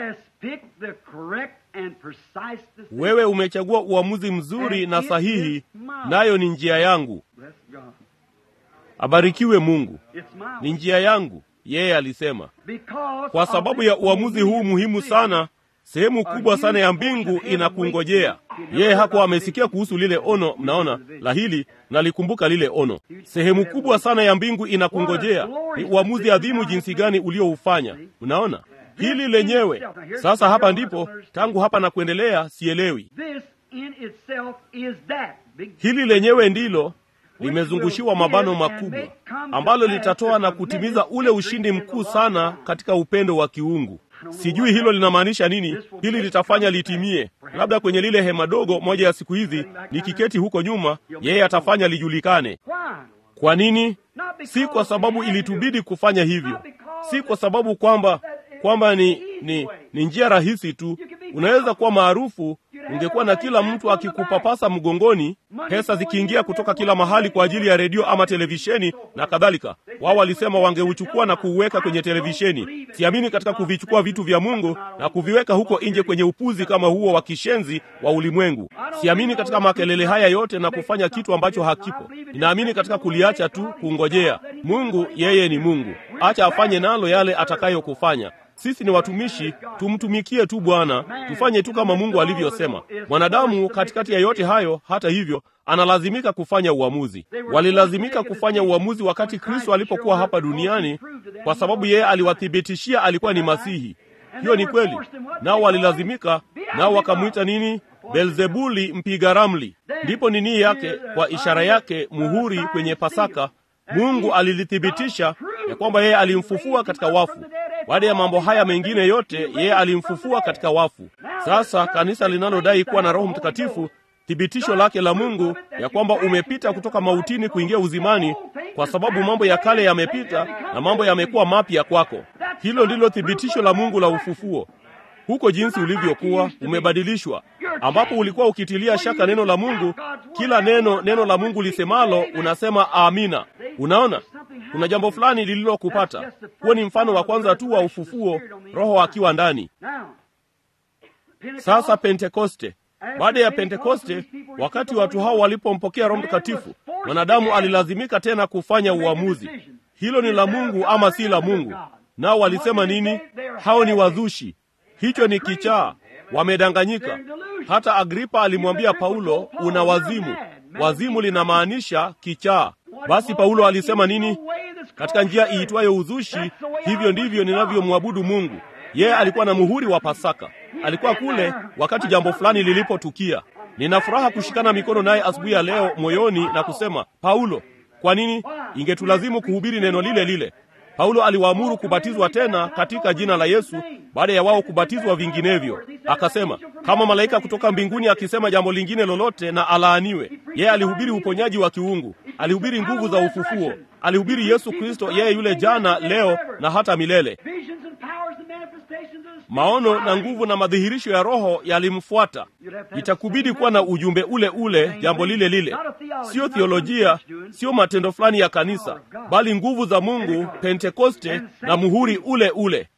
Wewe umechagua uamuzi mzuri na sahihi, nayo ni njia yangu. Abarikiwe Mungu, ni njia yangu, yeye alisema. Kwa sababu ya uamuzi huu muhimu sana, sehemu kubwa sana ya mbingu inakungojea. Yeye hakuwa amesikia kuhusu lile ono, mnaona la hili, nalikumbuka lile ono. Sehemu kubwa sana ya mbingu inakungojea. Ni uamuzi adhimu jinsi gani ulioufanya, mnaona hili lenyewe. Sasa hapa ndipo, tangu hapa na kuendelea, sielewi. Hili lenyewe ndilo limezungushiwa mabano makubwa ambalo litatoa na kutimiza ule ushindi mkuu sana katika upendo wa kiungu. Sijui hilo linamaanisha nini. Hili litafanya litimie, labda kwenye lile hema dogo moja ya siku hizi, nikiketi huko nyuma, yeye atafanya lijulikane. Kwa nini? Si kwa sababu ilitubidi kufanya hivyo, si kwa sababu kwamba kwamba ni, ni, ni njia rahisi tu. Unaweza kuwa maarufu, ungekuwa na kila mtu akikupapasa mgongoni, pesa zikiingia kutoka kila mahali kwa ajili ya redio ama televisheni na kadhalika. Wao walisema wangeuchukua na kuuweka kwenye televisheni. Siamini katika kuvichukua vitu vya Mungu na kuviweka huko nje kwenye upuzi kama huo wa kishenzi wa ulimwengu. Siamini katika makelele haya yote na kufanya kitu ambacho hakipo. Ninaamini katika kuliacha tu, kungojea Mungu. Yeye ni Mungu, acha afanye nalo yale atakayokufanya. Sisi ni watumishi, tumtumikie tu Bwana, tufanye tu kama Mungu alivyosema. Mwanadamu katikati ya yote hayo, hata hivyo, analazimika kufanya uamuzi. Walilazimika kufanya uamuzi wakati Kristo alipokuwa hapa duniani, kwa sababu yeye aliwathibitishia alikuwa ni Masihi. Hiyo ni kweli, nao walilazimika, nao wakamwita nini? Belzebuli, mpiga ramli. Ndipo nini yake, kwa ishara yake, muhuri kwenye Pasaka, Mungu alilithibitisha ya kwamba yeye alimfufua katika wafu. Baada ya mambo haya mengine yote, yeye alimfufua katika wafu. Sasa kanisa linalodai kuwa na Roho Mtakatifu, thibitisho lake la Mungu ya kwamba umepita kutoka mautini kuingia uzimani, kwa sababu mambo ya kale yamepita na mambo yamekuwa mapya kwako. Hilo ndilo thibitisho la Mungu la ufufuo. Huko jinsi ulivyokuwa umebadilishwa, ambapo ulikuwa ukitilia shaka neno la Mungu, kila neno neno la Mungu lisemalo unasema amina. Unaona, kuna jambo fulani lililokupata. Huo ni mfano wa kwanza tu wa ufufuo, Roho akiwa ndani. Sasa Pentekoste. Baada ya Pentekoste, wakati watu hao walipompokea Roho Mtakatifu, mwanadamu alilazimika tena kufanya uamuzi, hilo ni la Mungu ama si la Mungu. Nao walisema nini? Hao ni wazushi, hicho ni kichaa, wamedanganyika. Hata Agripa alimwambia Paulo, una wazimu. Wazimu linamaanisha kichaa. Basi Paulo alisema nini? Katika njia iitwayo uzushi, hivyo ndivyo ninavyomwabudu Mungu. Yeye alikuwa na muhuri wa Pasaka, alikuwa kule wakati jambo fulani lilipotukia. Nina furaha kushikana mikono naye asubuhi ya leo moyoni na kusema, Paulo, kwa nini ingetulazimu kuhubiri neno lile lile? Paulo aliwaamuru kubatizwa tena katika jina la Yesu baada ya wao kubatizwa vinginevyo. Akasema kama malaika kutoka mbinguni akisema jambo lingine lolote na alaaniwe. Yeye alihubiri uponyaji wa kiungu, alihubiri nguvu za ufufuo, alihubiri Yesu Kristo, yeye yule jana, leo na hata milele. Maono na nguvu na madhihirisho ya Roho yalimfuata. Itakubidi kuwa na ujumbe ule ule, jambo lile lile, sio theolojia, sio matendo fulani ya kanisa, bali nguvu za Mungu, Pentekoste na muhuri ule ule,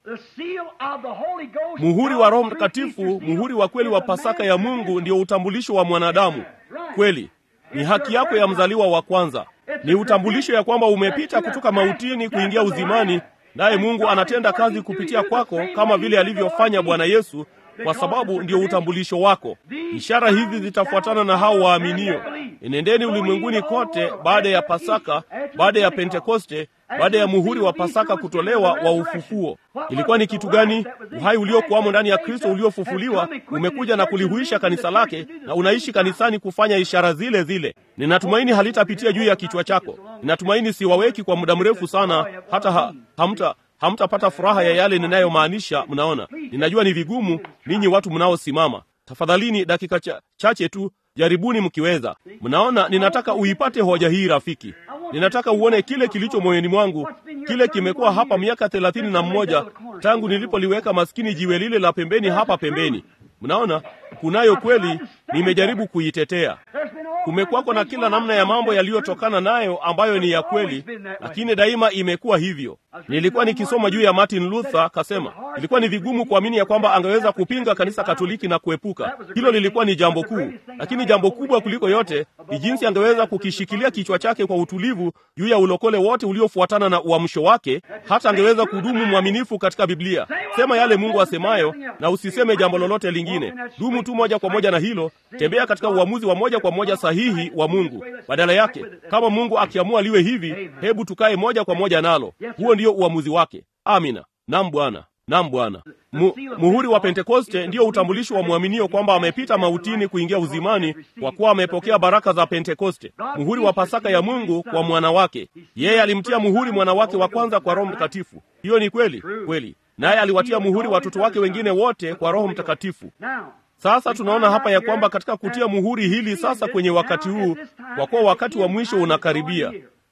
muhuri wa Roho Mtakatifu, muhuri wa kweli wa Pasaka ya Mungu, ndio utambulisho wa mwanadamu. Kweli ni haki yako ya mzaliwa wa kwanza, ni utambulisho ya kwamba umepita kutoka mautini kuingia uzimani naye Mungu anatenda kazi kupitia kwako kama vile alivyofanya Bwana Yesu, kwa sababu ndio utambulisho wako. Ishara hizi zitafuatana na hao waaminio. Enendeni ulimwenguni kote baada ya Pasaka, baada ya Pentekoste, baada ya muhuri wa Pasaka kutolewa wa ufufuo. Ilikuwa ni kitu gani? Uhai uliokuwamo ndani ya Kristo uliofufuliwa umekuja na kulihuisha kanisa lake, na unaishi kanisani kufanya ishara zile zile. Ninatumaini halitapitia juu ya kichwa chako. Ninatumaini siwaweki kwa muda mrefu sana, hata ha, hamta hamtapata furaha ya yale ninayomaanisha. Mnaona, ninajua ni vigumu ninyi watu mnaosimama. Tafadhalini dakika cha, chache tu, jaribuni mkiweza. Mnaona, ninataka uipate hoja hii rafiki. Ninataka uone kile kilicho moyoni mwangu. Kile kimekuwa hapa miaka thelathini na mmoja tangu nilipoliweka maskini jiwe lile la pembeni hapa pembeni. Mnaona, kunayo kweli, nimejaribu kuitetea. Kumekuwako na kila namna ya mambo yaliyotokana nayo ambayo ni ya kweli, lakini daima imekuwa hivyo. Nilikuwa nikisoma juu ya Martin Luther, kasema ilikuwa ni vigumu kuamini ya kwamba angeweza kupinga kanisa Katoliki na kuepuka hilo. Lilikuwa ni jambo kuu, lakini jambo kubwa kuliko yote ni jinsi angeweza kukishikilia kichwa chake kwa utulivu juu ya ulokole wote uliofuatana na uamsho wake. Hata angeweza kudumu mwaminifu katika Biblia. Sema yale Mungu asemayo na usiseme jambo lolote lingine. Dumu tu moja kwa moja na hilo. Tembea katika uamuzi wa moja kwa moja sahihi wa Mungu. Badala yake, kama Mungu akiamua liwe hivi, hebu tukae moja kwa moja nalo. Huo ndio uamuzi wake. Amina. Naam Bwana. Naam Bwana. Mu, muhuri wa Pentekoste ndiyo utambulisho wa mwaminio kwamba amepita mautini kuingia uzimani, kwa kuwa amepokea baraka za Pentekoste, muhuri wa Pasaka ya Mungu kwa mwana wake. Yeye alimtia muhuri mwana wake wa kwanza kwa Roho Mtakatifu. Hiyo ni kweli kweli, naye aliwatia muhuri watoto wake wengine wote kwa Roho Mtakatifu. Sasa tunaona hapa ya kwamba katika kutia muhuri hili sasa kwenye wakati huu, kwa kuwa wakati wa mwisho unakaribia,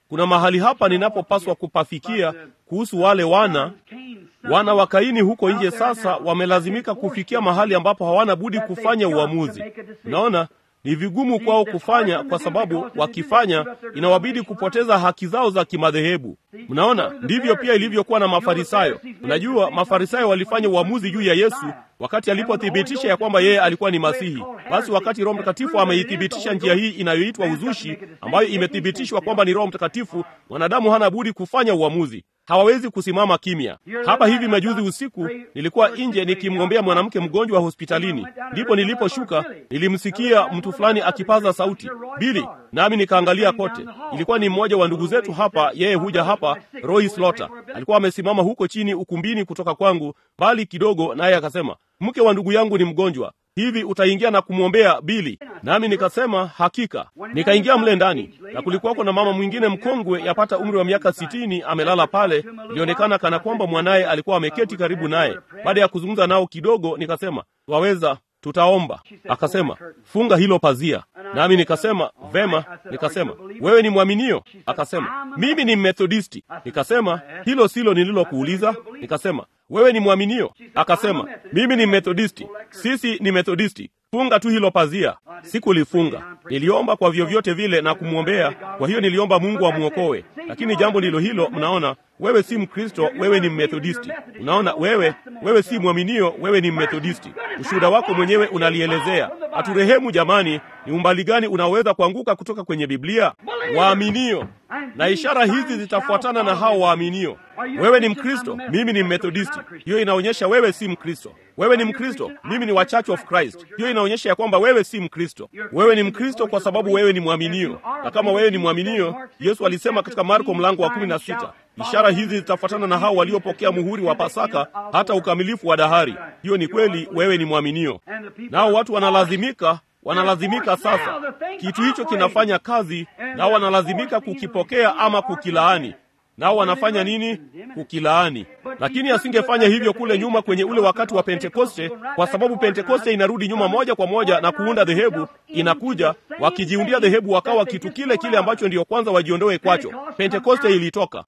kuna mahali hapa ninapopaswa kupafikia kuhusu wale wana wana wa Kaini huko nje. Sasa wamelazimika kufikia mahali ambapo hawana budi kufanya uamuzi. Unaona, ni vigumu kwao kufanya, kwa sababu wakifanya inawabidi kupoteza haki zao za kimadhehebu. Mnaona, ndivyo pia ilivyokuwa na Mafarisayo. Unajua, Mafarisayo walifanya uamuzi juu ya Yesu wakati alipothibitisha ya kwamba yeye alikuwa ni Masihi. Basi wakati Roho Mtakatifu ameithibitisha njia hii inayoitwa uzushi, ambayo imethibitishwa kwamba ni Roho Mtakatifu, mwanadamu hana budi kufanya uamuzi. Hawawezi kusimama kimya. Hapa hivi majuzi usiku nilikuwa nje nikimwombea mwanamke mgonjwa hospitalini, ndipo niliposhuka nilimsikia mtu fulani akipaza sauti Bili, nami nikaangalia kote. Ilikuwa ni mmoja wa ndugu zetu hapa, yeye huja hapa, Roy Slaughter. Alikuwa amesimama huko chini ukumbini kutoka kwangu mbali kidogo, naye akasema, mke wa ndugu yangu ni mgonjwa hivi utaingia na kumwombea Bili? Nami nikasema hakika. Nikaingia mle ndani, na kulikuwako na mama mwingine mkongwe, yapata umri wa miaka sitini, amelala pale. Ilionekana kana kwamba mwanaye alikuwa ameketi karibu naye. Baada ya kuzungumza nao kidogo, nikasema waweza tutaomba. Akasema funga hilo pazia, nami nikasema vema. Nikasema wewe ni mwaminio? Akasema mimi ni Methodisti. Nikasema hilo silo nililokuuliza. Nikasema wewe ni mwaminio? Akasema mimi ni Methodisti. Sisi ni Methodisti. Funga tu hilo pazia. Sikulifunga, niliomba kwa vyovyote vile na kumwombea. Kwa hiyo niliomba Mungu amwokoe, lakini jambo ndilo hilo. Mnaona, wewe si Mkristo, wewe ni Mmethodisti. Unaona, wewe wewe si mwaminio, wewe ni Mmethodisti. Ushuhuda wako mwenyewe unalielezea. Haturehemu jamani, ni umbali gani unaweza kuanguka kutoka kwenye Biblia? Waaminio, na ishara hizi zitafuatana na hao waaminio. Wewe ni Mkristo, mimi ni Mmethodisti. Hiyo inaonyesha wewe si Mkristo. Wewe ni Mkristo, mimi ni wa Church of Christ. Hiyo inaonyesha ya kwamba wewe si Mkristo. Wewe ni Mkristo kwa sababu wewe ni mwaminio, na kama wewe ni mwaminio, Yesu alisema katika Marko mlango wa kumi na sita ishara hizi zitafuatana na hao waliopokea muhuri wa Pasaka hata ukamilifu wa dahari. Hiyo ni kweli, wewe ni mwaminio. Nao watu wanalazimika wanalazimika sasa, kitu hicho kinafanya kazi, nao wanalazimika kukipokea ama kukilaani. Nao wanafanya nini? Kukilaani. Lakini asingefanya hivyo kule nyuma kwenye ule wakati wa Pentekoste, kwa sababu Pentekoste inarudi nyuma moja kwa moja na kuunda dhehebu. Inakuja wakijiundia dhehebu, wakawa kitu kile kile ambacho ndiyo kwanza wajiondoe kwacho. Pentekoste ilitoka.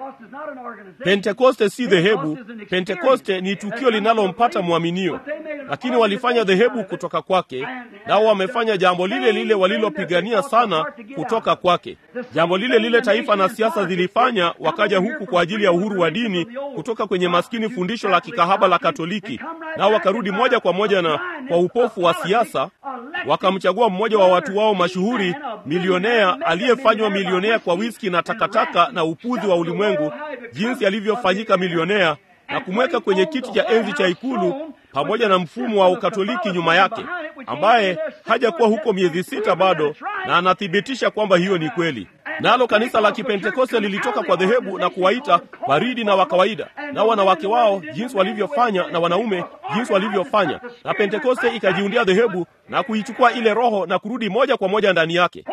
Pentekoste si dhehebu. Pentekoste ni tukio linalompata mwaminio, lakini walifanya dhehebu kutoka kwake, nao wamefanya jambo lile lile walilopigania sana kutoka kwake, jambo lile lile taifa na siasa zilifanya. Wakaja huku kwa ajili ya uhuru wa dini kutoka kwenye maskini fundisho la kikahaba la Katoliki, nao wakarudi moja kwa moja na kwa upofu wa siasa wakamchagua mmoja wa watu wao mashuhuri, milionea aliyefanywa milionea kwa wiski na takataka na upuzi wa ulimwengu, jinsi alivyofanyika milionea, na kumweka kwenye kiti cha enzi cha ikulu pamoja na mfumo wa Ukatoliki nyuma yake, ambaye hajakuwa huko miezi sita bado, na anathibitisha kwamba hiyo ni kweli. Nalo kanisa la Kipentekoste lilitoka kwa dhehebu na kuwaita baridi na wa kawaida, na wanawake wao jinsi walivyofanya na wanaume jinsi walivyofanya, na Pentekoste ikajiundia dhehebu na kuichukua ile roho na kurudi moja kwa moja ndani yake.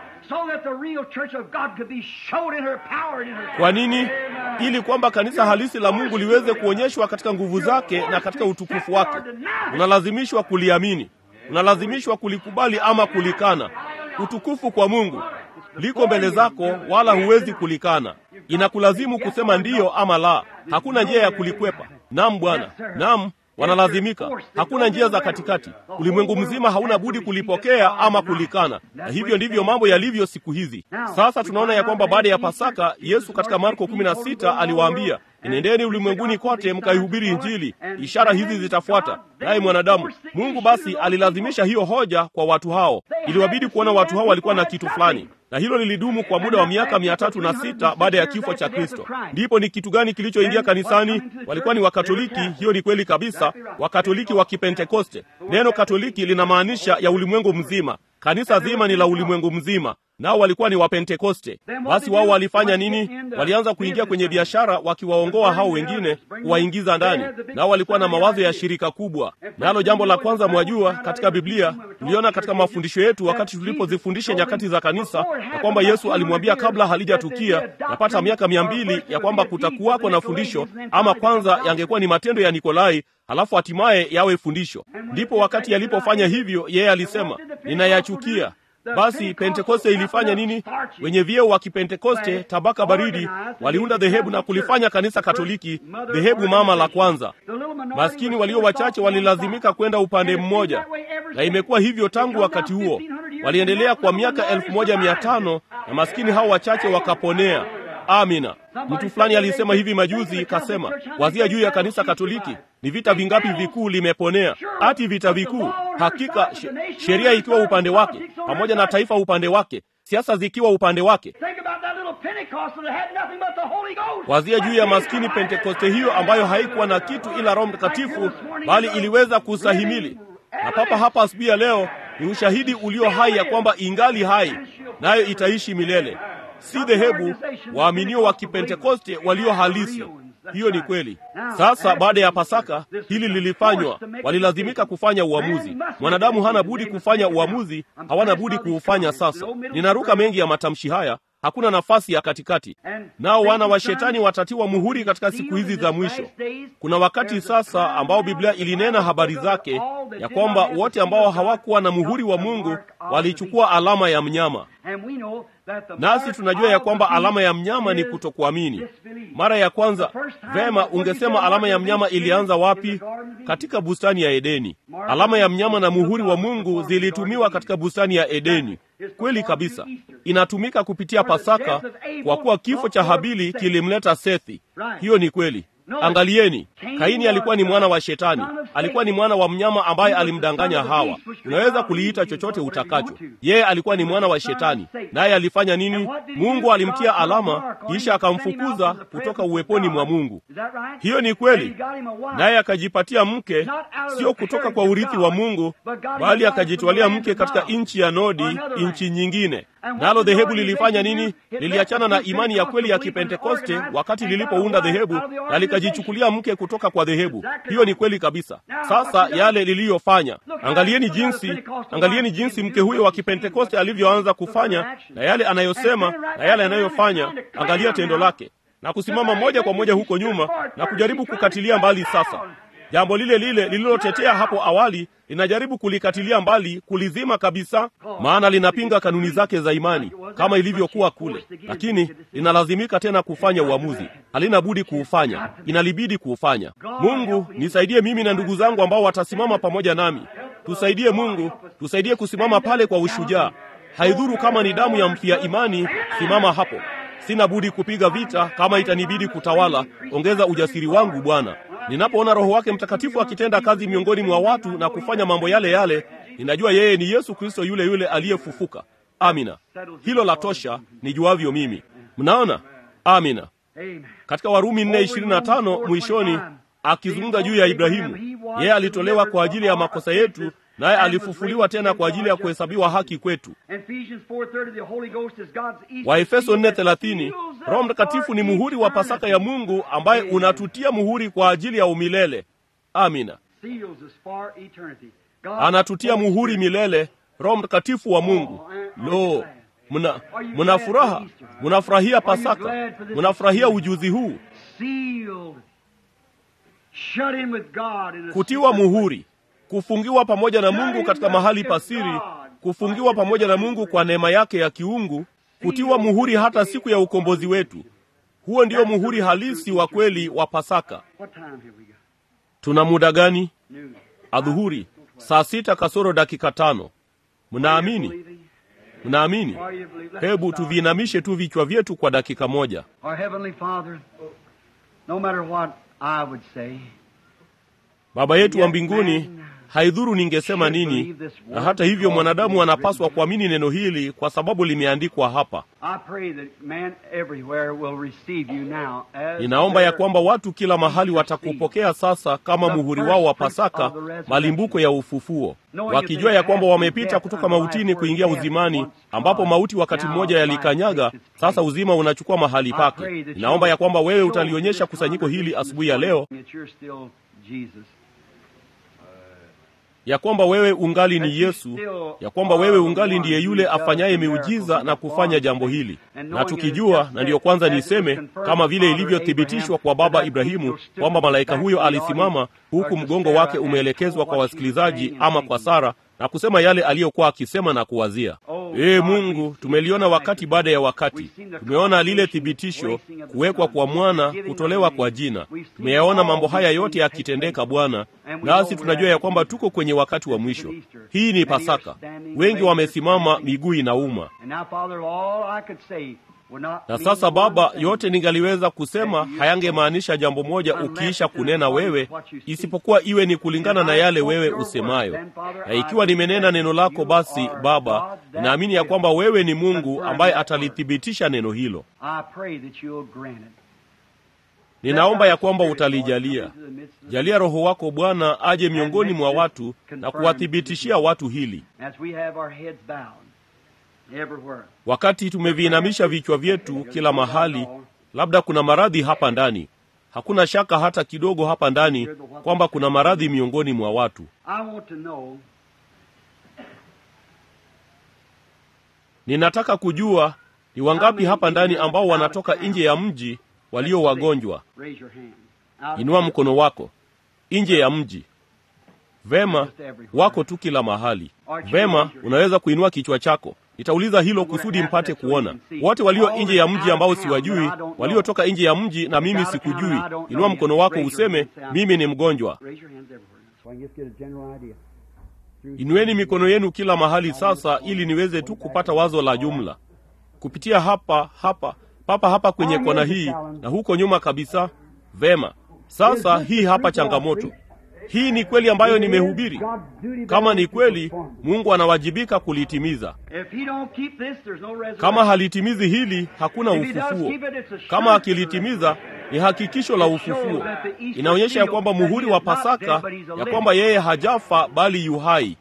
Kwa nini? Ili kwamba kanisa halisi la Mungu liweze kuonyeshwa katika nguvu zake na katika utukufu wake. Unalazimishwa kuliamini, unalazimishwa kulikubali ama kulikana. Utukufu kwa Mungu liko mbele zako, wala huwezi kulikana. Inakulazimu kusema ndiyo ama la. Hakuna njia ya kulikwepa. Naam Bwana, naam wanalazimika. Hakuna njia za katikati. Ulimwengu mzima hauna budi kulipokea ama kulikana, na hivyo ndivyo mambo yalivyo siku hizi. Sasa tunaona ya kwamba baada ya Pasaka, Yesu katika Marko 16 aliwaambia, enendeni ulimwenguni kote mkaihubiri Injili, ishara hizi zitafuata naye mwanadamu. Mungu basi alilazimisha hiyo hoja kwa watu hao. Iliwabidi kuona watu hao walikuwa na kitu fulani na hilo lilidumu kwa muda wa miaka mia tatu na sita baada ya kifo cha Kristo. Ndipo ni kitu gani kilichoingia kanisani? Walikuwa ni Wakatoliki. Hiyo ni kweli kabisa, Wakatoliki wa Kipentekoste. Neno Katoliki linamaanisha ya ulimwengu mzima. Kanisa zima ni la ulimwengu mzima, nao walikuwa ni Wapentekoste. Basi wao walifanya nini? Walianza kuingia kwenye biashara, wakiwaongoa hao wengine, kuwaingiza ndani. Nao walikuwa na mawazo ya shirika kubwa. Nalo jambo la kwanza, mwajua, katika Biblia tuliona katika mafundisho yetu, wakati tulipozifundisha nyakati za kanisa, ya kwamba Yesu alimwambia kabla halijatukia yapata miaka mia mbili ya kwamba kutakuwako na fundisho, ama kwanza yangekuwa ni matendo ya Nikolai halafu hatimaye yawe fundisho. Ndipo wakati alipofanya hivyo, yeye alisema, ninayachukia Basi Pentekoste ilifanya nini? Wenye vyeo wa Kipentekoste, tabaka baridi, waliunda dhehebu na kulifanya kanisa Katoliki dhehebu mama la kwanza. Maskini walio wachache walilazimika kwenda upande mmoja, na imekuwa hivyo tangu wakati huo. Waliendelea kwa miaka elfu moja mia tano na maskini hao wachache wakaponea. Amina. Mtu fulani alisema hivi majuzi, kasema, wazia juu ya kanisa Katoliki, ni vita vingapi vikuu limeponea? Ati vita vikuu? Hakika sheria ikiwa upande wake, pamoja na taifa upande wake, siasa zikiwa upande wake. Wazia juu ya maskini Pentekoste hiyo ambayo haikuwa na kitu ila Roho Mtakatifu, bali iliweza kustahimili. Na papa hapa asubuhi ya leo ni ushahidi ulio hai ya kwamba ingali hai, nayo itaishi milele. Si dhehebu, waaminio wa Kipentekoste walio halisi. Hiyo ni kweli. Sasa baada ya Pasaka hili lilifanywa, walilazimika kufanya uamuzi. Mwanadamu hana budi kufanya uamuzi, hawana budi kuufanya. Sasa ninaruka mengi ya matamshi haya, hakuna nafasi ya katikati. Nao wana wa shetani watatiwa muhuri katika siku hizi za mwisho. Kuna wakati sasa ambao Biblia ilinena habari zake ya kwamba wote ambao hawakuwa na muhuri wa Mungu walichukua alama ya mnyama nasi tunajua ya kwamba alama ya mnyama ni kutokuamini. Mara ya kwanza, vema, ungesema alama ya mnyama ilianza wapi? Katika bustani ya Edeni. Alama ya mnyama na muhuri wa Mungu zilitumiwa katika bustani ya Edeni. Kweli kabisa, inatumika kupitia Pasaka, kwa kuwa kifo cha Habili kilimleta Sethi. Hiyo ni kweli. Angalieni, Kaini alikuwa ni mwana wa Shetani, alikuwa ni mwana wa mnyama ambaye alimdanganya Hawa. Unaweza kuliita chochote utakacho. Yeye alikuwa ni mwana wa Shetani, naye alifanya nini? Mungu alimtia alama, kisha akamfukuza kutoka uweponi mwa Mungu. Hiyo ni kweli. Naye akajipatia mke, sio kutoka kwa urithi wa Mungu, bali akajitwalia mke katika nchi ya Nodi, nchi nyingine. Nalo dhehebu lilifanya nini? Liliachana na imani ya kweli ya Kipentekoste wakati lilipounda dhehebu na likajichukulia mke kutoka kwa dhehebu. Hiyo ni kweli kabisa. Sasa yale liliyofanya, angalieni jinsi, angalieni jinsi mke huyo wa Kipentekoste alivyoanza kufanya na yale anayosema na yale anayofanya. Angalia tendo lake na kusimama moja kwa moja huko nyuma na kujaribu kukatilia mbali sasa jambo lile lile lililotetea hapo awali linajaribu kulikatilia mbali, kulizima kabisa, maana linapinga kanuni zake za imani kama ilivyokuwa kule, lakini linalazimika tena kufanya uamuzi. Halina budi kuufanya, inalibidi kuufanya. Mungu nisaidie mimi na ndugu zangu ambao watasimama pamoja nami. Tusaidie Mungu, tusaidie kusimama pale kwa ushujaa. Haidhuru kama ni damu ya mfia imani, simama hapo. Sina budi kupiga vita kama itanibidi kutawala. Ongeza ujasiri wangu Bwana. Ninapoona Roho wake Mtakatifu akitenda kazi miongoni mwa watu na kufanya mambo yale yale, ninajua yeye ni Yesu Kristo yule yule aliyefufuka. Amina, hilo la tosha nijuavyo mimi. Mnaona? Amina. Katika Warumi 4:25 mwishoni, akizungumza juu ya Ibrahimu, yeye alitolewa kwa ajili ya makosa yetu naye alifufuliwa tena kwa ajili ya kuhesabiwa haki kwetu. Waefeso 4:30, Roho Mtakatifu ni muhuri wa Pasaka ya Mungu ambaye unatutia muhuri kwa ajili ya umilele. Amina, anatutia muhuri milele, Roho Mtakatifu wa Mungu. Lo, mna mna furaha, mnafurahia Pasaka, mnafurahia ujuzi huu, kutiwa muhuri kufungiwa pamoja na Mungu katika mahali pasiri, kufungiwa pamoja na Mungu kwa neema yake ya kiungu, kutiwa muhuri hata siku ya ukombozi wetu. Huo ndio muhuri halisi wa kweli wa Pasaka. Tuna muda gani? Adhuhuri, saa sita kasoro dakika tano. Mnaamini? Mnaamini? Hebu tuviinamishe tu vichwa vyetu kwa dakika moja. Baba yetu wa mbinguni, haidhuru ningesema nini, na hata hivyo mwanadamu anapaswa kuamini neno hili kwa sababu limeandikwa hapa. Ninaomba ya kwamba watu kila mahali watakupokea sasa kama muhuri wao wa Pasaka, malimbuko ya ufufuo, wakijua ya kwamba wamepita kutoka mautini kuingia uzimani, ambapo mauti wakati mmoja yalikanyaga, sasa uzima unachukua mahali pake. Ninaomba ya kwamba wewe utalionyesha kusanyiko hili asubuhi ya leo ya kwamba wewe ungali ni Yesu, ya kwamba wewe ungali ndiye yule afanyaye miujiza na kufanya jambo hili, na tukijua, na ndiyo kwanza niseme, kama vile ilivyothibitishwa kwa baba Ibrahimu kwamba malaika huyo alisimama huku mgongo wake umeelekezwa kwa wasikilizaji ama kwa Sara na kusema yale aliyokuwa akisema na kuwazia. Ee Mungu, tumeliona wakati baada ya wakati, tumeona lile thibitisho, kuwekwa kwa mwana, kutolewa kwa jina. Tumeyaona mambo haya yote yakitendeka, Bwana, nasi tunajua ya kwamba tuko kwenye wakati wa mwisho. Hii ni Pasaka, wengi wamesimama, miguu inauma. Na sasa Baba, yote ningaliweza kusema hayangemaanisha jambo moja ukiisha kunena wewe, isipokuwa iwe ni kulingana na yale wewe usemayo. Na ikiwa nimenena neno lako, basi Baba, ninaamini ya kwamba wewe ni Mungu ambaye atalithibitisha neno hilo. Ninaomba ya kwamba utalijalia. Jalia Roho wako Bwana aje miongoni mwa watu na kuwathibitishia watu hili. Wakati tumeviinamisha vichwa vyetu kila mahali, labda kuna maradhi hapa ndani. Hakuna shaka hata kidogo hapa ndani kwamba kuna maradhi miongoni mwa watu. Ninataka kujua ni wangapi hapa ndani ambao wanatoka nje ya mji walio wagonjwa. Inua mkono wako. Nje ya mji. Vema, wako tu kila mahali. Vema, unaweza kuinua kichwa chako. Nitauliza hilo kusudi mpate kuona wote walio nje ya mji ambao siwajui, waliotoka nje ya mji na mimi sikujui. Inua mkono wako useme, mimi ni mgonjwa. Inueni mikono yenu kila mahali sasa, ili niweze tu kupata wazo la jumla kupitia hapa hapa papa hapa kwenye kona hii na huko nyuma kabisa. Vema, sasa hii hapa changamoto hii ni kweli ambayo nimehubiri. Kama ni kweli, Mungu anawajibika kulitimiza. Kama halitimizi hili, hakuna ufufuo. Kama akilitimiza, ni hakikisho la ufufuo. Inaonyesha ya kwamba muhuri wa Pasaka, ya kwamba yeye hajafa bali yu hai.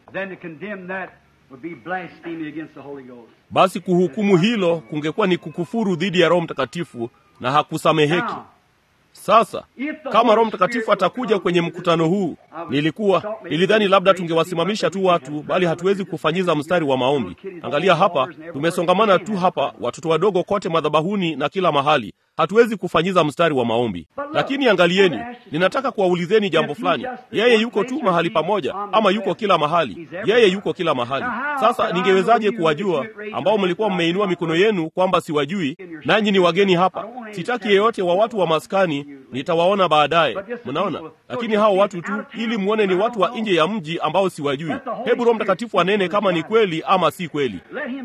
Basi kuhukumu hilo kungekuwa ni kukufuru dhidi ya Roho Mtakatifu na hakusameheki. Sasa kama Roho Mtakatifu atakuja kwenye mkutano huu, nilikuwa nilidhani labda tungewasimamisha tu watu, bali hatuwezi kufanyiza mstari wa maombi. Angalia hapa, tumesongamana tu hapa, watoto wadogo kote madhabahuni na kila mahali, hatuwezi kufanyiza mstari wa maombi. Lakini angalieni, ninataka kuwaulizeni jambo fulani. Yeye yuko tu mahali pamoja, ama yuko kila mahali? Yeye yuko kila mahali. Sasa ningewezaje kuwajua ambao mlikuwa mmeinua mikono yenu kwamba siwajui, nanyi ni wageni hapa? Sitaki yeyote wa watu wa maskani, nitawaona baadaye. Mnaona? Lakini hao watu tu, ili mwone ni watu wa nje ya mji ambao siwajui. Hebu Roho Mtakatifu anene kama ni kweli ama si kweli.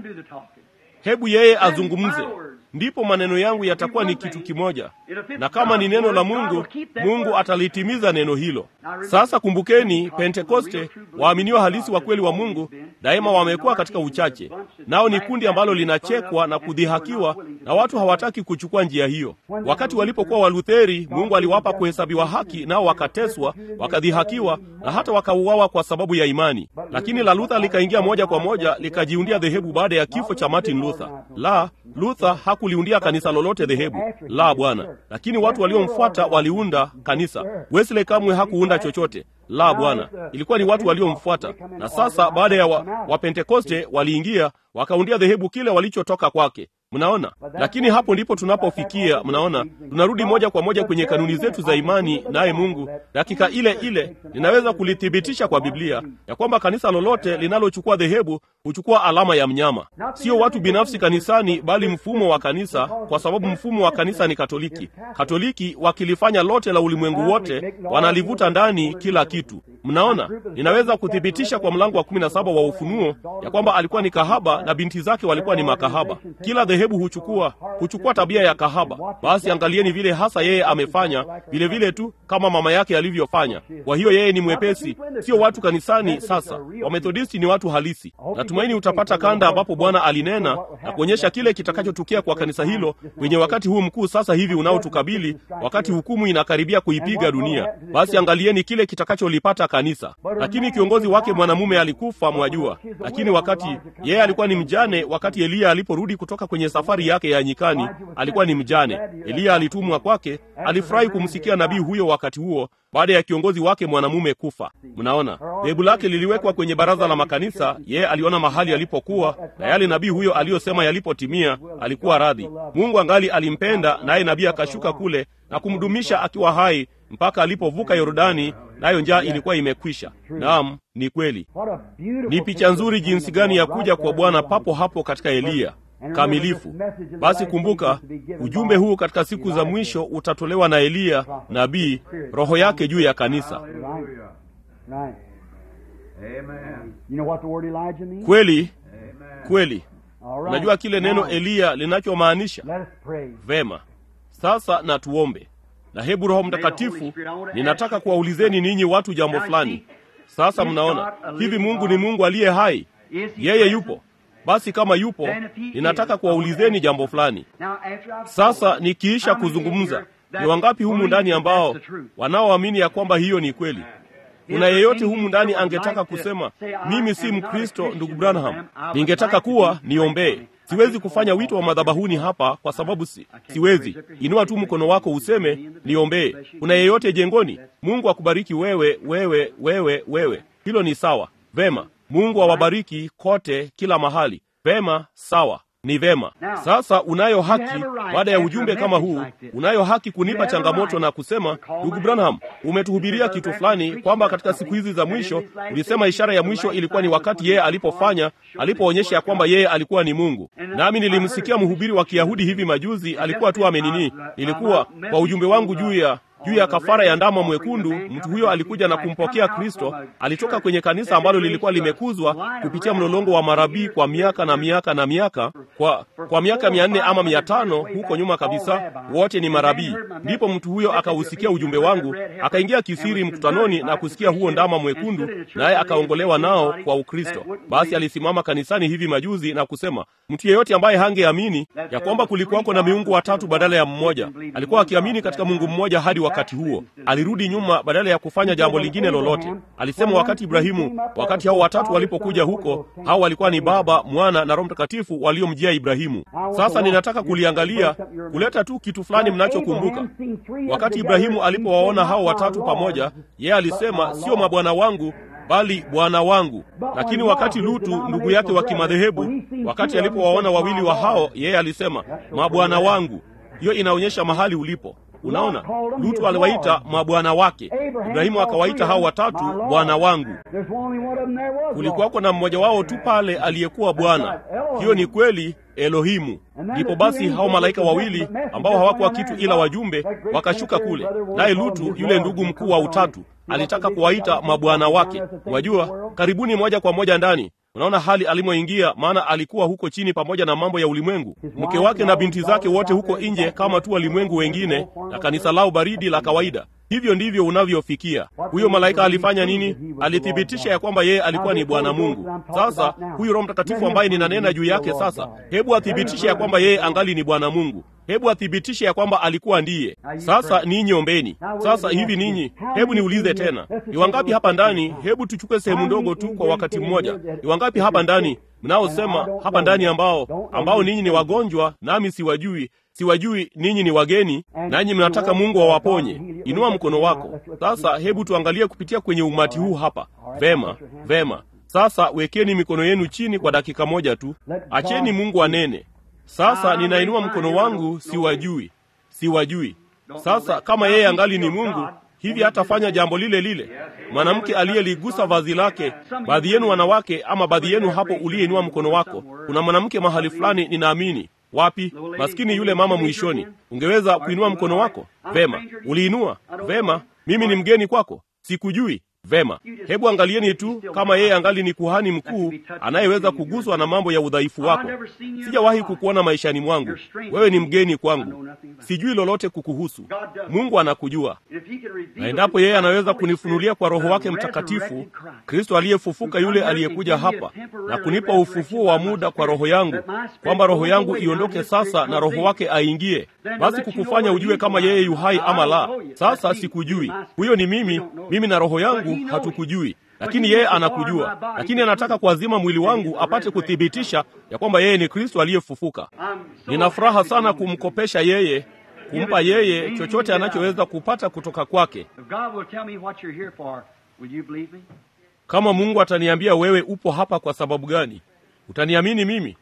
Hebu yeye azungumze, ndipo maneno yangu yatakuwa ni kitu kimoja, na kama ni neno la Mungu, Mungu atalitimiza neno hilo. Sasa kumbukeni, Pentekoste, waaminiwa halisi wa kweli wa Mungu daima wamekuwa katika uchache, nao ni kundi ambalo linachekwa na kudhihakiwa, na watu hawataki kuchukua njia hiyo. Wakati walipokuwa Walutheri, Mungu aliwapa kuhesabiwa haki, nao wakateswa, wakadhihakiwa na hata wakauawa kwa sababu ya imani. Lakini la Luther likaingia moja kwa moja likajiundia dhehebu baada ya kifo cha Martin Luther. La, Luther hakuliundia kanisa lolote dhehebu, la bwana. Lakini watu waliomfuata waliunda kanisa. Wesley kamwe hakuunda chochote, la bwana. Ilikuwa ni watu waliomfuata. Na sasa baada ya Wapentekoste wa waliingia wakaundia dhehebu kile walichotoka kwake. Mnaona, lakini hapo ndipo tunapofikia. Mnaona, tunarudi moja kwa moja kwenye kanuni zetu za imani, naye Mungu dakika ile ile ninaweza kulithibitisha kwa Biblia ya kwamba kanisa lolote linalochukua dhehebu huchukua alama ya mnyama, sio watu binafsi kanisani, bali mfumo wa kanisa, kwa sababu mfumo wa kanisa ni Katoliki. Katoliki wakilifanya lote la ulimwengu wote, wanalivuta ndani kila kitu. Mnaona, ninaweza kuthibitisha kwa mlango wa kumi na saba wa Ufunuo ya kwamba alikuwa ni kahaba na binti zake walikuwa ni makahaba. Kila dhehebu huchukua huchukua tabia ya kahaba. Basi angalieni vile hasa yeye amefanya, vile vile tu kama mama yake alivyofanya. Kwa hiyo yeye ni mwepesi, sio watu kanisani. Sasa Wamethodisti ni watu halisi. Natumaini utapata kanda ambapo Bwana alinena na kuonyesha kile kitakachotukia kwa kanisa hilo kwenye wakati huu mkuu sasa hivi unaotukabili, wakati hukumu inakaribia kuipiga dunia. Basi angalieni kile kitakacholipata kanisa. Lakini kiongozi wake mwanamume alikufa, mwajua. Lakini wakati yeye alikuwa ni mjane, wakati Eliya aliporudi kutoka kwenye safari yake ya nyikani, alikuwa ni mjane. Eliya alitumwa kwake, alifurahi kumsikia nabii huyo wakati huo baada ya kiongozi wake mwanamume kufa. Mnaona, dhehebu lake liliwekwa kwenye baraza la makanisa. Yeye aliona mahali alipokuwa na yale nabii huyo aliyosema yalipotimia, alikuwa radhi. Mungu angali alimpenda, naye nabii akashuka kule na kumdumisha akiwa hai mpaka alipovuka Yordani nayo njaa ilikuwa imekwisha. Naam, ni kweli. Ni picha nzuri jinsi gani ya kuja kwa Bwana papo hapo katika Eliya kamilifu. Basi kumbuka, ujumbe huu katika siku za mwisho utatolewa na Eliya nabii, roho yake juu ya kanisa. Kweli kweli, unajua kile neno Eliya linachomaanisha? Vema, sasa na tuombe. Na hebu Roho Mtakatifu, ninataka kuwaulizeni ninyi watu jambo fulani. Sasa mnaona hivi, Mungu ni Mungu aliye hai? Yeye yupo? Basi kama yupo, ninataka kuwaulizeni jambo fulani. Sasa nikiisha kuzungumza, ni wangapi humu ndani ambao wanaoamini ya kwamba hiyo ni kweli? Kuna yeyote humu ndani angetaka kusema mimi si Mkristo, ndugu Branham, ningetaka kuwa niombee. Siwezi kufanya wito wa madhabahuni hapa kwa sababu si, siwezi. Inua tu mkono wako useme niombee. Kuna yeyote jengoni? Mungu akubariki wewe, wewe, wewe, wewe. Hilo ni sawa. Vema. Mungu awabariki kote, kila mahali. Vema, sawa, ni vema. Sasa unayo haki, baada ya ujumbe kama huu, unayo haki kunipa changamoto na kusema, ndugu Branham, umetuhubiria kitu fulani kwamba katika siku hizi za mwisho ulisema ishara ya mwisho ilikuwa ni wakati yeye alipofanya, alipoonyesha ya kwamba yeye alikuwa ni Mungu. Nami nilimsikia mhubiri wa Kiyahudi hivi majuzi, alikuwa tu amenini, ilikuwa kwa ujumbe wangu juu ya juu ya kafara ya ndama mwekundu. Mtu huyo alikuja na kumpokea Kristo. Alitoka kwenye kanisa ambalo lilikuwa limekuzwa kupitia mlolongo wa marabii kwa miaka na miaka na miaka, kwa kwa miaka mia nne ama mia tano huko nyuma kabisa, wote ni marabii. Ndipo mtu huyo akausikia ujumbe wangu, akaingia kisiri mkutanoni na kusikia huo ndama mwekundu, naye akaongolewa nao kwa Ukristo. Basi alisimama kanisani hivi majuzi na kusema, mtu yeyote ambaye hangeamini ya kwamba kulikuwako na miungu watatu badala ya mmoja, alikuwa akiamini katika Mungu mmoja hadi wakati huo alirudi nyuma badala ya kufanya jambo lingine lolote. Alisema wakati Ibrahimu, wakati hao watatu walipokuja huko, hao walikuwa ni Baba, Mwana na Roho Mtakatifu waliomjia Ibrahimu. Sasa ninataka kuliangalia, kuleta tu kitu fulani mnachokumbuka. Wakati Ibrahimu alipowaona hao watatu pamoja, yeye alisema sio mabwana wangu bali bwana wangu. Lakini wakati Lutu ndugu yake wa kimadhehebu, wakati alipowaona wawili wa hao, yeye alisema mabwana wangu. Hiyo inaonyesha mahali ulipo. Unaona, Lutu aliwaita mabwana wake, Ibrahimu akawaita hao watatu bwana wangu. Kulikuwako na mmoja wao tu pale aliyekuwa Bwana. Hiyo ni kweli, Elohimu. Ndipo basi hao malaika wawili ambao hawakuwa kitu ila wajumbe wakashuka kule, naye Lutu yule ndugu mkuu wa utatu alitaka kuwaita mabwana wake. Wajua, karibuni moja kwa moja ndani Unaona hali alimoingia, maana alikuwa huko chini pamoja na mambo ya ulimwengu, mke wake na binti zake wote huko nje kama tu walimwengu wengine, na kanisa lao baridi la kawaida. Hivyo ndivyo unavyofikia. Huyo malaika alifanya nini? Alithibitisha ya kwamba yeye alikuwa ni Bwana Mungu. Sasa huyu Roho Mtakatifu ambaye ninanena juu yake sasa, hebu athibitishe ya kwamba yeye angali ni Bwana Mungu. Hebu athibitishe ya kwamba alikuwa ndiye. Sasa ninyi ombeni. Sasa hivi ninyi, hebu niulize tena, ni wangapi hapa ndani? Hebu tuchukue sehemu ndogo tu kwa wakati mmoja. Ni wangapi hapa ndani mnaosema hapa ndani ambao ambao ninyi ni wagonjwa nami siwajui siwajui ninyi ni wageni, nanyi mnataka Mungu awaponye? Inua mkono wako sasa. Hebu tuangalie kupitia kwenye umati huu hapa. Vema, vema. Sasa wekeni mikono yenu chini kwa dakika moja tu, acheni Mungu anene. Sasa ninainua mkono wangu, siwajui, siwajui. Sasa kama yeye angali ni Mungu, hivi hatafanya jambo lile lile? Mwanamke aliyeligusa vazi lake, baadhi yenu wanawake, ama baadhi yenu hapo uliyeinua mkono wako, kuna mwanamke mahali fulani, ninaamini Wapi? Maskini yule mama mwishoni. Ungeweza kuinua mkono wako? Vema, uliinua. Vema, mimi ni mgeni kwako, sikujui. Vema, hebu angalieni tu kama yeye angali ni kuhani mkuu anayeweza kuguswa na mambo ya udhaifu wako. Sijawahi kukuona maishani mwangu, wewe ni mgeni kwangu, sijui lolote kukuhusu. Mungu anakujua, na endapo yeye anaweza kunifunulia kwa Roho wake Mtakatifu Kristo aliyefufuka, yule aliyekuja hapa na kunipa ufufuo wa muda kwa roho yangu, kwamba roho yangu iondoke sasa na roho wake aingie, basi kukufanya ujue kama yeye yuhai ama la. Sasa sikujui, huyo ni mimi, mimi na roho yangu hatukujui, lakini yeye anakujua, lakini anataka kuazima mwili wangu apate kuthibitisha ya kwamba yeye ni Kristo aliyefufuka. Nina furaha sana kumkopesha yeye, kumpa yeye chochote anachoweza kupata kutoka kwake. Kama Mungu ataniambia wewe upo hapa kwa sababu gani, utaniamini mimi?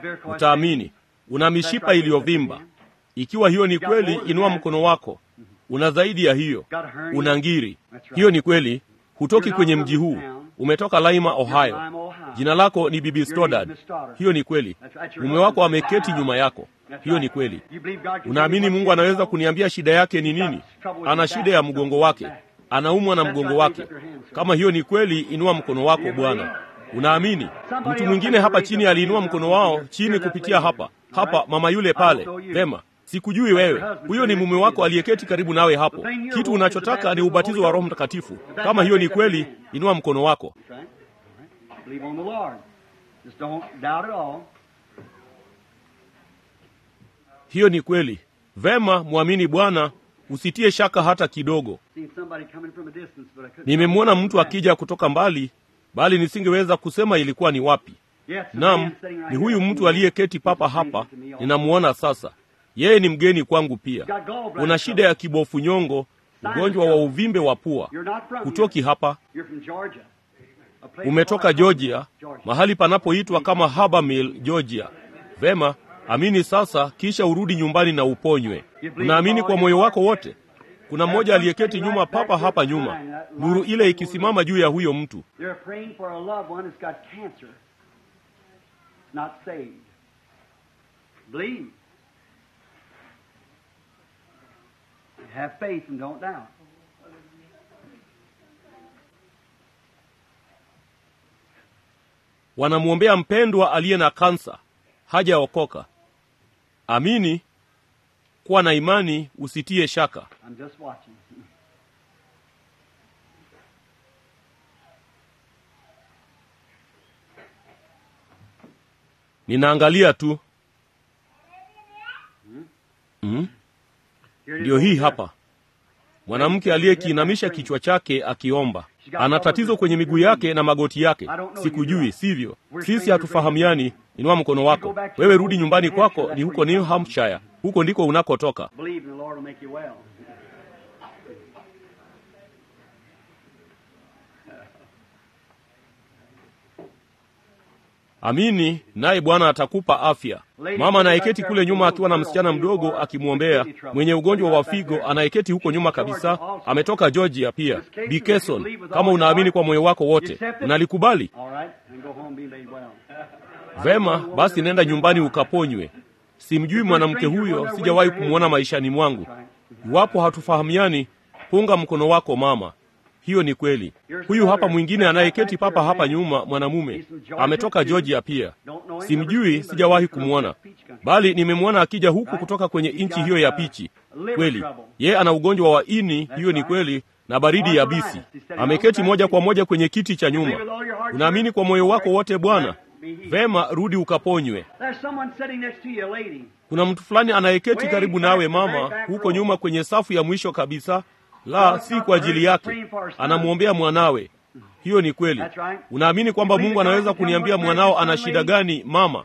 Utaamini. Una mishipa iliyovimba. Ikiwa hiyo ni kweli, inua mkono wako. una zaidi ya hiyo, una ngiri. Hiyo ni kweli. Hutoki kwenye mji huu, umetoka Laima, Ohio. Jina lako ni Bibi Stoddard. Hiyo ni kweli. Mume wako ameketi nyuma yako. Hiyo ni kweli. Unaamini Mungu anaweza kuniambia shida yake ni nini? Ana shida ya mgongo wake, anaumwa na mgongo wake. Kama hiyo ni kweli, inua mkono wako Bwana. Unaamini? Mtu mwingine hapa chini aliinua mkono wao chini kupitia hapa hapa, mama yule pale. Vema, sikujui wewe. Huyo ni mume wako aliyeketi karibu nawe hapo. Kitu unachotaka ni ubatizo wa Roho Mtakatifu. Kama hiyo ni kweli, inua mkono wako. Hiyo ni kweli. Vema, mwamini Bwana, usitie shaka hata kidogo. Nimemwona mtu akija kutoka mbali, bali nisingeweza kusema ilikuwa ni wapi. Naam, ni huyu mtu aliyeketi papa hapa, ninamuona sasa. Yeye ni mgeni kwangu pia. Una shida ya kibofu nyongo, ugonjwa wa uvimbe wa pua. Kutoki hapa, umetoka Georgia, mahali panapoitwa kama Habermill, Georgia. Vema, amini sasa, kisha urudi nyumbani na uponywe. Unaamini kwa moyo wako wote? Kuna mmoja aliyeketi nyuma papa hapa nyuma, nuru ile ikisimama juu ya huyo mtu. Wanamwombea mpendwa aliye na kansa, hajaokoka. Amini, kuwa na imani, usitie shaka. Ninaangalia tu. Mm? Ndiyo hii hapa mwanamke aliyekiinamisha kichwa chake akiomba. Ana tatizo kwenye miguu yake na magoti yake. Sikujui, sivyo? Sisi hatufahamiani. Inua mkono wako. Wewe rudi nyumbani kwako, ni huko New Hampshire, huko ndiko unakotoka. Amini, naye Bwana atakupa afya. Mama anayeketi kule nyuma akiwa na msichana mdogo akimwombea, mwenye ugonjwa wa figo, anayeketi huko nyuma kabisa, ametoka Georgia pia. Bikeson, kama unaamini kwa moyo wako wote, unalikubali vema, basi nenda nyumbani ukaponywe. Simjui mwanamke huyo, sijawahi kumwona maishani mwangu. Iwapo hatufahamiani, punga mkono wako mama. Hiyo ni kweli. Huyu hapa mwingine anayeketi papa hapa nyuma, mwanamume ametoka Georgia pia. Simjui, sijawahi kumwona, bali nimemwona akija huku kutoka kwenye nchi hiyo ya pichi. Kweli ye ana ugonjwa wa ini, hiyo ni kweli, na baridi ya bisi. Ameketi moja kwa moja kwenye kiti cha nyuma. Unaamini kwa moyo wako wote Bwana? Vema, rudi ukaponywe. Kuna mtu fulani anayeketi karibu nawe mama, huko nyuma kwenye safu ya mwisho kabisa la si kwa ajili yake, anamwombea mwanawe. Hiyo ni kweli. Unaamini kwamba Mungu anaweza kuniambia mwanao ana shida gani, mama?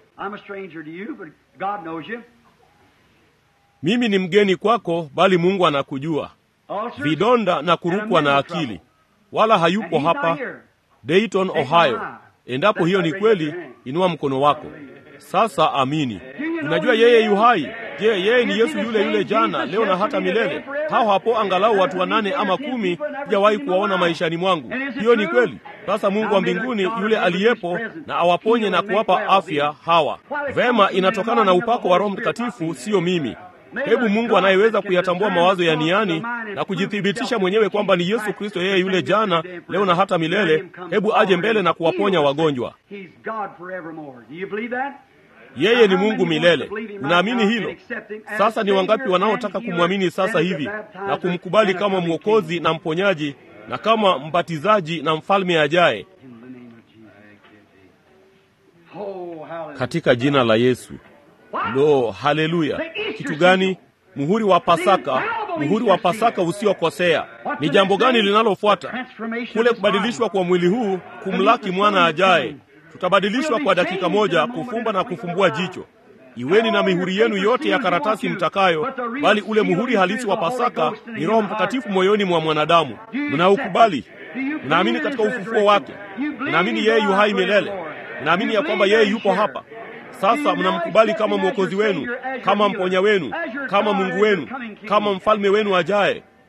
Mimi ni mgeni kwako, bali Mungu anakujua. Vidonda na kurukwa na akili, wala hayupo hapa Dayton, Ohio. Endapo hiyo ni kweli, inua mkono wako sasa. Amini. Unajua yeye yu hai. Je, yeye ni Yesu yule yule jana, leo na hata milele? Hao hapo angalau watu wanane ama kumi sijawahi kuwaona maishani mwangu. Hiyo ni kweli. Sasa Mungu wa mbinguni yule aliyepo na awaponye na kuwapa afya hawa. Vema, inatokana na upako wa Roho Mtakatifu, siyo mimi. Hebu Mungu anayeweza kuyatambua mawazo ya niani na kujithibitisha mwenyewe kwamba ni Yesu Kristo, yeye yule jana, leo na hata milele, hebu aje mbele na kuwaponya wagonjwa. Yeye ni Mungu milele. Unaamini hilo? Sasa ni wangapi wanaotaka kumwamini sasa hivi na kumkubali kama mwokozi na mponyaji na kama mbatizaji na mfalme ajaye? Katika jina la Yesu. Lo, haleluya! Kitu gani? Muhuri wa Pasaka, muhuri wa Pasaka usiokosea. Ni jambo gani linalofuata? Kule kubadilishwa kwa mwili huu kumlaki mwana ajaye. Tutabadilishwa kwa dakika moja, kufumba na kufumbua jicho. Iweni na mihuri yenu yote ya karatasi mtakayo, bali ule muhuri halisi wa Pasaka ni Roho Mtakatifu moyoni mwa mwanadamu. Mnaukubali? Mnaamini katika ufufuo wake? Mnaamini yeye yu hai milele? Mnaamini ya kwamba yeye yupo hapa sasa? Mnamkubali kama mwokozi wenu, kama mponya wenu, kama Mungu wenu, kama mfalme wenu ajaye?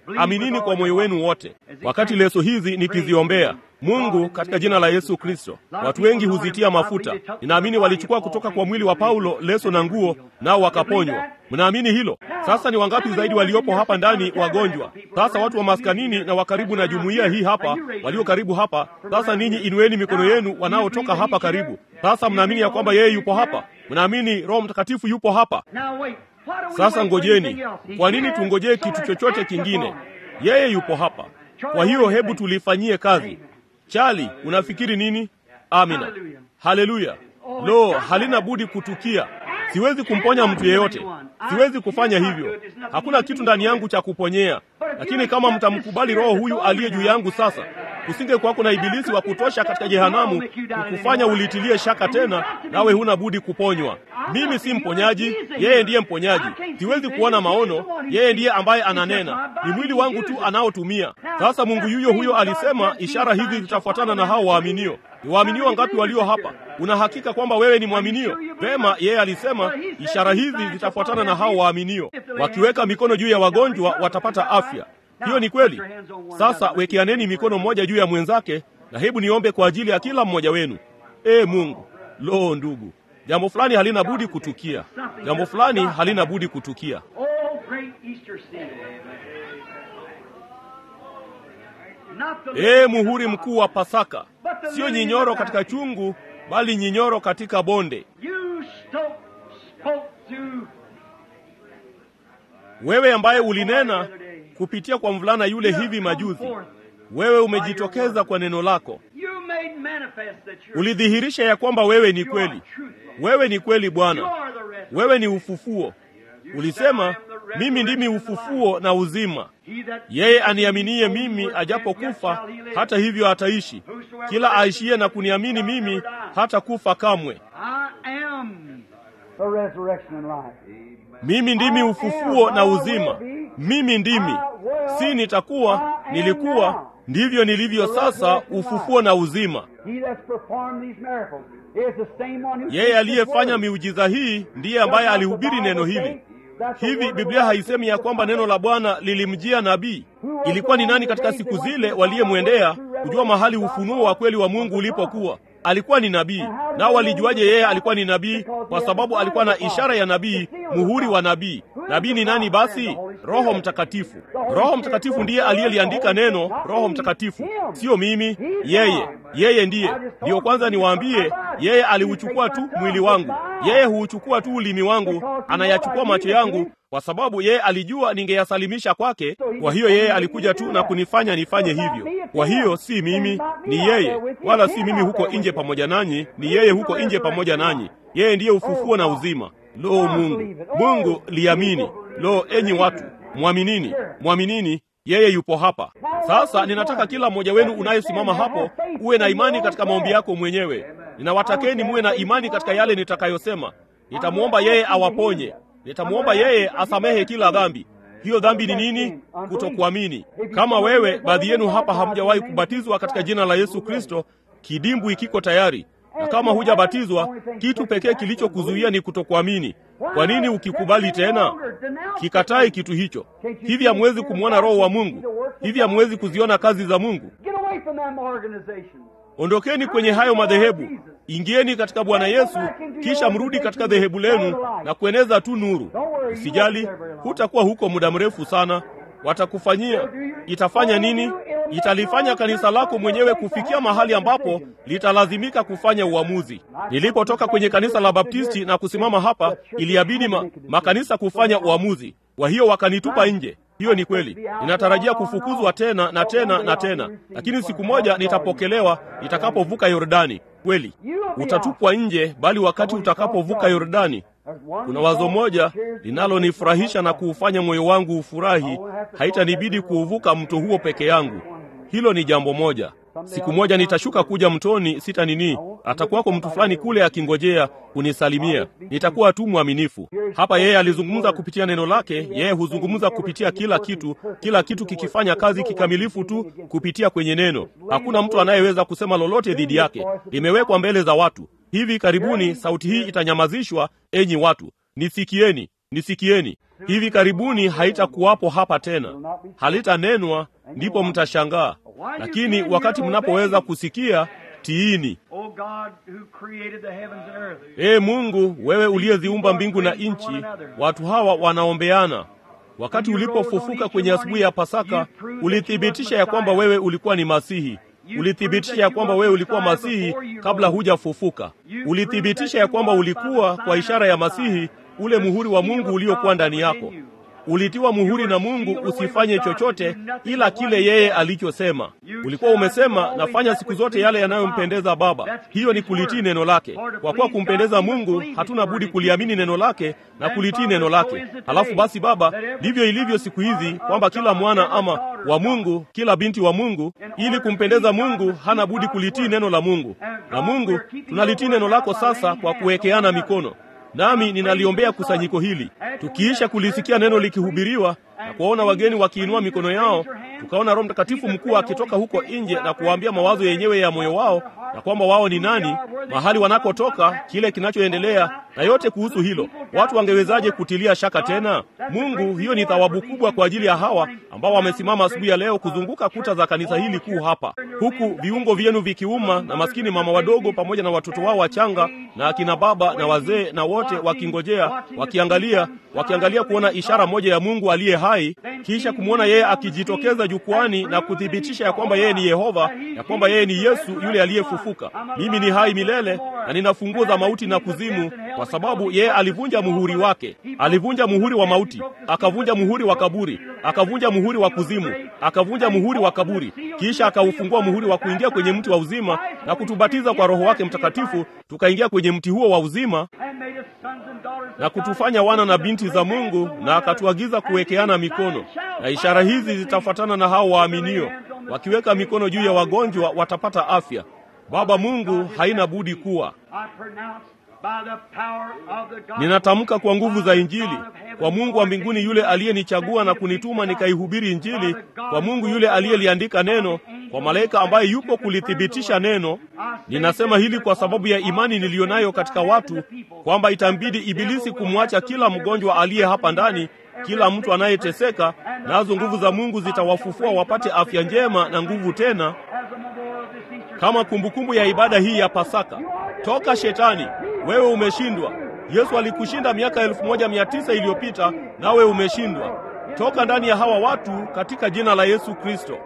aminini kwa moyo wenu wote. Wakati leso hizi nikiziombea Mungu katika jina la Yesu Kristo, watu wengi huzitia mafuta. Ninaamini walichukua kutoka kwa mwili wa Paulo leso na nguo, nao wakaponywa. Mnaamini hilo? Sasa ni wangapi zaidi waliopo hapa ndani wagonjwa? Sasa watu wa maskanini na wa karibu na jumuiya hii hapa, walio karibu hapa. Sasa ninyi inueni mikono yenu, wanaotoka hapa karibu. Sasa mnaamini ya kwamba yeye yupo hapa? Mnaamini Roho Mtakatifu yupo hapa? Sasa ngojeni. Kwa nini tungojee kitu chochote kingine? Yeye yupo hapa. Kwa hiyo hebu tulifanyie kazi. Chali, unafikiri nini? Amina, haleluya. Lo, halina budi kutukia. Siwezi kumponya mtu yeyote, siwezi kufanya hivyo. Hakuna kitu ndani yangu cha kuponyea, lakini kama mtamkubali Roho huyu aliye juu yangu sasa, kusinge kwako na ibilisi wa kutosha katika jehanamu kukufanya ulitilie shaka tena, nawe huna budi kuponywa. Mimi si mponyaji, yeye ndiye mponyaji. Siwezi kuona maono, yeye ndiye ambaye ananena, ni mwili wangu tu anaotumia. Sasa Mungu yuyo huyo alisema, ishara hizi zitafuatana na hao waaminio. Ni waaminio wangapi walio hapa? Una hakika kwamba wewe ni mwaminio? Vema, yeye alisema ishara hizi zitafuatana na hao waaminio, wakiweka mikono juu ya wagonjwa watapata afya. Hiyo ni kweli. Sasa wekeaneni mikono mmoja juu ya mwenzake, na hebu niombe kwa ajili ya kila mmoja wenu. Ee Mungu, lo, ndugu, jambo fulani halina budi kutukia, jambo fulani halina budi kutukia. Ee muhuri mkuu wa Pasaka, sio nyinyoro katika chungu, bali nyinyoro katika bonde. Wewe ambaye ulinena kupitia kwa mvulana yule hivi majuzi, wewe umejitokeza kwa neno lako, ulidhihirisha ya kwamba wewe ni kweli. Wewe ni kweli Bwana, wewe ni ufufuo. Ulisema, mimi ndimi ufufuo na uzima, yeye aniaminie mimi, ajapokufa hata hivyo ataishi. Kila aishiye na kuniamini mimi hata kufa kamwe. Mimi ndimi ufufuo na uzima. Mimi ndimi, si nitakuwa, nilikuwa, ndivyo nilivyo sasa, ufufuo na uzima. Yeye aliyefanya miujiza hii ndiye ambaye alihubiri neno hili. Hivi Biblia haisemi ya kwamba neno la Bwana lilimjia nabii? Ilikuwa ni nani katika siku zile waliyemwendea kujua mahali ufunuo wa kweli wa Mungu ulipokuwa? Alikuwa ni nabii. Nao walijuaje yeye alikuwa ni nabii? Kwa sababu alikuwa na ishara ya nabii, muhuri wa nabii. Nabii ni nani basi? Roho Mtakatifu. Roho Mtakatifu ndiye aliyeliandika neno. Roho Mtakatifu, sio mimi, yeye. Yeye ndiye. Ndiyo kwanza niwaambie, yeye aliuchukua tu mwili wangu, yeye huuchukua tu ulimi wangu, anayachukua macho yangu kwa sababu yeye alijua ningeyasalimisha kwake. Kwa hiyo yeye alikuja tu na kunifanya nifanye hivyo. Kwa hiyo si mimi, ni yeye, wala si mimi huko nje pamoja nanyi, ni yeye huko nje pamoja nanyi. Yeye ndiye ufufuo na uzima. Lo, Mungu, Mungu liamini. Lo, enyi watu, mwaminini, mwaminini, yeye yupo hapa. Sasa ninataka kila mmoja wenu unayesimama hapo uwe na imani katika maombi yako mwenyewe. Ninawatakeni muwe na imani katika yale nitakayosema. Nitamwomba yeye awaponye nitamwomba yeye asamehe kila dhambi. Hiyo dhambi ni nini? Kutokuamini. Kama wewe, baadhi yenu hapa hamjawahi kubatizwa katika jina la Yesu Kristo, kidimbwi kiko tayari, na kama hujabatizwa, kitu pekee kilichokuzuia ni kutokuamini. Kwa nini ukikubali tena? Kikatai kitu hicho. Hivi hamwezi kumwona Roho wa Mungu? Hivi hamwezi kuziona kazi za Mungu? Ondokeni kwenye hayo madhehebu, ingieni katika Bwana Yesu, kisha mrudi katika dhehebu lenu na kueneza tu nuru. Usijali, hutakuwa huko muda mrefu sana. Watakufanyia, itafanya nini? Italifanya kanisa lako mwenyewe kufikia mahali ambapo litalazimika kufanya uamuzi. Nilipotoka kwenye kanisa la Baptisti na kusimama hapa, iliabidi ma, makanisa kufanya uamuzi. Kwa hiyo wakanitupa nje. Hiyo ni kweli. Ninatarajia kufukuzwa tena na tena na tena, lakini siku moja nitapokelewa nitakapovuka Yordani. Kweli utatupwa nje, bali wakati utakapovuka Yordani, kuna wazo moja linalonifurahisha na kuufanya moyo wangu ufurahi. Haitanibidi kuuvuka mto huo peke yangu. Hilo ni jambo moja. Siku moja nitashuka kuja mtoni, sita nini, atakuwako mtu fulani kule akingojea kunisalimia. Nitakuwa tu mwaminifu. Hapa yeye alizungumza kupitia neno lake. Yeye huzungumza kupitia kila kitu, kila kitu kikifanya kazi kikamilifu tu kupitia kwenye neno. Hakuna mtu anayeweza kusema lolote dhidi yake. Limewekwa mbele za watu. Hivi karibuni sauti hii itanyamazishwa. Enyi watu, nisikieni. nisikieni hivi karibuni haitakuwapo hapa tena halitanenwa ndipo mtashangaa lakini wakati mnapoweza kusikia tiini O God who created the heavens and earth. ee mungu wewe uliyeziumba mbingu na nchi watu hawa wanaombeana wakati ulipofufuka kwenye asubuhi ya pasaka ulithibitisha ya kwamba wewe ulikuwa ni masihi ulithibitisha ya kwamba wewe ulikuwa masihi kabla hujafufuka ulithibitisha ya kwamba ulikuwa kwa ishara ya masihi ule muhuri wa mungu uliokuwa ndani yako ulitiwa muhuri na mungu usifanye chochote ila kile yeye alichosema ulikuwa umesema nafanya siku zote yale yanayompendeza baba hiyo ni kulitii neno lake kwa kuwa kumpendeza mungu hatuna budi kuliamini neno lake na kulitii neno lake halafu basi baba ndivyo ilivyo siku hizi kwamba kila mwana ama wa mungu kila binti wa mungu ili kumpendeza mungu hana budi kulitii neno la mungu na mungu tunalitii neno lako sasa kwa kuwekeana mikono nami ninaliombea kusanyiko hili tukiisha kulisikia neno likihubiriwa na kuwaona wageni wakiinua mikono yao tukaona roho mtakatifu mkuu akitoka huko nje na kuwaambia mawazo yenyewe ya moyo wao na kwamba wao ni nani mahali wanakotoka kile kinachoendelea na yote kuhusu hilo watu wangewezaje kutilia shaka tena mungu hiyo ni thawabu kubwa kwa ajili ya hawa ambao wamesimama asubuhi ya leo kuzunguka kuta za kanisa hili kuu hapa huku viungo vyenu vikiuma na maskini mama wadogo pamoja na watoto wao wachanga na akina baba na wazee na wote wakingojea wakiangalia wakiangalia kuona ishara moja ya mungu aliye hai kisha kumwona yeye akijitokeza jukwani na kuthibitisha ya kwamba yeye ni yehova ya kwamba yeye ni yesu yule aliyefufuka mimi ni hai milele na nina funguo za mauti na kuzimu kwa sababu yeye alivunja muhuri wake alivunja muhuri wa mauti akavunja muhuri wa kaburi akavunja muhuri wa kuzimu akavunja muhuri wa kaburi kisha akaufungua muhuri wa kuingia kwenye mti wa uzima na kutubatiza kwa roho wake mtakatifu tukaingia kwenye mti huo wa uzima And made us sons and daughters of na God. kutufanya wana na binti za mungu na akatuagiza kuwekeana mikono na ishara hizi zitafuatana na hao waaminio wakiweka mikono juu ya wagonjwa watapata afya baba mungu haina budi kuwa I pronounce by the power of the God ninatamka kwa nguvu za injili kwa mungu wa mbinguni yule aliyenichagua na kunituma nikaihubiri injili kwa mungu yule aliyeliandika neno kwa malaika ambaye yupo kulithibitisha neno ninasema hili kwa sababu ya imani niliyo nayo katika watu kwamba itambidi ibilisi kumwacha kila mgonjwa aliye hapa ndani kila mtu anayeteseka nazo nguvu za mungu zitawafufua wapate afya njema na nguvu tena as a memorial of this Easter kama kumbukumbu ya ibada hii ya Pasaka. Toka shetani, wewe umeshindwa. Yesu alikushinda miaka elfu moja mia tisa iliyopita, nawe umeshindwa. Toka ndani ya hawa watu katika jina la Yesu Kristo.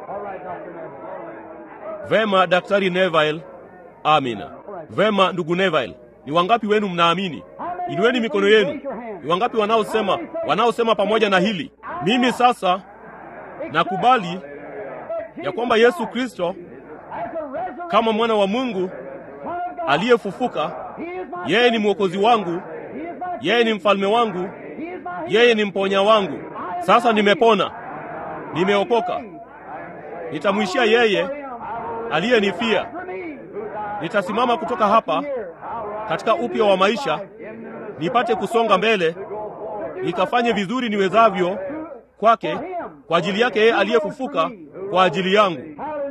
Vema, Daktari Neville. Amina. Vema, ndugu Neville, ni wangapi wenu mnaamini? Inueni mikono yenu. Ni wangapi wanaosema wanaosema pamoja na hili? Mimi sasa nakubali ya kwamba Yesu Kristo kama mwana wa Mungu aliyefufuka, yeye ni mwokozi wangu, yeye ni mfalme wangu, yeye ni mponya wangu. Sasa nimepona, nimeokoka. Nitamwishia yeye aliyenifia. Nitasimama kutoka hapa katika upya wa maisha, nipate kusonga mbele, nikafanye vizuri niwezavyo kwake, kwa ajili yake yeye aliyefufuka, kwa ajili yangu.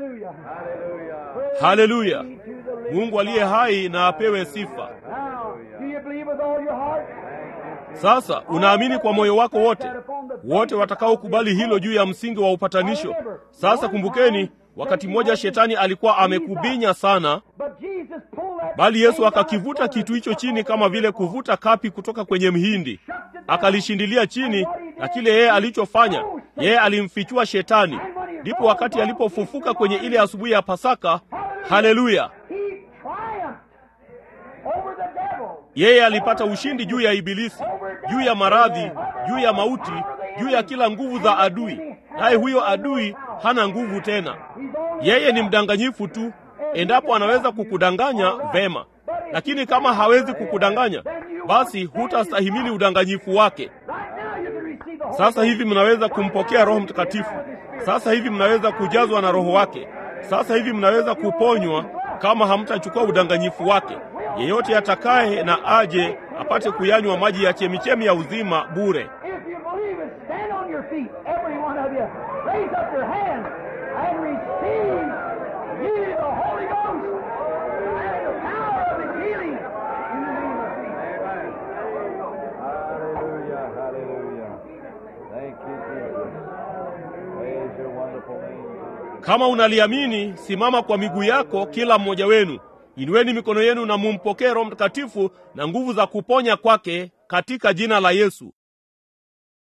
Haleluya! Mungu aliye hai na apewe sifa. Now, do you believe with all your heart? Sasa unaamini kwa moyo wako wote, wote watakaokubali hilo juu ya msingi wa upatanisho. Sasa kumbukeni, wakati mmoja shetani alikuwa amekubinya sana, But Jesus pulled that bali Yesu akakivuta kitu hicho chini kama vile kuvuta kapi kutoka kwenye mhindi, akalishindilia chini, na kile yeye alichofanya, yeye alimfichua shetani. Ndipo wakati alipofufuka kwenye ile asubuhi ya Pasaka, haleluya, He triumphed over the devil. yeye alipata ushindi juu ya Ibilisi, juu ya maradhi, juu ya mauti, juu ya kila nguvu za adui. Naye huyo adui hana nguvu tena. Yeye ni mdanganyifu tu. Endapo anaweza kukudanganya vema, lakini kama hawezi kukudanganya, basi hutastahimili udanganyifu wake. Right now you can receive the Holy Sasa hivi mnaweza kumpokea Roho Mtakatifu. Sasa hivi mnaweza kujazwa na Roho wake. Sasa hivi mnaweza kuponywa kama hamtachukua udanganyifu wake. Yeyote atakaye na aje apate kuyanywa maji ya chemichemi ya uzima bure. If you believe it, stand on your feet, every one of you. Raise up your hands and receive ye the Holy Ghost and the power of the healing in the name of Jesus. Kama unaliamini, simama kwa miguu yako, kila mmoja wenu. Inueni mikono yenu na mumpokee Roho Mtakatifu na nguvu za kuponya kwake katika jina la Yesu.